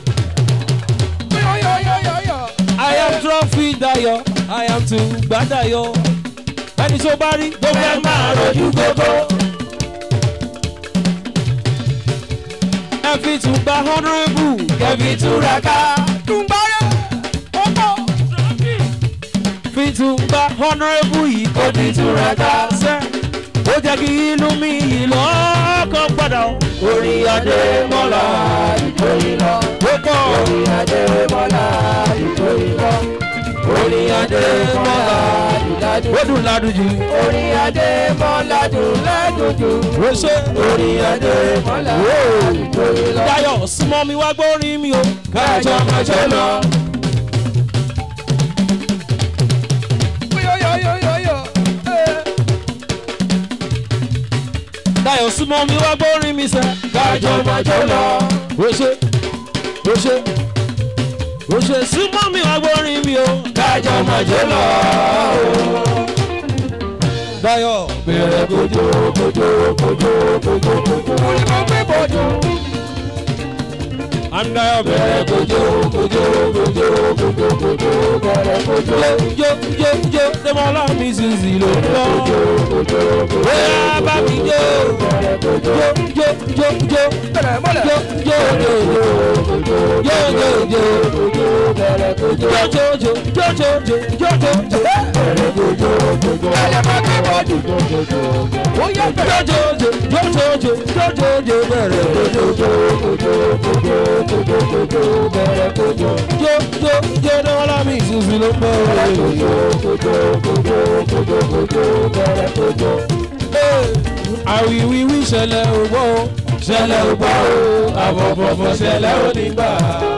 I am trophy dayo I am tùgbà dayo ẹni tó bá rí tó fẹ́ máa rojú gógó. ẹ fi tùgbà honourable kẹfì túraká. fi tùgbà honourable yìí kò di túraká. sẹ́ ó jẹ́ kí inú mi yìí lọ́kàn padà. orí adé mọ́lá ìjòyìn lọ. ó pọ̀ orí adé mọ́lá ìjòyìn lọ. orí adé mọ́lá ìdájú. ó dùn ládùjú. orí adé mọ́lá dùn lẹ́dùnjú. ó ṣe orí adé mọ́lá ìjòyìn lọ. Dayọ̀ súnmọ́ mi wá gbórin mi o. kájọ májọ lọ. Dayọ̀ súnmọ́ mi wá gbórin mi sẹ́. kájọ májọ lọ. ó ṣe ó ṣe ó ṣe súnmọ́ mi wá gbórin mi o. kájọ májọ lọ. Dayọ̀ bẹ̀rẹ̀ kojú kojú kojú kojú kojú. mo ní mo gbé bọ́jú. I'm Dayọ̀ bẹ̀rẹ̀ bẹ̀rẹ̀ kojú kojú kojú kojú kojú bẹ̀rẹ̀ kojú. jó jó jó Dẹ́mọ́lá mi sì sì ló ń bọ̀. Bóyá bá mi jó jó jó jó jó bẹ̀rẹ̀ mọ́lẹ̀. jó jó jó jó jó jó jó. bẹ̀rẹ̀ kojú. Jojojo, jojojo, jojojo. ẹ̀yẹ máa gbé bọ́jú. ó yẹ bẹ̀rẹ̀. Jojojo, jojojo, jojojo bẹ̀rẹ̀. kojú kojú kojú kojú kojú bẹ̀rẹ̀ kojú. Jo, jo, jo, Dẹ́mọ́lá mi ìsinsin ló ń bọ̀. kojú kojú kojú kojú kojú bẹ̀rẹ̀ kojú. Àwìwíwí ṣẹlẹ̀ ògbó, ṣẹlẹ̀ ògbó, àbọ̀bọ̀bọ̀ ṣẹlẹ̀ onígbà.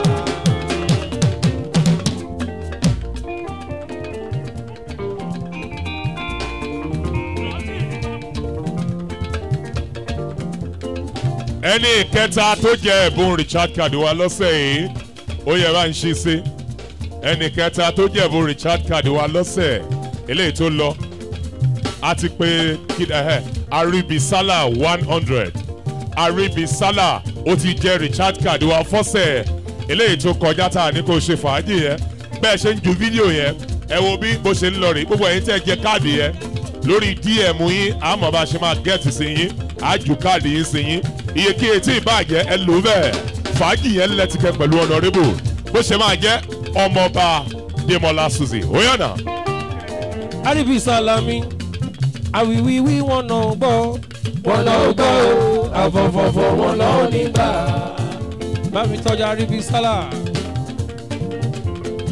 ẹni kẹta tó jẹ ẹ̀bùn richard card wa lọ́sẹ̀ yìí ó yẹ bá ń ṣí sí ẹni kẹta tó jẹ ẹ̀bùn richard card wa lọ́sẹ̀ eléyìí tó lọ a ti pe kid- ẹhẹ, aribisala one hundred aribisala ó ti jẹ richard card wa fọ́sẹ̀ eléyìí tó kọjá tá a ní kó ṣe fàájì yẹn bẹ́ẹ̀ ṣe ń ju fídíò yẹn ẹ wo bí bó ṣe ń lọ rè gbogbo ẹ̀yin tẹ́ ẹ jẹ káàdì yẹn lórí dm yín àmọ́ bá a ṣe máa gẹ́ẹ̀tì sí yín àjù káàdì yín sí yín iye kí etí ìbàjẹ́ ẹ lò bẹ́ẹ̀ fàájì yẹn lẹ́tìkẹ́ pẹ̀lú ọ̀nàrẹ́bù bó ṣe máa jẹ́ ọmọọba demola suzy oyana Àríbí Sálámí, àwìwíwí wọn náà gbọ́. wọn lọ gbọ́ o àfọ̀fọ̀fọ̀ wọn lọ nígbà. Bá mi tọ́jú Àríbí Sálà.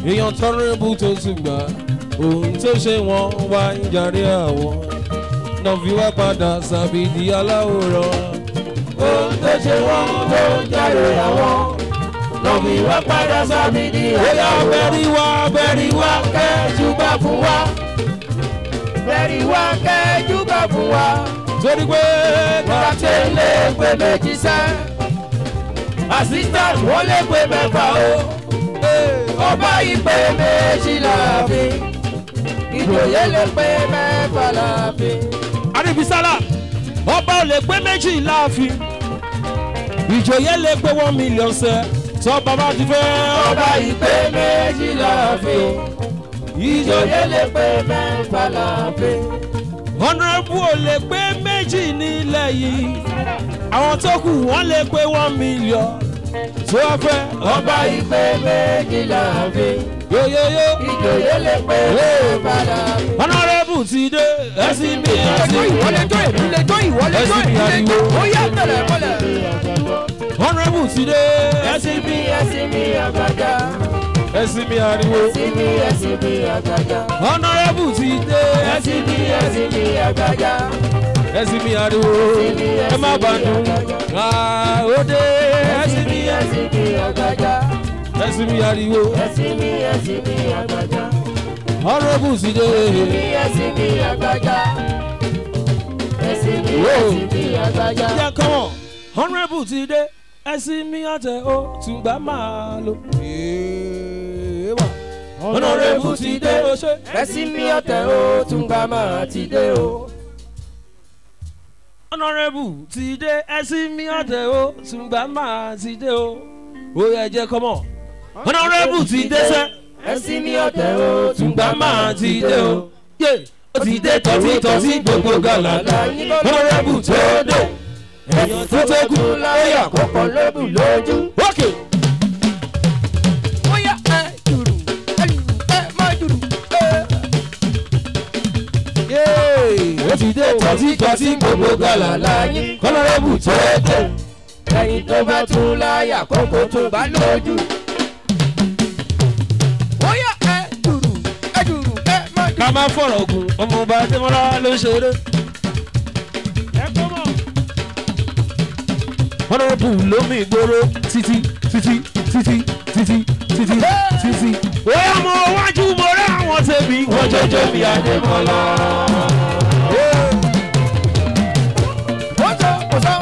èèyàn tọrẹ́bù tó tún gbà ohun tó ṣe wọ́n wá ń jàre àwọn náà fi wá padà sàbìdì aláwòrán. ohun tó ṣe wọ́n ló ń jáde àwọn lọ́mí wá padà sábì ní bóyá bẹ́rí wá bẹ́rí wá kẹ́jú bá fún wa bẹ́rí wá kẹ́jú bá fún wa torí pé kàtẹ́ lè pé méjì sẹ́ assistant wọ́n lè pé mẹ́fà o ọba ìpè méjì láàfin ìjòyè lè pé mẹ́fà láàfin. àríbísálà ọba ò lè pé méjì láàfin ìjòyè lè pé one million sẹ tọ́ba bá ti fẹ́ ọba ìpè méjì láàfin ìjòyè lè pé mẹ́fà láàfin. honourable ò lè pé méjì nílẹ̀ yìí àwọn tó kù wọ́n lè pé one million tó wá fẹ́ ọba ìpè méjì láàfin yóyóyó ìjòyè lè pé mẹ́fà láàfin. honourable ti dé ẹ̀sìn mi àti ìwọlé tó ìwọlé tó ìwọlé tó ẹ̀sìn mi ariwo ó yá tẹ̀lé mọ́lẹ̀. honourable ti dé ẹ̀sìn mi ẹ̀sìn mi àgbàjá ẹ̀sìn mi ariwo ẹ̀sìn mi ẹ̀sìn mi àgbàjá honourable ti dé ẹ̀sìn mi ẹ̀sìn mi àgbàjá ẹ̀sìn mi ariwo ẹ má bàdùn ó dé ẹ̀sìn mi ẹ̀sìn mi àgbàjá ẹ̀sìn mi ariwo ẹ̀sìn mi ẹ̀sìn mi àgbàjá honourable ti dé ẹ̀sìn mi ẹ̀sìn mi àgbàjá ẹ̀sìn mi ẹ̀sìn mi àgbàjá. jẹ́ kọ́mọ̀ honourable ti dé ẹ̀sìn mi àtẹ ó tùgbà máa lò. honourable ti dé ó ṣe. ẹ̀sìn mi ọ̀tẹ̀ ó tún gbà máa ti dé o. honourable ti dé ẹ̀sìn mi àtẹ ó tùgbà máa ti dé o. ó yẹ jẹ́ kọ́mọ̀ honourable ti dé sẹ́. ẹ̀sìn mi ọ̀tẹ̀ ó tún gbà tùgbà máa ti dé o. yé ó ti dé tọ́tí tọ́tí gbogbo gàlàlà honourable tó dé. èèyàn tó tó kù láyà kọ̀ọ̀kan lóbù lójú. ókè. Oya ẹ jùrù ẹ jùrù ẹ má jùrù ẹ. ó ti dé tọ́tí tọ́tí gbogbo gàlàlà yín honourable tó dé. Ẹyin tó bá tún láyà kókó tó bá lójú. Oya ẹ jùrù ẹ jùrù ẹ má jùrù. ká má fọ̀rọ̀ gùn ọmọọba adémọ́lá ló ń ṣeré. ẹ kọ́ mọ̀. honourable lómi ìgboro títí títí títí títí títí títí. bóyá mo wájú mo rẹ́ àwọn tèmi wọ́n jọjọ́ mi adémọ́lá. Ó sọ kò sọ.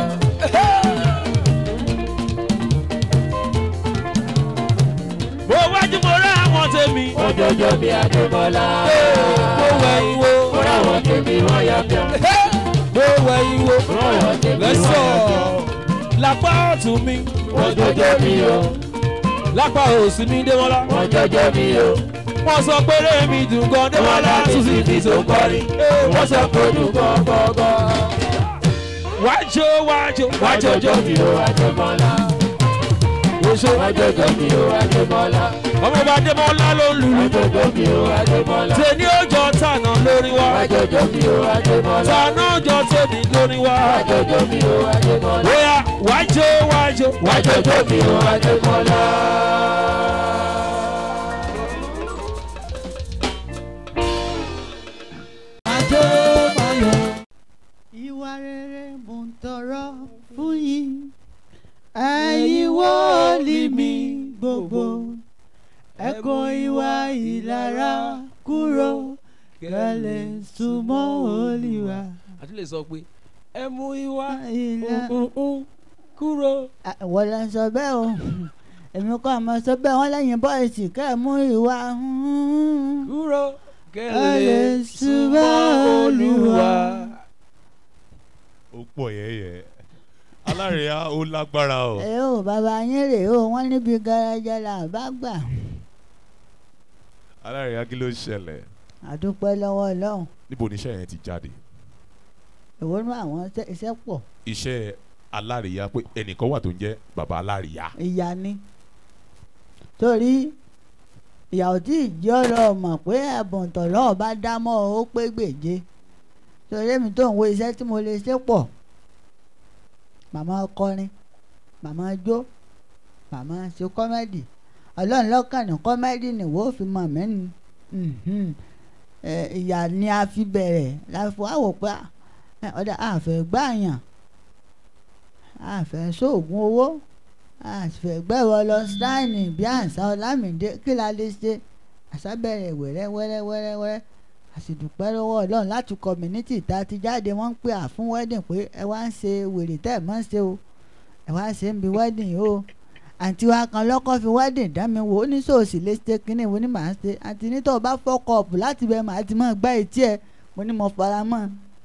mo wájú mo rẹ́ àwọn tèmi. Ọjọ́jọ́ bí Adébọ́lá. mo wẹ̀yìn wo. Ó ráwọn tèmi wọ́n yá bí ọ. mo wẹ̀yìn wo. Ráwọn tèmi wọ́n lẹ́sọ̀ yá bí ọ. lápá ọ̀tún mi. Ọjọ́jọ́ mi o. lápá òsì mi démọ́lá. Ọjọ́jọ́ mi o. wọ́n sọ pé rémi dùn gan démọ́lá tún sì fi tó kọrin. Wọ́n sọ pé ojú gọ́gọ́gọ́. wájú wájú wájú Ọjọ́jọ́ ọjọ́ mi o Adébọ́lá. oṣù Ọjọ́jọ́ mi o Adébọ́lá. ọmọ ọba démọ́lá ló ń lùlù. Ọjọ́jọ́ mi o Adébọ́lá. tèmi ọjọ́ tànà lórí wa. Ọjọ́jọ́ mi o Adébọ́lá. tànà ọjọ́ tèmi lórí wa. Ọjọ́jọ́ mi o Adébọ́lá. bóyá wájú wájú wájú Ọjọ́jọ́ mi o Adébọ́lá. ìwà rere mò ń tọrọ fún yín ẹ̀yin wọ́ọ̀lì mi gbogbo ẹ̀kọ́ ìwà ìlara kúrò kẹ́lẹ́ súnmọ́ olùwà. àti lè sọ pé ẹ mú ìwà ìlà kúrò. wọ́n lọ sọ bẹ́ẹ̀ o èmi kọ́ àmọ́ sọ bẹ́ẹ̀ wọ́n lẹ́yìn bọ́ọ̀sì kẹ́ ẹ̀ mú ìwà kúrò kẹ́lẹ́ súnmọ́ olùwà. ó pọ̀ yẹ́yẹ́ alárẹ̀yà ó lágbára o. ẹ ò bàbá yín rèé o wọ́n níbi garaja là bá gbà alárẹ̀yà kí ló ń ṣẹlẹ̀ àdúpẹ́ lọ́wọ́ ọlọ́run níbo ni iṣẹ́ yẹn ti jáde èwo nú àwọn iṣẹ́- iṣẹ́ pọ̀ iṣẹ́ alárẹ̀yà pé ẹnìkan wà tó ń jẹ́ bàbá alárẹ̀yà ìyá ni torí ìyàwó tí ìjì ọ̀rọ̀ mọ̀ pé ẹ̀bùn tọ̀lọ́ bá dá mọ́ ọ, ó pé gbèje torí èmi tó ń wo iṣẹ́ tí mo lè ṣe pọ̀ màmá kọrin màmá jó màmá ṣe kọ́mẹ́dì ọlọ́run lọ́kàn ní kọ́mẹ́dì nìwọ fi mọ̀ mí ni Mhm. Ẹ, ìyá ni a fi bẹ̀rẹ̀ la fi wá wò pé ẹ, ọ̀dà àfẹ́ gbàyàn àfẹ́ sóògùn owó àfẹ́ gbẹ̀rọ lọ stein bí àǹsá ọlámìdé kí la lè ṣe àṣà bẹ̀rẹ̀ wẹ́rẹ́ wẹ́rẹ́ wẹ́rẹ́ wẹ́rẹ́ àsìdùpẹ́ lọ́wọ́ ọlọ́run láti community tá a ti jáde wọ́n ń pè à fún wedding pé ẹ wá ń ṣe wèrè tẹ́ ẹ̀ mọ́ ṣe o ẹ wá ṣe ń bi wedding yìí o àǹtí wa kan lọ́kọ́ fi wedding dá mi wò ó ní sòsì lè ṣe kínní wo ni màá ṣe àǹtí ní tó o bá fọ́kọ̀ ọ̀pù láti bẹ̀ màá ti mọ̀ gbá etí ẹ̀ mo ní mo fara mọ́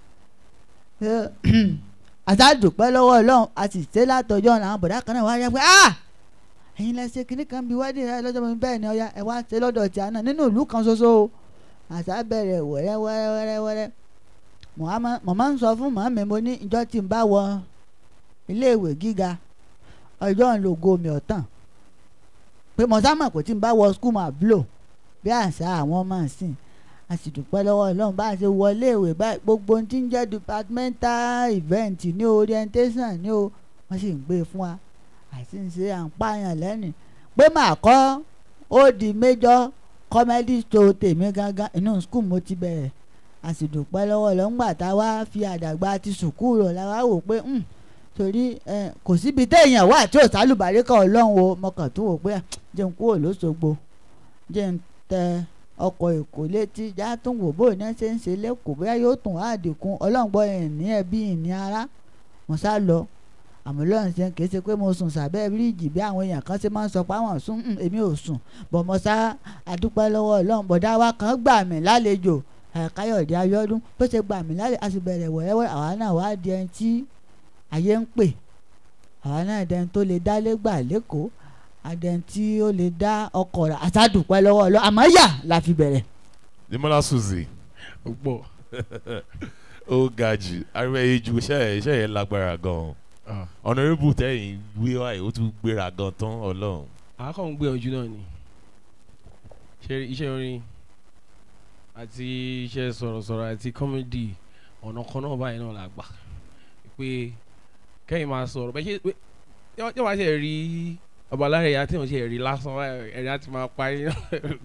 àtàdùpẹ́ lọ́wọ́ ọlọ́run a sì ṣe látọjọ́ ọ̀nà àwọn bọ̀dá kan náà wá yẹ pé ah ẹ̀yin lẹ ṣe kínní kan bí wedding rẹ lọ́jọ́ mi bẹ́ẹ̀ ni ọya ẹ wá ṣe lọ́dọ̀ tí a náà nínú ìlú kan ṣoṣo o àṣà bẹ̀rẹ̀ wẹ́rẹ́ wẹ́rẹ́ wẹ́rẹ́ wẹ́rẹ́ mo máa ń sọ fún màmí mo ní ìjọ tí n bá wọ iléèwé gíga ọjọ́ ń lo gomi ọ̀tàn pé mo sá mọ̀ pé tí n bá wọ skul máa blow bí àṣà àwọn ọmọ ìsìn a sì dúpẹ́ lọ́wọ́ ọlọ́run bá a ṣe wọ iléèwé báyìí gbogbo ohun tí ń jẹ́ departmental event ní o orientation ní o wọ́n sì ń gbé e fún wa àti ń ṣe à ń pààyàn lẹ́nu pé màá kọ́ ó di major comedy show tèmi gangan inú skul mo ti bẹ̀rẹ̀ a sì dúpẹ́ lọ́wọ́ lọ́ngbà tá a wá fi àdàgbà ti sùkúù rọ̀ la wá wò pé torí kò síbi téèyàn wà tí ò sálùbárí kan ọlọ́run o mo kàn tún wò pé jẹun kúrò lóṣogbo jẹun tẹ ọkọ̀ èkó létí já tún wò bó ní ṣe ń ṣe lẹ́kọ̀ọ́ bóyá yóò tún wá àdínkù ọlọ́run gbọ́ ìní ẹbí ìní ara mo sá lọ àmọ́ lọ́run ṣe kì í ṣe pé mo sùn sábẹ́ bíríìjì bí àwọn èèyàn kan ṣe máa ń sọ pé àwọn sùn èmi ò sùn bọ̀ mo sá àdúpẹ́ lọ́wọ́ ọlọ́run bọ̀dá wa kan gbà mí lálejò káyọ̀dé ayọ́dún bó ṣe gbà mí lálejò a sì bẹ̀rẹ̀ wẹ̀rẹ̀wẹ̀ àwa náà wá di ẹni tí ayé ń pè àwa náà dẹni tó lè dálé gbà lẹ́kọ̀ọ́ adẹni tí ó lè dá ọkọ̀ rà àtàdùpẹ́ lọ́wọ́ ọlọ́run àmọ́ yà la fi bẹ̀rẹ̀. Demola Suzy ó pọ̀ ó ga jù ariwo yìí ju iṣẹ́ iṣẹ́ yẹn lágbára gan-an honourable tẹ́yìn wí wáyé ó tún gbéra gan tán ọlọ́run. àákọ́ ń gbìyànjú náà ni ṣe iṣẹ́ orin àti iṣẹ́ sọ̀rọ̀sọ̀rọ̀ àti kọ́mẹ́dì ọ̀nà kan náà báyìí náà la gbà pé kẹ́yìn máa sọ̀rọ̀ bẹ́ẹ̀ ṣe pé yọ máa ṣe rí ọba alára ẹ̀yà tí wọ́n ṣe rí lásán ẹ̀rí àti máa parí náà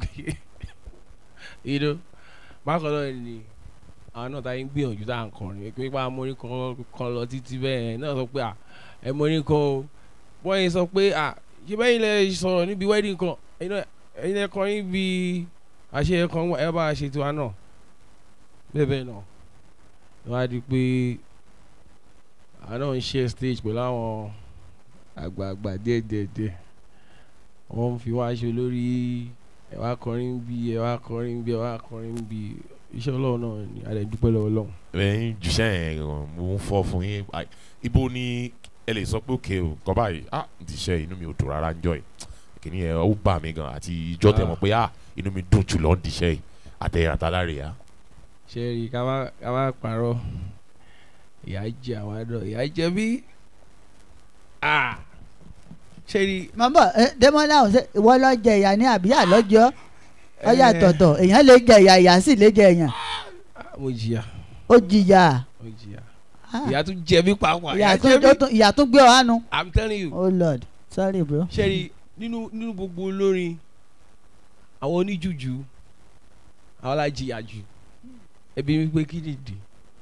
ìdó bákan náà ni àwọn náà táyé ń gbìyànjú tá à ń kọrin pé pa amórin kan lọ títí bẹ́ẹ̀ náà sọ pé à ẹ mórin kan o wọ́n yẹn sọ pé à ṣé bẹ́ẹ̀ ilẹ̀ sọ̀rọ̀ níbi wedding kan ẹ̀yin ẹ̀ kọrin bí àṣeyẹ kan ẹ bá a ṣe tiwa náà bẹ́ẹ̀ bẹ́ẹ̀ náà wọ́n á di pé àwọn náà ń share stage pẹ̀lú àwọn àgbààgbà díẹ̀díẹ̀díẹ̀ wọ́n ń fi wá ṣe lórí ẹ wá kọrin bí ẹ wá kọrin bí ẹ wá kọrin bí iṣẹ́ ọlọ́run náà ni a lè dúpẹ́ lọ́wọ́ ọlọ́run. ẹ̀yin jùṣẹ́ yẹn mo ń fọ́ fún yín ibo ni ẹ lè sọ pé òkè o kọ́ báyìí ah n ti ṣe inú mi ò dùn rárá ń jọ yìí kìíní yẹn ó bà mí gan àti ìjọ tẹ̀ mọ́ pé ah inú mi dùn jù lọ ń diṣẹ́ yìí àtẹ̀yìn àtàlárí ya. ṣe rí ká má parọ́ ìyá jẹ àwọn àdó ìyá jẹ bí ah ṣe rí. mọ̀mọ́ Dẹ́mọ́lá ọ̀sẹ̀ ìwọ lọ jẹ ìyá ní àbíyá lọ́jọ́ ọyà tọ̀tọ̀ èèyàn lè jẹ ìyá ìyá sì lè jẹ èèyàn. mo jìyà. ó jìyà. mo jìyà. ìyá tún jẹ mí pàápàá. ìyá tún gbé ọ hánu. i'm telling you. oh lord sorry bro. ṣe rí nínú nínú gbogbo olórin àwọn oníjùjú àwọn alájìyà jù ẹbí mi pé kí nìdí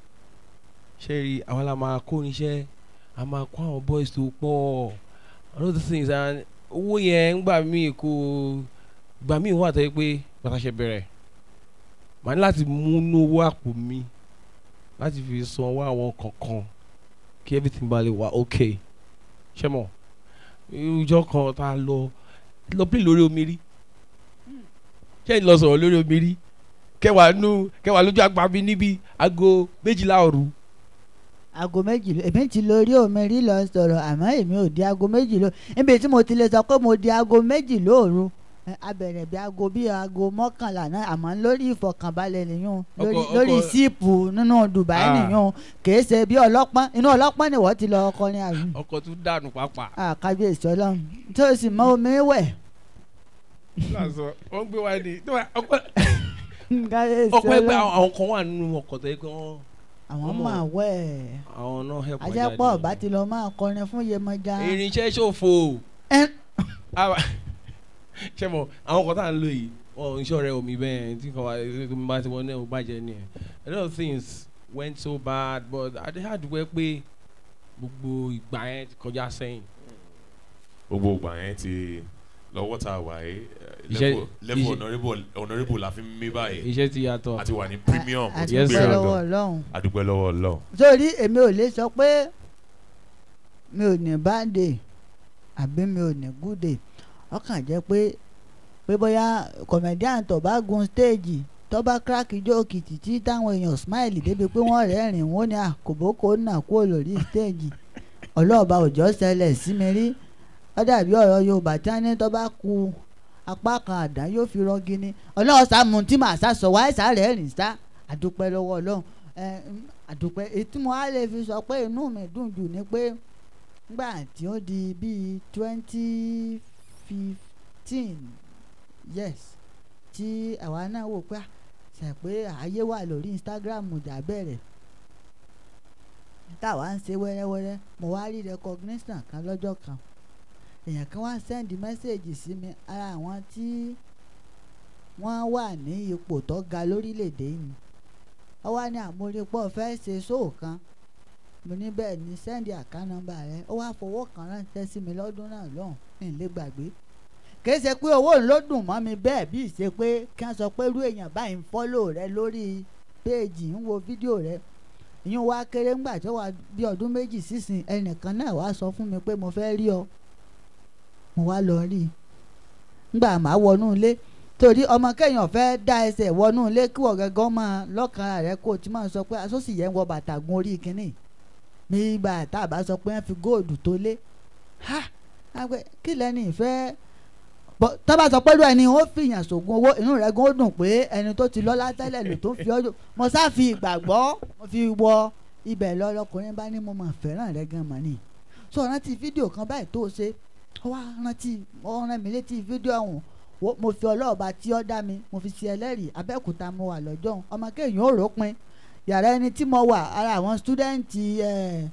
ṣe rí àwọn la máa kó níṣẹ́ a máa kó àwọn boys tó pọ̀ all those things and owó yẹn ń gbà mí kó gbà mí wà tẹ́ pé pàtàkì bẹ̀rẹ̀ màá ní láti múnú owó àpò mi láti fi san owó àwọn kankan kí everything bá lè wà ok ṣé mọ̀ ìjọ kan tá a lọ lọ pín lórí omi rí ṣé ìlọ sọ̀rọ̀ lórí omi rí kẹwàá nú kẹwàá lójú àgbà mi níbi aago méjìlá òru aago méjì èmi ti lórí omi rí lọ sọ̀rọ̀ àmọ́ èmi ò di aago méjì ló níbi tí mo ti lè sọ pé mo di aago méjì lóòru abẹ̀rẹ̀ bí aago bí aago mọ́kànlá náà àmọ́ lórí ìfọ̀kànbalẹ̀ nìyún lórí síìpù nínú Dubai nìyún kìí ṣe bí ọlọ́pọ́n inú ọlọ́pọ́n ni wọ́n ti lọ ọkọ ní àrùn. ọkọ̀ tún dànù pàápàá. kábíyèsí ọlọ́run tó o sì mọ omi wẹ̀. wọ́n gbé wa ní ọpẹ́ kábíyèsí pé àwọn kan wà nínú ọkọ̀ tó yẹ kí wọ́n àwọn máa wẹ̀ àwọn náà help wọn ajẹ́pọ̀ ọ̀bá ti lọ máa kọrin fún Yemọja. irinṣẹ́ ṣòfò ṣé mo àwọn kan tá à ń lò yìí wọn ń ṣọ̀rẹ́ omi bẹ́ẹ̀ tí kan wá tí mo bá ti wọ́n náà ó bàjẹ́ ni ẹ̀ a lot of things went so bad but I dey hard wẹ́ pé gbogbo ìgbà yẹn ti kọjá sẹ́yìn. gbogbo ìgbà yẹn ti lọ́wọ́ tá a wà yìí Iṣẹ́- level- level iṣẹ́- honourable honourable la fi ń mí báyìí iṣẹ́ ti yàtọ̀. àti wà ní premium ó ti Yes, àdúpẹ́ sir. gbéra lọ́wọ́ gan ọlọ́run àdúpẹ́ lọ́wọ́ ọlọ́run. sórí èmi ò lè sọ pé mi ò ní bad day àbí mi ò ní good day ọkàn jẹ́ pé pé bóyá comedian tó bá gun stage tó bá crack jókì títí táwọn èèyàn smile débi pé wọ́n rẹ́rìn wọ́n ní àkóbókò náà kúrò lórí stage ọlọ́ọ̀bá òjò ṣẹlẹ̀ sí mi rí ó dàbí ọ̀rọ̀ yorùbá tí wọ́n ní tó bá ku apá kan àdá yóò fi rọ́gí ni ọlọ́run sàmù tí màá sá sọ wáyé sá rẹ̀ rìn sá àdúpẹ́ lọ́wọ́ ọlọ́run ẹ, mm, àdúpẹ́ ètí mo á lè fi sọ pé inú mi dùn jù ni pé nígbà tí ó di bíi twenty fifteen yes tí àwa náà wò pé ṣe pé ààyè wà lórí instagram jà bẹ̀rẹ̀ táwa ń ṣe wẹ́rẹ́wẹ́rẹ́ mo wá rí recognition kan lọ́jọ́ kan èèyàn kan wá send message sí mi ara àwọn tí wọ́n wà ní ipò tó ga lórílẹ̀‐èdè yìí ó wá ní àmúrípọ̀ fẹ́ ṣe ṣóò kan mo ní bẹ́ẹ̀ ni send account number rẹ ó wá fowó kan ránṣẹ́ sí mi lọ́dún náà lọ́hùn ní ilé gbàgbé kì í ṣe pé owó ló dùn mọ́ mi bẹ́ẹ̀ bí ìṣe pé kí wọ́n sọ pé irú èèyàn báyìí ń fọ́lò rẹ lórí péèjì ń wo fídíò rẹ ìyún wa kéré ńgbà tó wà bí ọdún méjì sísìn ẹnìkan náà wá sọ fún mi pé mo fẹ́ rí ọ mo wá lọ rí i ńgbà máa wọnú ilé torí ọmọ kéèyàn fẹ́ dá ẹsẹ̀ wọnú ilé kí wọ́n gángan máa lọ́kàn rẹ̀ kó o ti máa sọ pé asọ́sì yẹn ń wọ bàtà gun orí kínní mi gbà tá a bá sọ pé wọ́n fi góòdù tó lé ha àgbẹ̀ kí lẹ́ni ìfẹ́ bọ́ tá a bá sọ pé lóò ẹni ó fìyàn sògùn owó inú rẹ̀ gan ó dùn pé ẹni tó ti lọ́lá tẹ́lẹ̀ lò tó ń fi ọjọ́ mo sá fi ìgbàgbọ́ mo fi wọ ibẹ̀ lọ lọkùnrin bá ní mo mọ̀ fẹ́ràn rẹ̀ gan mọ̀ ni so rántí fídíò kan báyìí tó o ṣe ó wá rántí ó rán mi létí fídíò ọ̀hún wo- mo fi ọlọ́ọ̀ba tí ó dá mi mo fi ṣe ẹlẹ́rìí abẹ́òkúta mo wà lọ́jọ́ ọ̀hún. ọmọ kéèyàn ó ròpin yàrá ẹni tí mo wà ara àwọn stúdẹ́ǹtì ẹ̀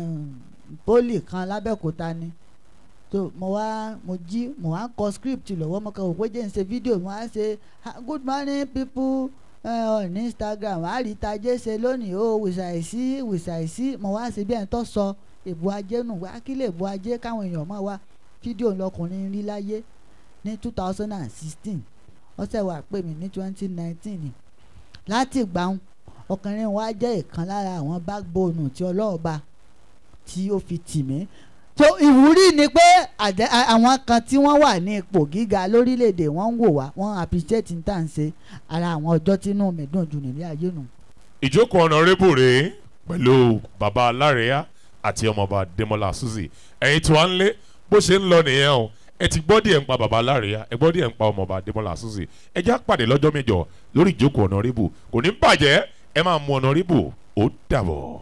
pólì kan lábẹ́òkúta ni tó mo wá mo jí mo wá kọ script lọ́wọ́ mo kàn wò pé jẹ́ n ṣe fídíò mo wá ṣe "Ah, good morning people uh, on instagram àrítajé ṣe lónìí o wìṣàìsí wìṣàìsí mo wá ṣe bí ẹni tó sọ èbú ajé nù wá kí lè bu ajé káwọn èèyàn mọ̀ wá fídíò lọkùnrin rí láyé ní two thousand and sixteen ọ̀sẹ̀ wà pè mí ní twenty nineteen ni láti gbàùn ọkùnrin wa jẹ́ ìkan lára àwọn backbone tí ọlọ́ọ̀ba tí ó fi tì mí tó ìwúrí ni pé àjẹ- a- àwọn kan tí wọ́n wà ní ipò gíga lórílẹ̀‐èdè wọ́n ń wò wá wọ́n appreciate ní tà ń ṣe ara àwọn ọjọ́ tínú mi dùn jù nílé ayé nù. ìjókòó honourable rèé pẹ̀lú baba alárẹ̀yà àti ọmọọba demola suzy ẹ̀yin tí wàá ń lé bó ṣe ń lọ nìyẹn o ẹ ti gbọ́ díẹ̀ ń pa baba alárẹ̀yà ẹ gbọ́ díẹ̀ ń pa ọmọọba demola suzy ẹ já pàdé lọ́jọ́ mẹ́jọ lórí ìjókòó honourable kò ní bàjẹ́ ẹ máa mú honourable ó dàbọ̀.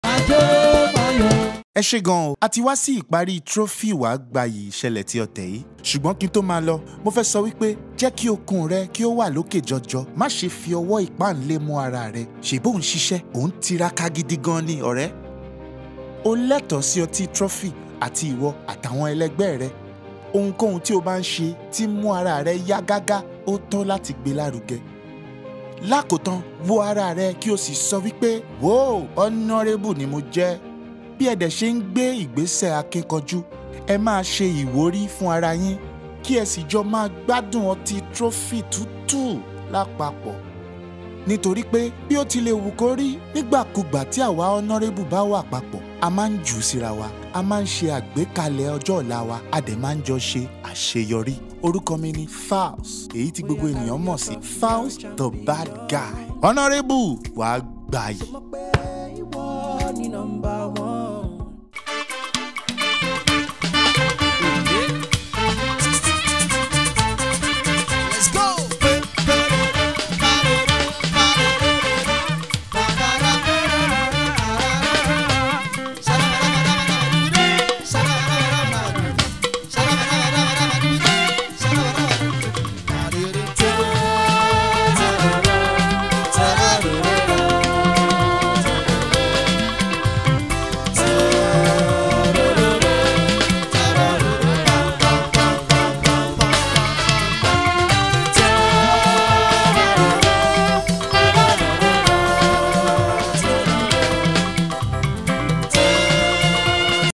ẹ ṣe gan o a ti wá sí ìparí trophy wàá gbayì ìṣẹ̀lẹ̀ tí ọ̀tẹ̀ yìí ṣùgbọ́n kí n tó máa lọ mo fẹ́ sọ wípé jẹ́ kí okun rẹ kí ó wà lókè jọjọ má ṣe fi ọwọ́ ìpáǹlé mú ara rẹ ṣèbó ń ṣiṣẹ́ òun tiraka gidi gan ni ọ̀rẹ́ o lẹ́tọ̀ọ́ sí ọtí trophy àti ìwọ àtàwọn ẹlẹgbẹ́ rẹ ohunkóhun tí o bá ń ṣe tí ń mú ara rẹ yá gágá ó tọ́ láti gbé lárugẹ lákòótán wo ara rẹ kí o sì sọ wípé wò honourable ni mo jẹ́ bí ẹ dẹ̀ ṣe ń gbé ìgbésẹ̀ akínkanjú ẹ máa ṣe ìwúrí fún ara yín kí ẹ sì jọ máa gbádùn ọtí trophy tútù lápapọ̀ nítorí pé bí ó ti lè wù kó rí nígbàkúgbà tí àwa honourable bá wà papọ̀ a máa ń jù ú síra wa a máa ń ṣe àgbékalẹ̀ ọjọ́ ọ̀la wa a dẹ̀ máa ń jọ ṣe àṣeyọrí orúkọ mi ni Falz èyí tí gbogbo ènìyàn mọ̀ sí Falz the bad guy honourable wàá gbàyè. ìwọ ni nọmba one.